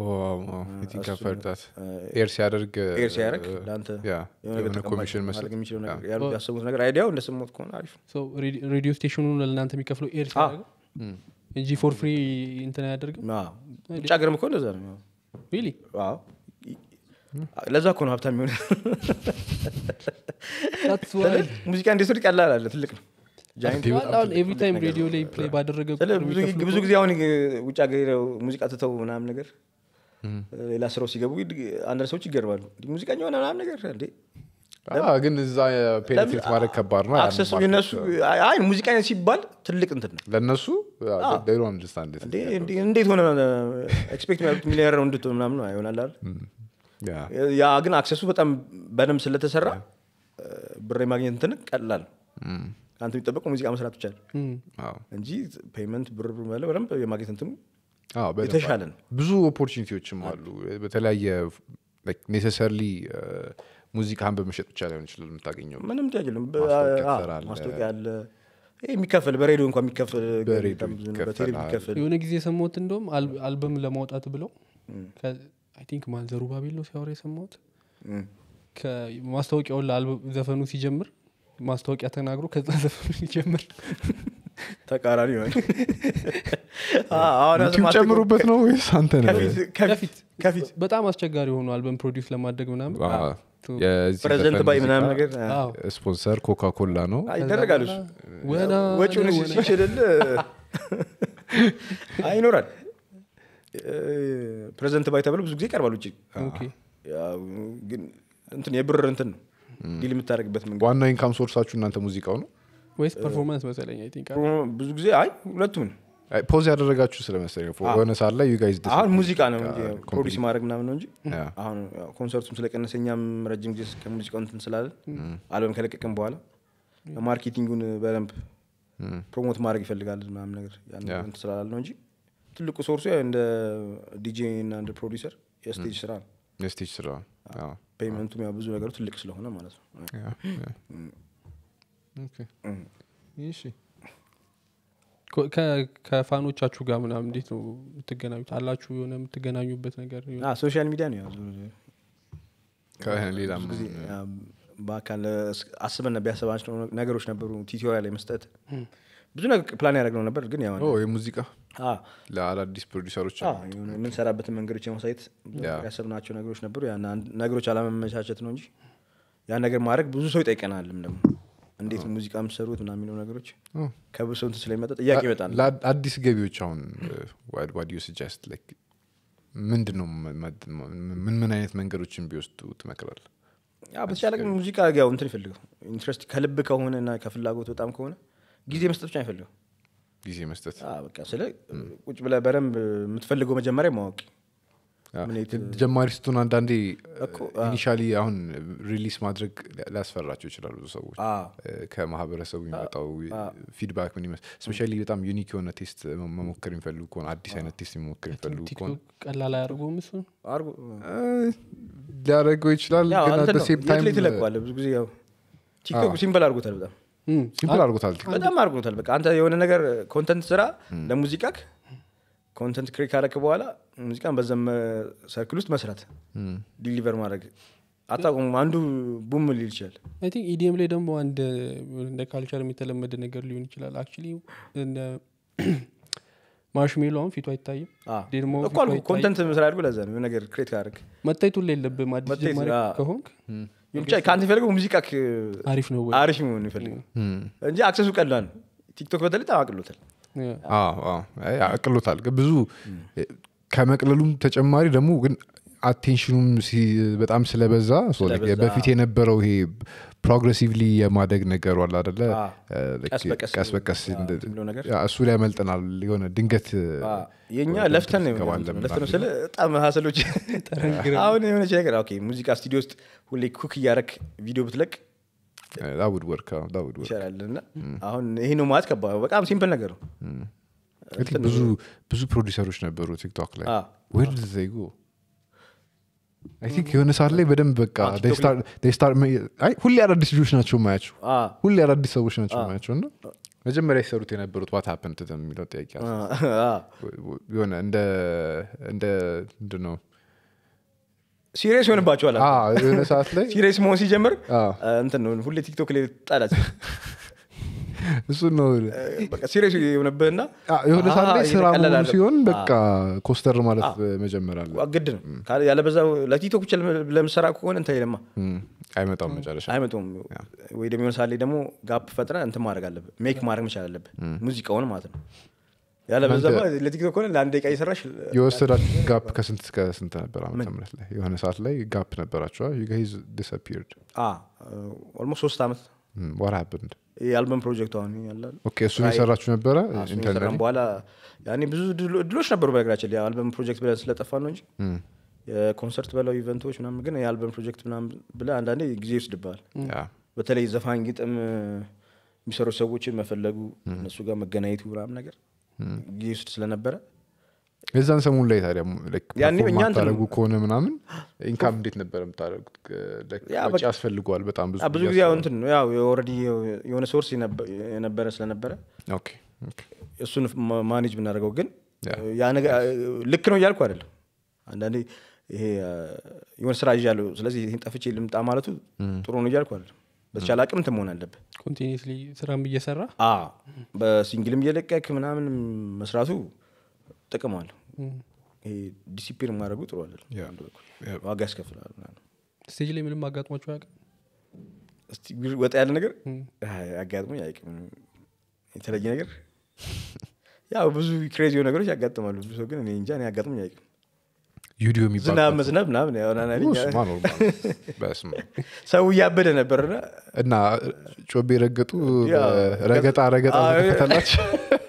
ኤር ሲያደርግ ኤር ሲያደርግ ለአንተ ያ የሆነ ነገር የሆነ ተቀባይ ኮሚሽን ማድረግ መስጠት የሚችለው ነገር ያሉ- ያሰቡት ነገር አይዲያው እንደሰማሁት ከሆነ አሪፍ ነው ሰው ሬዲዮ ስቴሽኑ ለእናንተ የሚከፍለው ኤር ሲያደርገው እንጂ ፎር ፍሪ እንትን አያደርግም አ፣ ውጭ ሀገርም እኮ እንደዛ ነው ሪሊ አዎ። ለዛ እኮ ነው ሀብታም የሚሆነ ሙዚቃ ኢንዱስትሪ ቀላል አለ ትልቅ ነው ጃይንት ኤቭሪ ታይም ሬዲዮ ላይ ፕሌይ ባደረገ ስለ ቁጥር ብዙ የሚከፍሉ ብዙ ጊዜ አሁን ውጭ ሀገር ሄደው ሙዚቃ ትተው ምናምን ነገር ሌላ ስራው ሲገቡ አንዳንድ ሰዎች ይገርባሉ እንዲህ ሙዚቀኛ ሆነ ምናምን ነገር እንዴ ግን እዛ ፔኔትሬት ማድረግ ከባድ ነው አክሰሱ የነሱ አይ ሙዚቀኛ ሲባል ትልቅ እንትን ነው ለእነሱ ዴሮ አንደርስታንድ እንዴ እንዴ- እንዴት ሆነ ኤክስፔክት የሚያደርጉት ሚሊዮነር ነው እንድትሆን ምናምን ነው ይሆናል አይደል ያ ግን አክሰሱ በጣም በደንብ ስለተሰራ ብር የማግኘት እንትን ቀላል ነው ከአንተ የሚጠበቀው ሙዚቃ መስራት ብቻ ነው እንጂ ፔመንት ብር ብር ማለት በደንብ የማግኘት እንትኑ የተሻለ ነው ብዙ ኦፖርቹኒቲዎችም አሉ በተለያየ ኔሴሰርሊ ሙዚቃን በመሸጥ ብቻ ላይሆን ይችላል የምታገኘው ምንም ጥያቄ የለም በ- ማስታወቂያ አዎ፣ ትሰራለህ። ማስታወቂያ አለ ይሄ የሚከፈል በሬዲዮ እንኳን የሚከፈል በሬዲዮ በጣም ብዙ ነው። ይከፈላል። በቴሌቪዥን የሚከፈል የሆነ ጊዜ የሰማሁት እንደውም አል- አልበም ለማውጣት ብለው አይ ቲንክ ማን ዘሩባቤል ነው ሲያወራ የሰማሁት እም። ማስታወቂያውን ለአልበም ዘፈኑ ሲጀምር ማስታወቂያ ተናግሮ ከዛ ዘፈኑ ሲጀምር ተቃራኒ ይሆን አሁን ዩቲዩብ ማስታወቂያው ጨምሩበት ነው ወይስ አንተ ነህ ከፊት- ከፊት ከፊት ከፊት በጣም አስቸጋሪ የሆኑ አልበም ፕሮዲውስ ለማድረግ ምናምን አዎ። የዚህ ፕሬዘንት ዘፈን ባይ ሙዚቃ ምናምን ነገር አዎ። ስፖንሰር ኮካ ኮላ ነው አይ፣ ይደረጋል እሱ ወና ወጪውን ወና። ሲችልል አይኖራል ፕሬዘንት ባይ ተብሎ ብዙ ጊዜ ይቀርባል ውጭ ኦኬ። ያው ግን እንትን የብር እንትን ነው ዲል የምታደርግበት መንገድ ዋናው ኢንካም ሶርሳችሁ እናንተ ሙዚቃው ነው ወይስ ፐርፎርማንስ መሰለኝ አይ ቲንክ ብዙ ጊዜ አይ ሁለቱም ነው አይ፣ ፖዝ ያደረጋችሁ ስለመሰለኝ የሆነ ሰዓት ላይ ዩ ጋይዝ አሁን ሙዚቃ ነው እንጂ ፕሮዲስ ማድረግ ምናምን ነው እንጂ ያ። አሁን ያው ኮንሰርቱም ስለቀነሰ እኛም ረጅም ጊዜ ከሙዚቃው እንትን ስላለን አልበም ከለቀቅም በኋላ ማርኬቲንጉን በደንብ ፕሮሞት ማድረግ ይፈልጋል ምናምን ነገር ያን ያ። እንትን ስላላል ነው እንጂ ትልቁ ሶርሱ ያው እንደ ዲጄ እና እንደ ፕሮዲሰር የስቴጅ ስራ ነው የስቴጅ ስራ አዎ። ፔይመንቱም ያው ብዙ ነገሩ ትልቅ ስለሆነ ማለት ነው ያ፣ ያ። ኦኬ። እሺ ኮ- ከ- ከፋኖቻችሁ ጋር ምናምን እንዴት ነው የምትገናኙት አላችሁ የሆነ የምትገናኙበት ነገር የሆነ- አዎ፣ ሶሻል ሚዲያ ነው ያው ዞሮ ዞሮ ከሌላ ብዙ ጊዜ ያው በአካል አስበን ቢያሰባቸው ነገሮች ነበሩ ቲቶሪያል ላይ መስጠት ብዙ ነገር ፕላን ያደረግነው ነበር ግን ያው ኦ የሙዚቃ አዎ፣ ለአዳዲስ ፕሮዲሰሮች አዎ፣ የሆነ የምንሰራበትን መንገዶች የማሳየት ብዙ ያ። ያሰብናቸው ነገሮች ነበሩ ያን አንድ- ነገሮች አለመመቻቸት ነው እንጂ ያን ነገር ማድረግ ብዙ ሰው ይጠይቀናልም ደግሞ እንዴት ነው ሙዚቃ የምትሰሩት ምናምን የሚለው ነገሮች ኦ። ከብዙ ሰው እንትን ስለሚመጣ ጥያቄ ይመጣል ለአድ- አዲስ ገቢዎች አሁን ዋድ ዩ ስጀስት ምንድን ነው መ- መ- ምን ምን አይነት መንገዶችን ቢወስዱ ትመክራል ያው በተቻለ ግን ሙዚቃ ያው እንትን ይፈልገው ኢንትረስት ከልብ ከሆነ እና ከፍላጎት በጣም ከሆነ ጊዜ መስጠት ብቻ አይፈልገው ጊዜ መስጠት በቃ ስለ ቁጭ ብለህ በደንብ የምትፈልገው መጀመሪያ ማወቅ ያ። ምን የት- ጀማሪ ስትሆን አንዳንዴ እኮ፣ ኢኒሻሊ አሁን ሪሊስ ማድረግ ሊያስፈራቸው ይችላሉ ብዙ ሰዎች አዎ። እ፣ ከማህበረሰቡ የሚመጣው ፊድባክ ምን ይመስል ስፔሻሊ በጣም ዩኒክ የሆነ ቴስት መ- መሞከር የሚፈልጉ ከሆነ አዲስ አይነት ቴስት መሞከር የሚፈልጉ ከሆነ ቲክቶክ ቀላል አያደርገውም እሱ አርጎ እ፣ ሊያደርገው ይችላል ያው ግን እንትን አት ነው፣ ሴም የት ታይም ላይ ትለቀዋለህ ብዙ ጊዜ ያው ቲክቶክ ሲምፕል አድርጎታል በጣም እም፣ ሲምፕል አድርጎታል ቲክቶክ። በጣም አድርጎታል በቃ አንተ የሆነ ነገር ኮንተንት ስራ ለሙዚቃክ ኮንተንት ክሬት ካረክ በኋላ ሙዚቃን በዘመ ሰርክል ውስጥ መስራት ዲሊቨር ማድረግ አታቁም አንዱ ቡም ሊል ይችላል አይ ቲንክ ኢዲኤም ላይ ደግሞ አንድ እንደ ካልቸር የተለመደ ነገር ሊሆን ይችላል አክቹሊ ማርሽሜሎ አሁን ፊቱ አይታይም አ፣ ደግሞ እኮ አልኩህ ኮንተንት መስራት አድርጎ ለዛ ነው የሆነ ነገር ክሬት ካረክ መታየቱ ላይ የለብህም አዲስ መታየት፣ ጀማሪ አ። ከሆንክ ብቻ ከአንተ የሚፈልገው ሙዚቃ አሪፍ ነው ወይ አሪፍ መሆን ይፈልገው እንጂ አክሰሱ ቀላል ነው ቲክቶክ በተለይ በጣም አቅሎታል ያ። አዎ፣ አዎ። አይ፣ አቅሎታል ግን ብዙ ከመቅለሉም ተጨማሪ ደግሞ ግን አቴንሽኑም ሲ- በጣም ስለበዛ so like ስለበዛ። በፊት የነበረው ይሄ ፕሮግሬሲቭሊ የማደግ ነገሩ አለ አደለ አ፣ እ፣ like ቀስ በቀስ ቀስ በቀስ አ፣ እንደ- እንትን ብሎ ነገር ያ፣ እሱ ላይ ያመልጠናል የሆነ ድንገት አ፣ የእኛ ወደ ለፍተን ነው እንትን የሆነ ትገባለህ ለፍተን ነው ምናምን። ስለ በጣም ሀሰሎች አሁን የሆነች ነገር ኦኬ ሙዚቃ ስቱዲዮ ውስጥ ሁሌ ኩክ እያረክ ቪዲዮ ብትለቅ ዳውድ ወርክ ዳውድ ወርክ ይቻላል እና አሁን ይሄ ነው ማለት ከባድ ነው። በጣም ሲምፕል ነገር ነው I think ብዙ ብዙ ፕሮዲሰሮች ነበሩ ቲክቶክ ላይ አ፣ ዌር ድ ዘይ ጎ አይ ቲንክ የሆነ ሰዓት ላይ በደንብ በቃ አ፣ they ቲክቶክ start- they start ma- አይ ሁሌ አዳዲስ ልጆች ናቸው ማያቸው አ፣ ሁሌ አዳዲስ ሰዎች ናቸው ማያቸው እና መጀመሪያ የሰሩት የነበሩት ዋት ሀፕን ት የሚለው ጥያቄ አለ። አ፣ አ። የሆነ እንደ እንደ ምንድን ነው ሲሪየስ ይሆንባቸዋል አ፣ የሆነ ሰዓት ላይ ሲሪየስ መሆን ሲጀምር አ፣ አ፣ እንትን ነው ሁሌ ቲክቶክ ላይ ጣላት እሱን ነው በቃ ሲሪየስ የሆነብህና አ፣ የሆነ ሰዓት ላይ ስራ እየተቀለለ መሆኑ አይደለም። ሲሆን በቃ ኮስተር ማለት መጀመር አለ ግድ ነው ካለ- ያለበዛ ለቲክቶክ ብቻ ለምሰራ ከሆነ እንትን አይለማ እም፣ አይመጣም መጨረሻ አይመጡም ወይ ደግሞ የሆነ ሰዓት ላይ ደግሞ ጋፕ ፈጥረ እንትን ማድረግ አለብህ ሜክ ማድረግ መቻል አለብህ ሙዚቃውን ማለት ነው ያለበዛ ለቲክቶክ ከሆነ ለአንድ ደቂቃ እየሰራሽ የወሰዳችሁ ጋፕ ከስንት እስከ ስንት ነበር ዓመተ ምህረት ላይ የሆነ ሰዓት ላይ ጋፕ ነበራቸዋል ዩ ጋይዝ ዲስአፒርድ ኦልሞስት ሶስት ዓመት ዋት ሀፕንድ የአልበም ፕሮጀክት አሁን ያለ ኦኬ እሱን የሰራችሁ ነበረ እሱን ኢንተርኔት ከሰራን በኋላ ያኔ ብዙ ድሎ- ድሎች ነበሩ በነገራችን ላይ የአልበም ፕሮጀክት ብለን ስለጠፋ ነው እንጂ የኮንሰርት በለው ኢቨንቶች ምናምን ግን የአልበም ፕሮጀክት ምናምን ብለህ አንዳንዴ ጊዜ ይወስድብሃል ያ በተለይ ዘፋኝ ግጥም የሚሰሩ ሰዎችን መፈለጉ እነሱ ጋር መገናኘቱ ምናምን ነገር ጊዜ ውስድ ስለነበረ የዛን ሰሙን ላይ ታዲያ ያኔ እኛ እንትን- ታደረጉ ከሆነ ምናምን ኢንካም እንዴት ነበር የምታደረጉት ያ ወጪ ያስፈልገዋል በጣም ብዙ አ፣ ብዙ ጊዜ ያው እንትን ነው ያው ኦልሬዲ የሆነ ሶርስ የነበረ ስለነበረ ኦኬ ኦኬ እሱን ማ- ማኔጅ ብናደርገው ግን ያ። ያ ነገር ልክ ነው እያልኩ አይደለም አንዳንዴ ይሄ አ፣ የሆነ ስራ ይዣለሁ ስለዚህ ይህን ጠፍቼ ልምጣ ማለቱ ጥሩ ነው እያልኩ አይደለም በተቻለ አቅም እንትን መሆን አለብህ ኮንቲኒስሊ ስራም እየሰራ አ በሲንግልም እየለቀክ ምናምን መስራቱ ጥቅም አለው ይሄ ዲሲፕሊን ማድረጉ ጥሩ አይደለም ያ። አንድ በኩል ዋጋ ያስከፍላል ምናምን ስቴጅ ላይ ምንም አጋጥሟቸው አያውቅም እስቲ ወጣ ያለ ነገር እም። አይ፣ አጋጥሞኝ አያውቅም የተለየ ነገር ያው ብዙ ክሬዚ የሆኑ ነገሮች ያጋጥማሉ ብዙ ሰው ግን እኔ እንጃ እኔ አጋጥሞኝ አያውቅም ዩዲዮ የሚባል ዝናብ መዝነብ ምናምን ያው ና- ና- እሱማ ኖርማል ነው። በስመ አብ። ሰው እያበደ ነበርና እና ጮቤ ረገጡ ያ፣ ረገጣ ረገጣ አዎ፣ ተከፈተላችሁ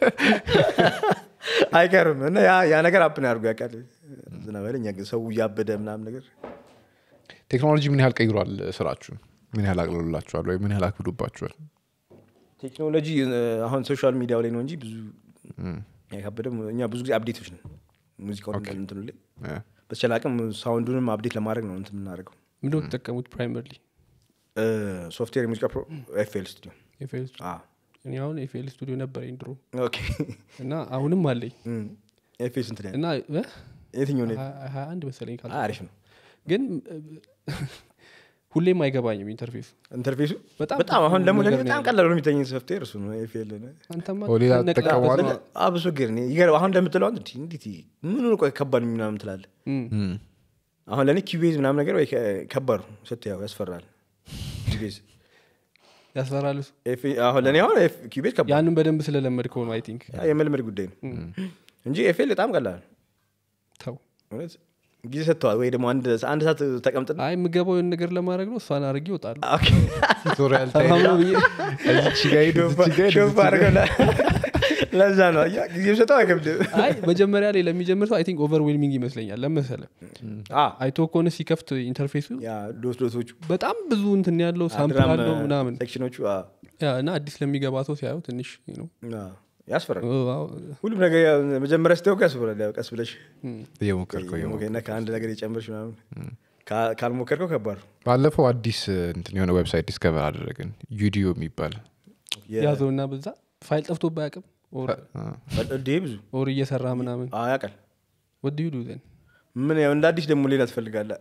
አይቀርም እና ያ ያ ነገር አፕን ያድርጉ ያውቃል ዝናብ ኃይለኛ ግን ሰው እያበደ ምናምን ነገር ቴክኖሎጂ ምን ያህል ቀይሯል ስራችሁን ምን ያህል አቅልሎላችኋል ወይ ምን ያህል አክብዶባችኋል ቴክኖሎጂ እ፣ አሁን ሶሻል ሚዲያው ላይ ነው እንጂ ብዙ ያካበደ እኛ ብዙ ጊዜ አፕዴቶች ነን ሙዚቃውን እንትኑ ላይ ያ። በተቻለ አቅም ሳውንዱንም አፕዴት ለማድረግ ነው እንትን የምናደርገው ምንድነው የምትጠቀሙት ፕራይመርሊ እ፣ ሶፍትዌር የሙዚቃ ፕሮ ኤፍኤል ስቱዲዮ ኤፍኤል እኔ አሁን ኤፍኤል ስቱዲዮ ነበረኝ ድሮ ኦኬ እና አሁንም አለኝ ኤፍኤል ስንት ላይ እና እ? የትኛው ነው ሀያ- ሀያ አንድ መሰለኝ ካል አሪፍ ነው ግን እ፣ ሁሌም አይገባኝም ኢንተርፌሱ ኢንተርፌሱ በጣም በጣም አሁን ደግሞ ለእኔ ነገር ነው በጣም ያለው። ቀላል ነው የሚተኝ ሶፍትዌር እሱ ነው ኤፍኤል አንተማ ኦ፣ ሌላ ትነቅላለህ ትጠቀመዋለህ? ነው። አብሶ ግን እኔ ይገርም አሁን እንደምትለው አንተ እንዲህ እንዴት ምን ቆይ ከባድ ምናምን ትላለህ እም። እም። አሁን ለእኔ ኪቤዝ ምናምን ነገር ወይ ከ- ከባድ ነው ስትያው ያስፈራል ኪቤዝ ያስፈራል እሱ ኤፍ- አሁን ለእኔ አሁን ኤፍ- ኪቤዝ ከባድ ያንን በደንብ ስለለመድከው ነው አይ ቲንክ ያ የመልመድ ጉዳይ ነው እንጂ ኤፍኤል በጣም ቀላል ነው። ተው እውነት ጊዜ ሰጥተዋል ወይ ደግሞ አንድ አንድ ሰዓት ተቀምጥና አይ የምገባው የሆነ ነገር ለማድረግ ነው እሷን አድርጌ ይወጣሉ ኦኬ። ቱቶሪያል ታይም ሰላም ነው ብዬ እዚች ጋ ሂድ፣ እዚች ጋ ሂድ፣ ሾፍ እዚች ጋ አድርገው ለ- ለዛ ነው አየህ፣ ጊዜም ሰጠው አይከብድም አይ መጀመሪያ ላይ ለሚጀምር ሰው አይ ቲንክ ኦቨርዌልሚንግ ይመስለኛል ለመሰለ አ፣ አይቶ ከሆነ ሲከፍት ኢንተርፌሱ ያ ዶት ዶቶቹ በጣም ብዙ እንትን ያለው ሳምፕል ድራም አለው ምናምን ሴክሽኖቹ አ፣ ያ እና አዲስ ለሚገባ ሰው ሲያዩ ትንሽ ነው አ፣ ያስፈራል ሁሉም ነገር ያው መጀመሪያ ስትወቅ ያስፈራል ያው ቀስ ብለሽ እየሞከርከው እየሞከርከው። እና ከአንድ ነገር የጨምርሽ ምናምን ካ- ካልሞከርከው ከባድ ነው። ባለፈው አዲስ እንትን የሆነ ዌብሳይት ዲስከቨር አደረግን ዩዲዮ የሚባል የ- ያዘው እና በዛ ፋይል ጠፍቶ ባያቅም አ፣ እንዴ ብዙ ኦር እየሰራ ምናምን አ፣ ያውቃል ወድ ዩ ዱ ዘን ምን ያው እንደ አዲስ ደግሞ ሌላ ትፈልጋለህ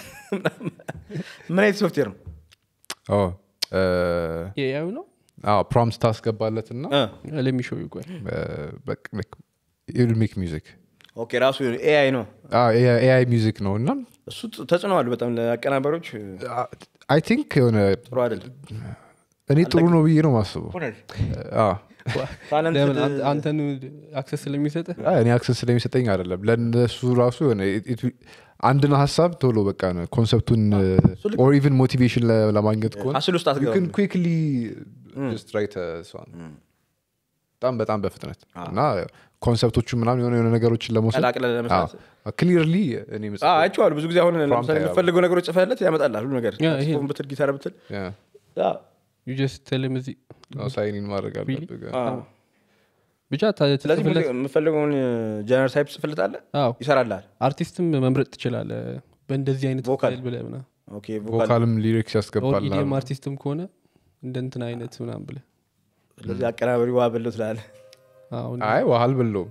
ምን አይነት ሶፍትዌር ነው ኦ፣ እ፣ የያዩ ነው አዎ ፕሮምፕት ታስገባለት እና አ፣ ለሚሾው ይቆይ ሜክ ሚዚክ ኦኬ ራሱ ኤአይ ነው ኤአይ ሚዚክ ነው እና እሱ ጥ- ተጽዕኖ አሉ በጣም ለአቀናበሮች አይ ቲንክ የሆነ ጥሩ አይደለም እኔ ጥሩ ነው ብዬ ነው ማስበው አዎ። ታለንት ለምን አንተ- አንተን አክሰስ ስለሚሰጥህ አይ፣ እኔ አክሰስ ስለሚሰጠኝ አይደለም ለእነሱ ራሱ የሆነ it- it- አንድን ሀሳብ ቶሎ በቃ ኮንሰፕቱን ኦር ኢቨን ሞቲቬሽን ለማግኘት ከሆነ ሀስል ውስጥ አትገባም ኩክሊ ጀስት ራይት በጣም በጣም በፍጥነት እና ኮንሰፕቶቹ ምናምን የሆነ የሆነ ነገሮችን ለመውሰድ ቀላቅለህ ለመስራት ክሊርሊ እኔ አ፣ አይቼዋለሁ ብዙ ጊዜ አሁን ለምሳሌ ያው። የምትፈልገው ነገሮች ጽፈለት ያመጣልሃል ሁሉ ነገር ያ፣ ይሄ- ጽፎን ብትል ጊታር ብትል ያ፣ ዩ ጀስት ቴልም እዚህ ሳይኒን ማድረግ አለብህ አ። ብቻ ታ- ስለዚህ ትጽፍለት- የምፈልገውን ጀነራል ታይፕ ጽፍለታለህ አዎ ይሰራልሃል አርቲስትም መምረጥ ትችላለህ በእንደዚህ አይነት ቮካል። ስታይል ብለህ ምናምን ኦኬ ቮካል ቮካልም ሊሪክስ ያስገባል ኢዲኤም አርቲስትም ከሆነ እንደ እንትን አይነት ምናምን ብለህ ስለዚህ አቀናበሪ ዋ በለው ትላለህ አሁን አይ ውሃ አልበለውም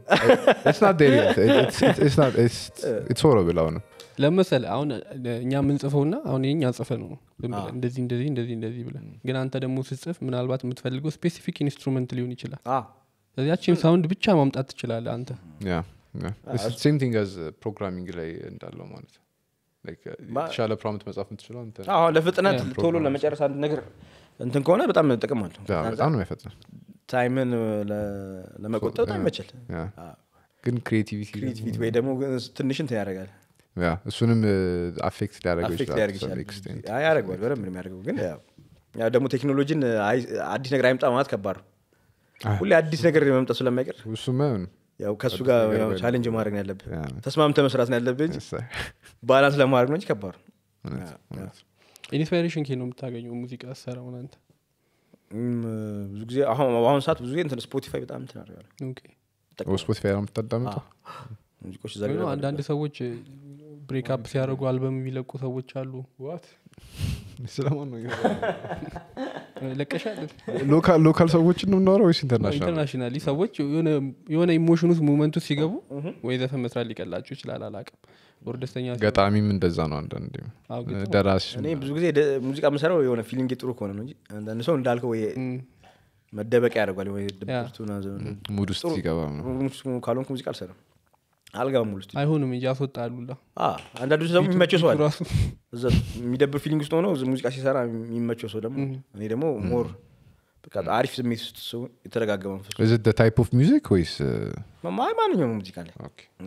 ሆረ ብላው ነው ለመሰለ አሁን እኛ የምንጽፈውና አሁን የኛ ጽፈ ነው ዝም ብለህ እንደዚህ እንደዚህ እንደዚህ እንደዚህ ብለህ ግን አንተ ደግሞ ስትጽፍ ምናልባት የምትፈልገው ስፔሲፊክ ኢንስትሩመንት ሊሆን ይችላል አ፣ ስለዚህ ያቺን ሳውንድ ብቻ ማምጣት ትችላለህ አንተ ሴም ቲንግ አዝ ፕሮግራሚንግ ላይ እንዳለው ማለት ነው Like, uh, የተሻለ ፕሮምፕት መጻፍ የምትችለው አንተ ነህ። አሁን ለፍጥነት ቶሎ ለመጨረስ አንድ ነገር እንትን ከሆነ በጣም ጥቅም አለው ያ፣ በጣም ነው የሚያፈጥነው ታይምን ለ- ለመቆጠብ በጣም ይመችል ያ። ግን ክሪኤቲቪቲ ክሪኤቲቪቲ ወይ ደግሞ ግን ትንሽ እንትን ያደርጋል ያ እሱንም አፌክት ሊያደርገው አፌክት ይችላል ሊያደርግ to some ይችላል extent። አይ፣ ያደርገዋል በደንብ ነው የሚያደርገው ግን ያው ያው ደግሞ ቴክኖሎጂን አይ- አዲስ ነገር አይምጣ ማለት ከባድ ነው አይ። ሁሌ አዲስ ነገር መምጣት ስለማይቀር እሱማ አይሆንም። ያው ከእሱ ጋር ያው ቻሌንጅ ማድረግ ነው ያለብህ ያ። ተስማምተ መስራት ነው ያለብህ እንጂ Yes, sir። ባላንስ ለማድረግ ነው እንጂ ከባድ ነው እውነት፣ ያ፣ እውነት። ኢንስፓይሬሽን ኬ ነው የምታገኘው ሙዚቃ ሰራውን አንተ እም፣ ብዙ ጊዜ አሁን በአሁኑ ሰዓት ብዙ ጊዜ እንትን ስፖቲፋይ በጣም እንትን አደርጋለሁ ኦኬ። ኦ፣ ስፖቲፋይ ነው የምታዳምጠው ሙዚቆች እዛ ወይ ጋር ነው አንዳንድ ሰዎች ብሬክ አፕ ሲያደርጉ አልበም የሚለቁ ሰዎች አሉ ስለማን ነው ለቀሻል ሎካል ሎካል ሰዎችን ነው የምናወራው ወይስ ኢንተርናሽናል ኢንተርናሽናሊ ሰዎች የሆነ- የሆነ ኢሞሽን ውስጥ ሙመንቱ ሲገቡ ወይ ዘፈን መስራት ሊቀላቸው ይችላል አላቅም ወር ደስተኛ ሲሆኑ- ገጣሚም እንደዛ ነው አንዳንድ አዎ፣ ግጥ ነው። ደራሲ እኔ ብዙ ጊዜ ደ- ሙዚቃ የምሰራው የሆነ ፊሊንግ ጥሩ ከሆነ ነው እንጂ አንዳንድ ሰው እንዳልከው ወይ እም፣ መደበቂያ ያደርጓል ወይ ድብርቱ ምናምን ሙድ ውስጥ ሲገባ ነው ጥሩ ካልሆንኩ ሙዚቃ አልሰራም አልገባም ሙሉ ስቱዲዮ አይሆንም እንጂ ያስወጣሉላ አ፣ አንዳንዱ ደግሞ የሚመቸው ሰው አለ ራሱ እዛ የሚደብር ፊሊንግ ውስጥ ሆኖ ሙዚቃ ሲሰራ የሚመቸው ሰው ደግሞ እኔ ደግሞ ሞር በቃ አሪፍ ስሜት ውስጥ ሰው የተረጋጋ መንፈስ is it the type of music ወይስ ማ- ማንኛውም ሙዚቃ ላይ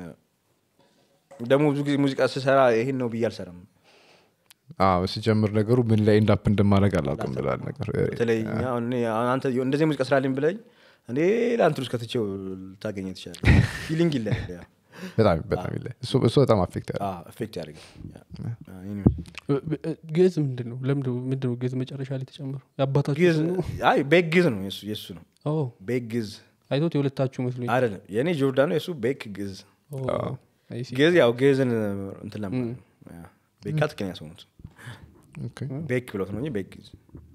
ደግሞ ብዙ ጊዜ ሙዚቃ ስሰራ ይሄን ነው ብዬ አልሰራም አዎ ሲጀምር ነገሩ ምን ላይ ኤንዳፕ እንደማድረግ አላውቅም ብላል ነገር በተለይ እኛ አሁን እኔ አሁን አንተ እንደዚህ ሙዚቃ ስራልኝ ብለኝ እኔ ለአንተ ውስጥ ከትቼው ልታገኘ ትችላለ ፊሊንግ ይለያል ያው። በጣም በጣም ይለ እሱ እሱ በጣም አፌክት ያለ አዎ፣ ኤፌክት ያደርጋል ያ። አዎ፣ ይሄን ይመስላል። ግዕዝ ምንድን ነው ለምድ ምንድን ነው ግዕዝ መጨረሻ ላይ ተጨመረው የአባታችሁ ግዕዝ ስም ነው አይ ቤክ ግዕዝ ነው የሱ የሱ ነው ኦ ቤክ ግዕዝ አይቶት የሁለታችሁ መስሎኝ አይደለም የእኔ ጆርዳን ነው የሱ ቤክ ግዕዝ ኦ፣ አይ ሲ። ግዕዝ ያው ግዕዝን እንትን ለማ ያ። ቤካ ትክክለኛ ሰው ነው ኦኬ ቤክ ብሎት ነው እንጂ ቤክ ግዕዝ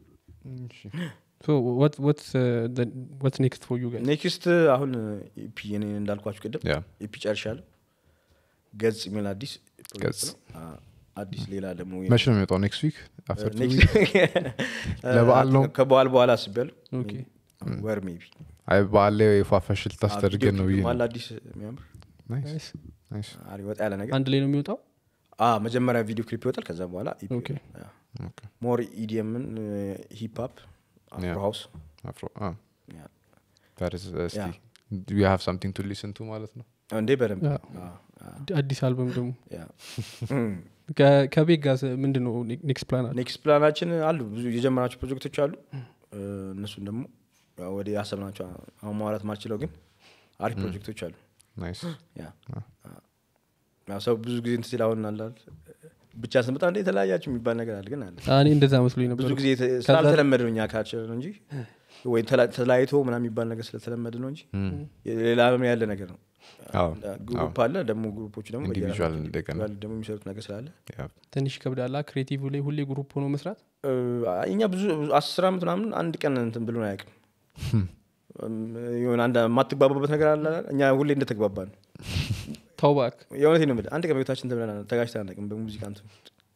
So what- what's, uh, the- what's next for you guys? ኔክስት አሁን ኢፒ እኔ እንዳልኳችሁ ቅድም ያ ኢፒ ጨርሻለሁ ገጽ የሚል አዲስ ፕሮጀክት ገጽ። ነው። አ- አዲስ ሌላ ደግሞ መቼ ነው የሚወጣው ኔክስት ዊክ አፍተር ቱ ኔክስት- ለበዓል ነው? ከበዓል በኋላ አስቤያለሁ Okay. ወር ሜቢ አይ በዓል ላይ ፏፈሽ ልታስደርገን ነው ብዬ ነው። አለ አዲስ የሚያምር ናይስ Nice. ናይስ አሪፍ ወጣ ያለ ነገር አንድ ላይ ነው የሚወጣው አ መጀመሪያ ቪዲዮ ክሊፕ ይወጣል ከዛ በኋላ ኦኬ። ኦኬ ሞር ኢዲየምን ሂፕ ሆፕ አፍሮ Yeah. ሃውስ አፍሮ አ ያ። that is እስቲ Yeah. you have something to listen to ማለት ነው እንዴ በደንብ ያ። አ፣ አ፣ አዲስ አልበም ደግሞ ያ። ከ- ከቤት ጋር ምንድን ነው ኔክስት ፕላን አለ ኔክስት ፕላናችን አሉ ብዙ የጀመራቸው ፕሮጀክቶች አሉ እ፣ እነሱን ደግሞ ያው ወደ ያሰብናቸው አሁን ማውራት ማልችለው ግን አሪፍ ፕሮጀክቶች አሉ ናይስ ያ ያው ሰው ብዙ ጊዜ እንትን ሲል አሁን አላል ብቻ ስንመጣ እንደ የተለያያችሁ የሚባል ነገር አለ ግን አለ እኔ እንደዛ መስሎኝ ነበር ብዙ ጊዜ የተ- ስላልተለመደ ነው እኛ ካልቸር ነው እንጂ ወይ ተላ- ተለያይቶ ምናምን የሚባል ነገር ስለተለመደ ነው እንጂ ሌላ ዓለም ያለ ነገር ነው አዎ ግሩፕ አለ ደግሞ ግሩፖቹ ደግሞ ኢንዲቪዥዋል በየራሳቸው እንደገና individual ደግሞ የሚሰሩት ነገር ስላለ ያ ትንሽ ይከብዳላ ክሬቲቭ ላይ ሁሌ ግሩፕ ሆኖ መስራት እ፣ እኛ ብዙ ብዙ አስር ዓመት ምናምን አንድ ቀን እንትን ብሎን አያውቅም የሆነ አንድ የማትግባባበት ነገር አለ አይደል? እኛ ሁሌ እንደተግባባ ነው ታውባክ የእውነቴን ነው የምልህ አንድ ቀን በቤታችን እንትን ብለን ተጋጭተን አናውቅም በሙዚቃ እንትን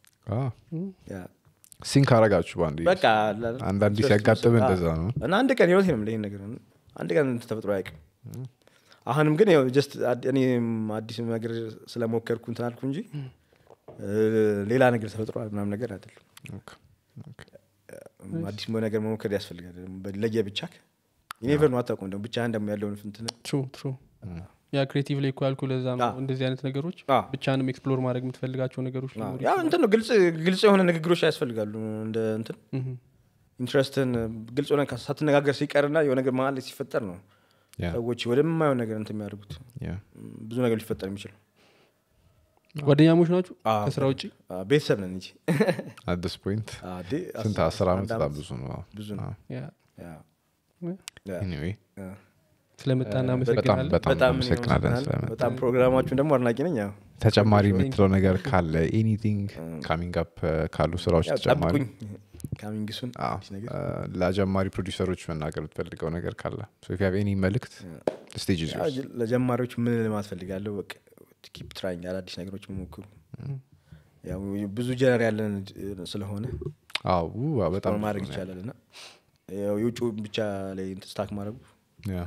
ያ። ሲንክ አረጋችሁ በአንድ በቃ አለ አይደል? አንዳንዴ ሶስት ሲያጋጥም ሶስት- እንደዛ ነው እና አንድ ቀን የእውነቴን ነው የምልህ ይሄን ነገር አንድ ቀን እንትን ተፈጥሮ አያውቅም አሁንም ግን ያው ጀስት እኔም አዲስ ነገር ስለሞከርኩ እንትን አልኩ እንጂ እ፣ ሌላ ነገር ተፈጥሯል ምናምን ነገር አይደለም ኦኬ፣ ኦኬ። አዲስ ነገር መሞከር ያስፈልጋል ለየ ብቻ ኔቨር ነው አታውቁም ደግሞ ብቻህን ደግሞ ያለውን እንትን ትሩ ትሩ ያ ክሬቲቭ ላይ እኮ ያልኩ ለዛ ነው አዎ። እንደዚህ አይነት ነገሮች አዎ። ብቻንም ኤክስፕሎር ማድረግ የምትፈልጋቸው ነገሮች ሊኖሩ ያው እንትን ነው ግልጽ ግልጽ የሆነ ንግግሮች ያስፈልጋሉ እንደ እንትን ምሁም። ኢንትረስትን ግልጽ ሆነ ሳትነጋገር ሲቀርና የሆነ ነገር መሀል ላይ ሲፈጠር ነው ያ ሰዎች ወደማየውን ነገር እንትን የሚያደርጉት ያ ብዙ ነገር ሊፈጠር የሚችል ጓደኛሞች ናችሁ አዎ። ከስራ ውጭ አ፣ ቤተሰብ ነን እንጂ አት ዲስ ፖይንት አ፣ ዴ- ስንት አስራ- አስር ዓመት አንድ በጣም ዓመት ብዙ ነው ብዙ ነው ያ ያ፣ ያ፣ ኤኒዌይ ያ። ስለመጣ በጣም እናመሰግናለን በጣም በጣም እናመሰግናለን እናመሰግናለን። ስለመጣ በጣም ፕሮግራማችሁን ደግሞ አድናቂ ነኝ ያው ተጨማሪ የምትለው ነገር ካለ ኤኒቲንግ ካሚንግ አፕ ካሉ ስራዎች ያው ተጨማሪ ጠብቁኝ ካሚንግሱን አዎ፣ አዲስ ነገር አ፣ ለጀማሪ ፕሮዲሰሮች መናገር የምትፈልገው ነገር ካለ ኤኒ መልእክት ስቴጅ ያው ለጀማሪዎች ምን ልማት ፈልጋለሁ በቃ ኪፕ ትራይንግ አዳዲስ ነገሮች መሞክሩ ያው ብዙ ጀነር ያለን ስለሆነ በጣም በጣም ብዙ ማድረግ ነው ይቻላል እና ያው የውጭ ብቻ ላይ ስታክ ማድረጉ ያ።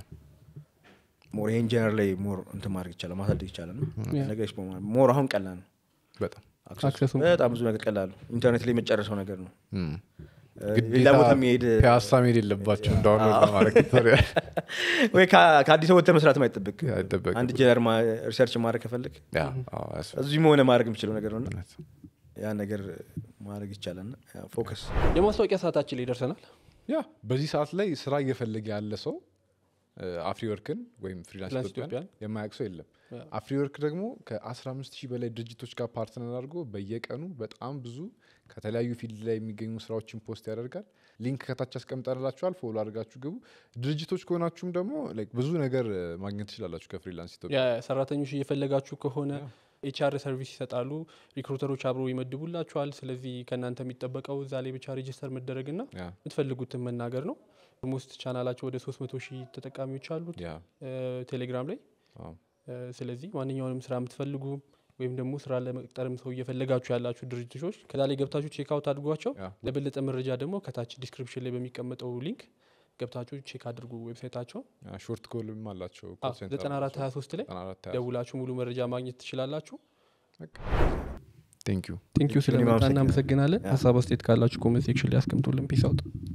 ሞር ይሄን ጀነር ላይ ሞር እንትን ማድረግ ይቻላል ማሳደግ ይቻላል ነው ያ። ነገር ኤክስፕሎር ማድረግ ሞር አሁን ቀላል ነው በጣም አክሰሱ አክሰሱ በጣም ብዙ ነገር ቀላል ነው ኢንተርኔት ላይ የመጨረሰው ነገር ነው እም። እ፣ ግዴታ ሌላ ቦታ የሚሄድ ፒያሳ መሄድ የለባቸው ዳውንሎድ ለማድረግ ቱቶሪያል ወይ ከ- ከአዲስ ወጥተህ መስራት ማይጠብቅ አይጠበቅም። አንድ ጀነር ሪሰርች ማድረግ ከፈልግ ያ፣ አዎ፣ ያስፈልጋል። እዚህም ሆነ ማድረግ የምችለው ነገር ነው እና እውነት። ያ ነገር ማድረግ ይቻላል እና ፎከስ የማስታወቂያ ሰዓታችን ላይ ደርሰናል ያ በዚህ ሰዓት ላይ ስራ እየፈለገ ያለ ሰው አፍሪወርክን ወይም ፍሪላንስ ፍሪላንስ ኢትዮጵያን ኢትዮጵያን የማያውቅ ሰው የለም ያ። አፍሪወርክ ደግሞ ከ15 ሺህ በላይ ድርጅቶች ጋር ፓርትነር አድርጎ በየቀኑ በጣም ብዙ ከተለያዩ ፊልድ ላይ የሚገኙ ስራዎችን ፖስት ያደርጋል ሊንክ ከታች ያስቀምጠንላችኋል ፎሎ አድርጋችሁ ግቡ ድርጅቶች ከሆናችሁም ደግሞ like ብዙ ነገር እ, ማግኘት ትችላላችሁ ከፍሪላንስ ኢትዮጵያ የሰራተኞች እየፈለጋችሁ ከሆነ ኤችአር ሰርቪስ ይሰጣሉ ሪክሩተሮች አብሮ ይመድቡላችኋል ስለዚህ ከእናንተ የሚጠበቀው እዛ ላይ ብቻ ሬጅስተር መደረግና ያ የምትፈልጉትን መናገር ነው ሞስት ቻናላቸው ወደ 300 ሺህ ተጠቃሚዎች አሉት ያ እ፣ ቴሌግራም ላይ አዎ። እ፣ ስለዚህ ማንኛውንም ስራ የምትፈልጉ ወይም ደግሞ ስራ ለመቅጠርም ሰው እየፈለጋችሁ ያላችሁ ድርጅቶች ከዛ ላይ ገብታችሁ ቼክ አውት አድርጓቸው ያ። ለበለጠ መረጃ ደግሞ ከታች ዲስክሪፕሽን ላይ በሚቀመጠው ሊንክ ገብታችሁ ቼክ አድርጉ ዌብሳይታቸው ሾርት ኮልም አላቸው ዘጠና አራት ሀያ ሶስት ላይ ደውላችሁ ሙሉ መረጃ ማግኘት ትችላላችሁ ቴንክ ዩ ቴንክ ዩ ስለመጣ አመሰግናለሁ። እናመሰግናለን ሀሳብ አስተያየት ካላችሁ ኮመንት ሴክሽን ላይ ያስቀምጡልን ፒስ አውጥ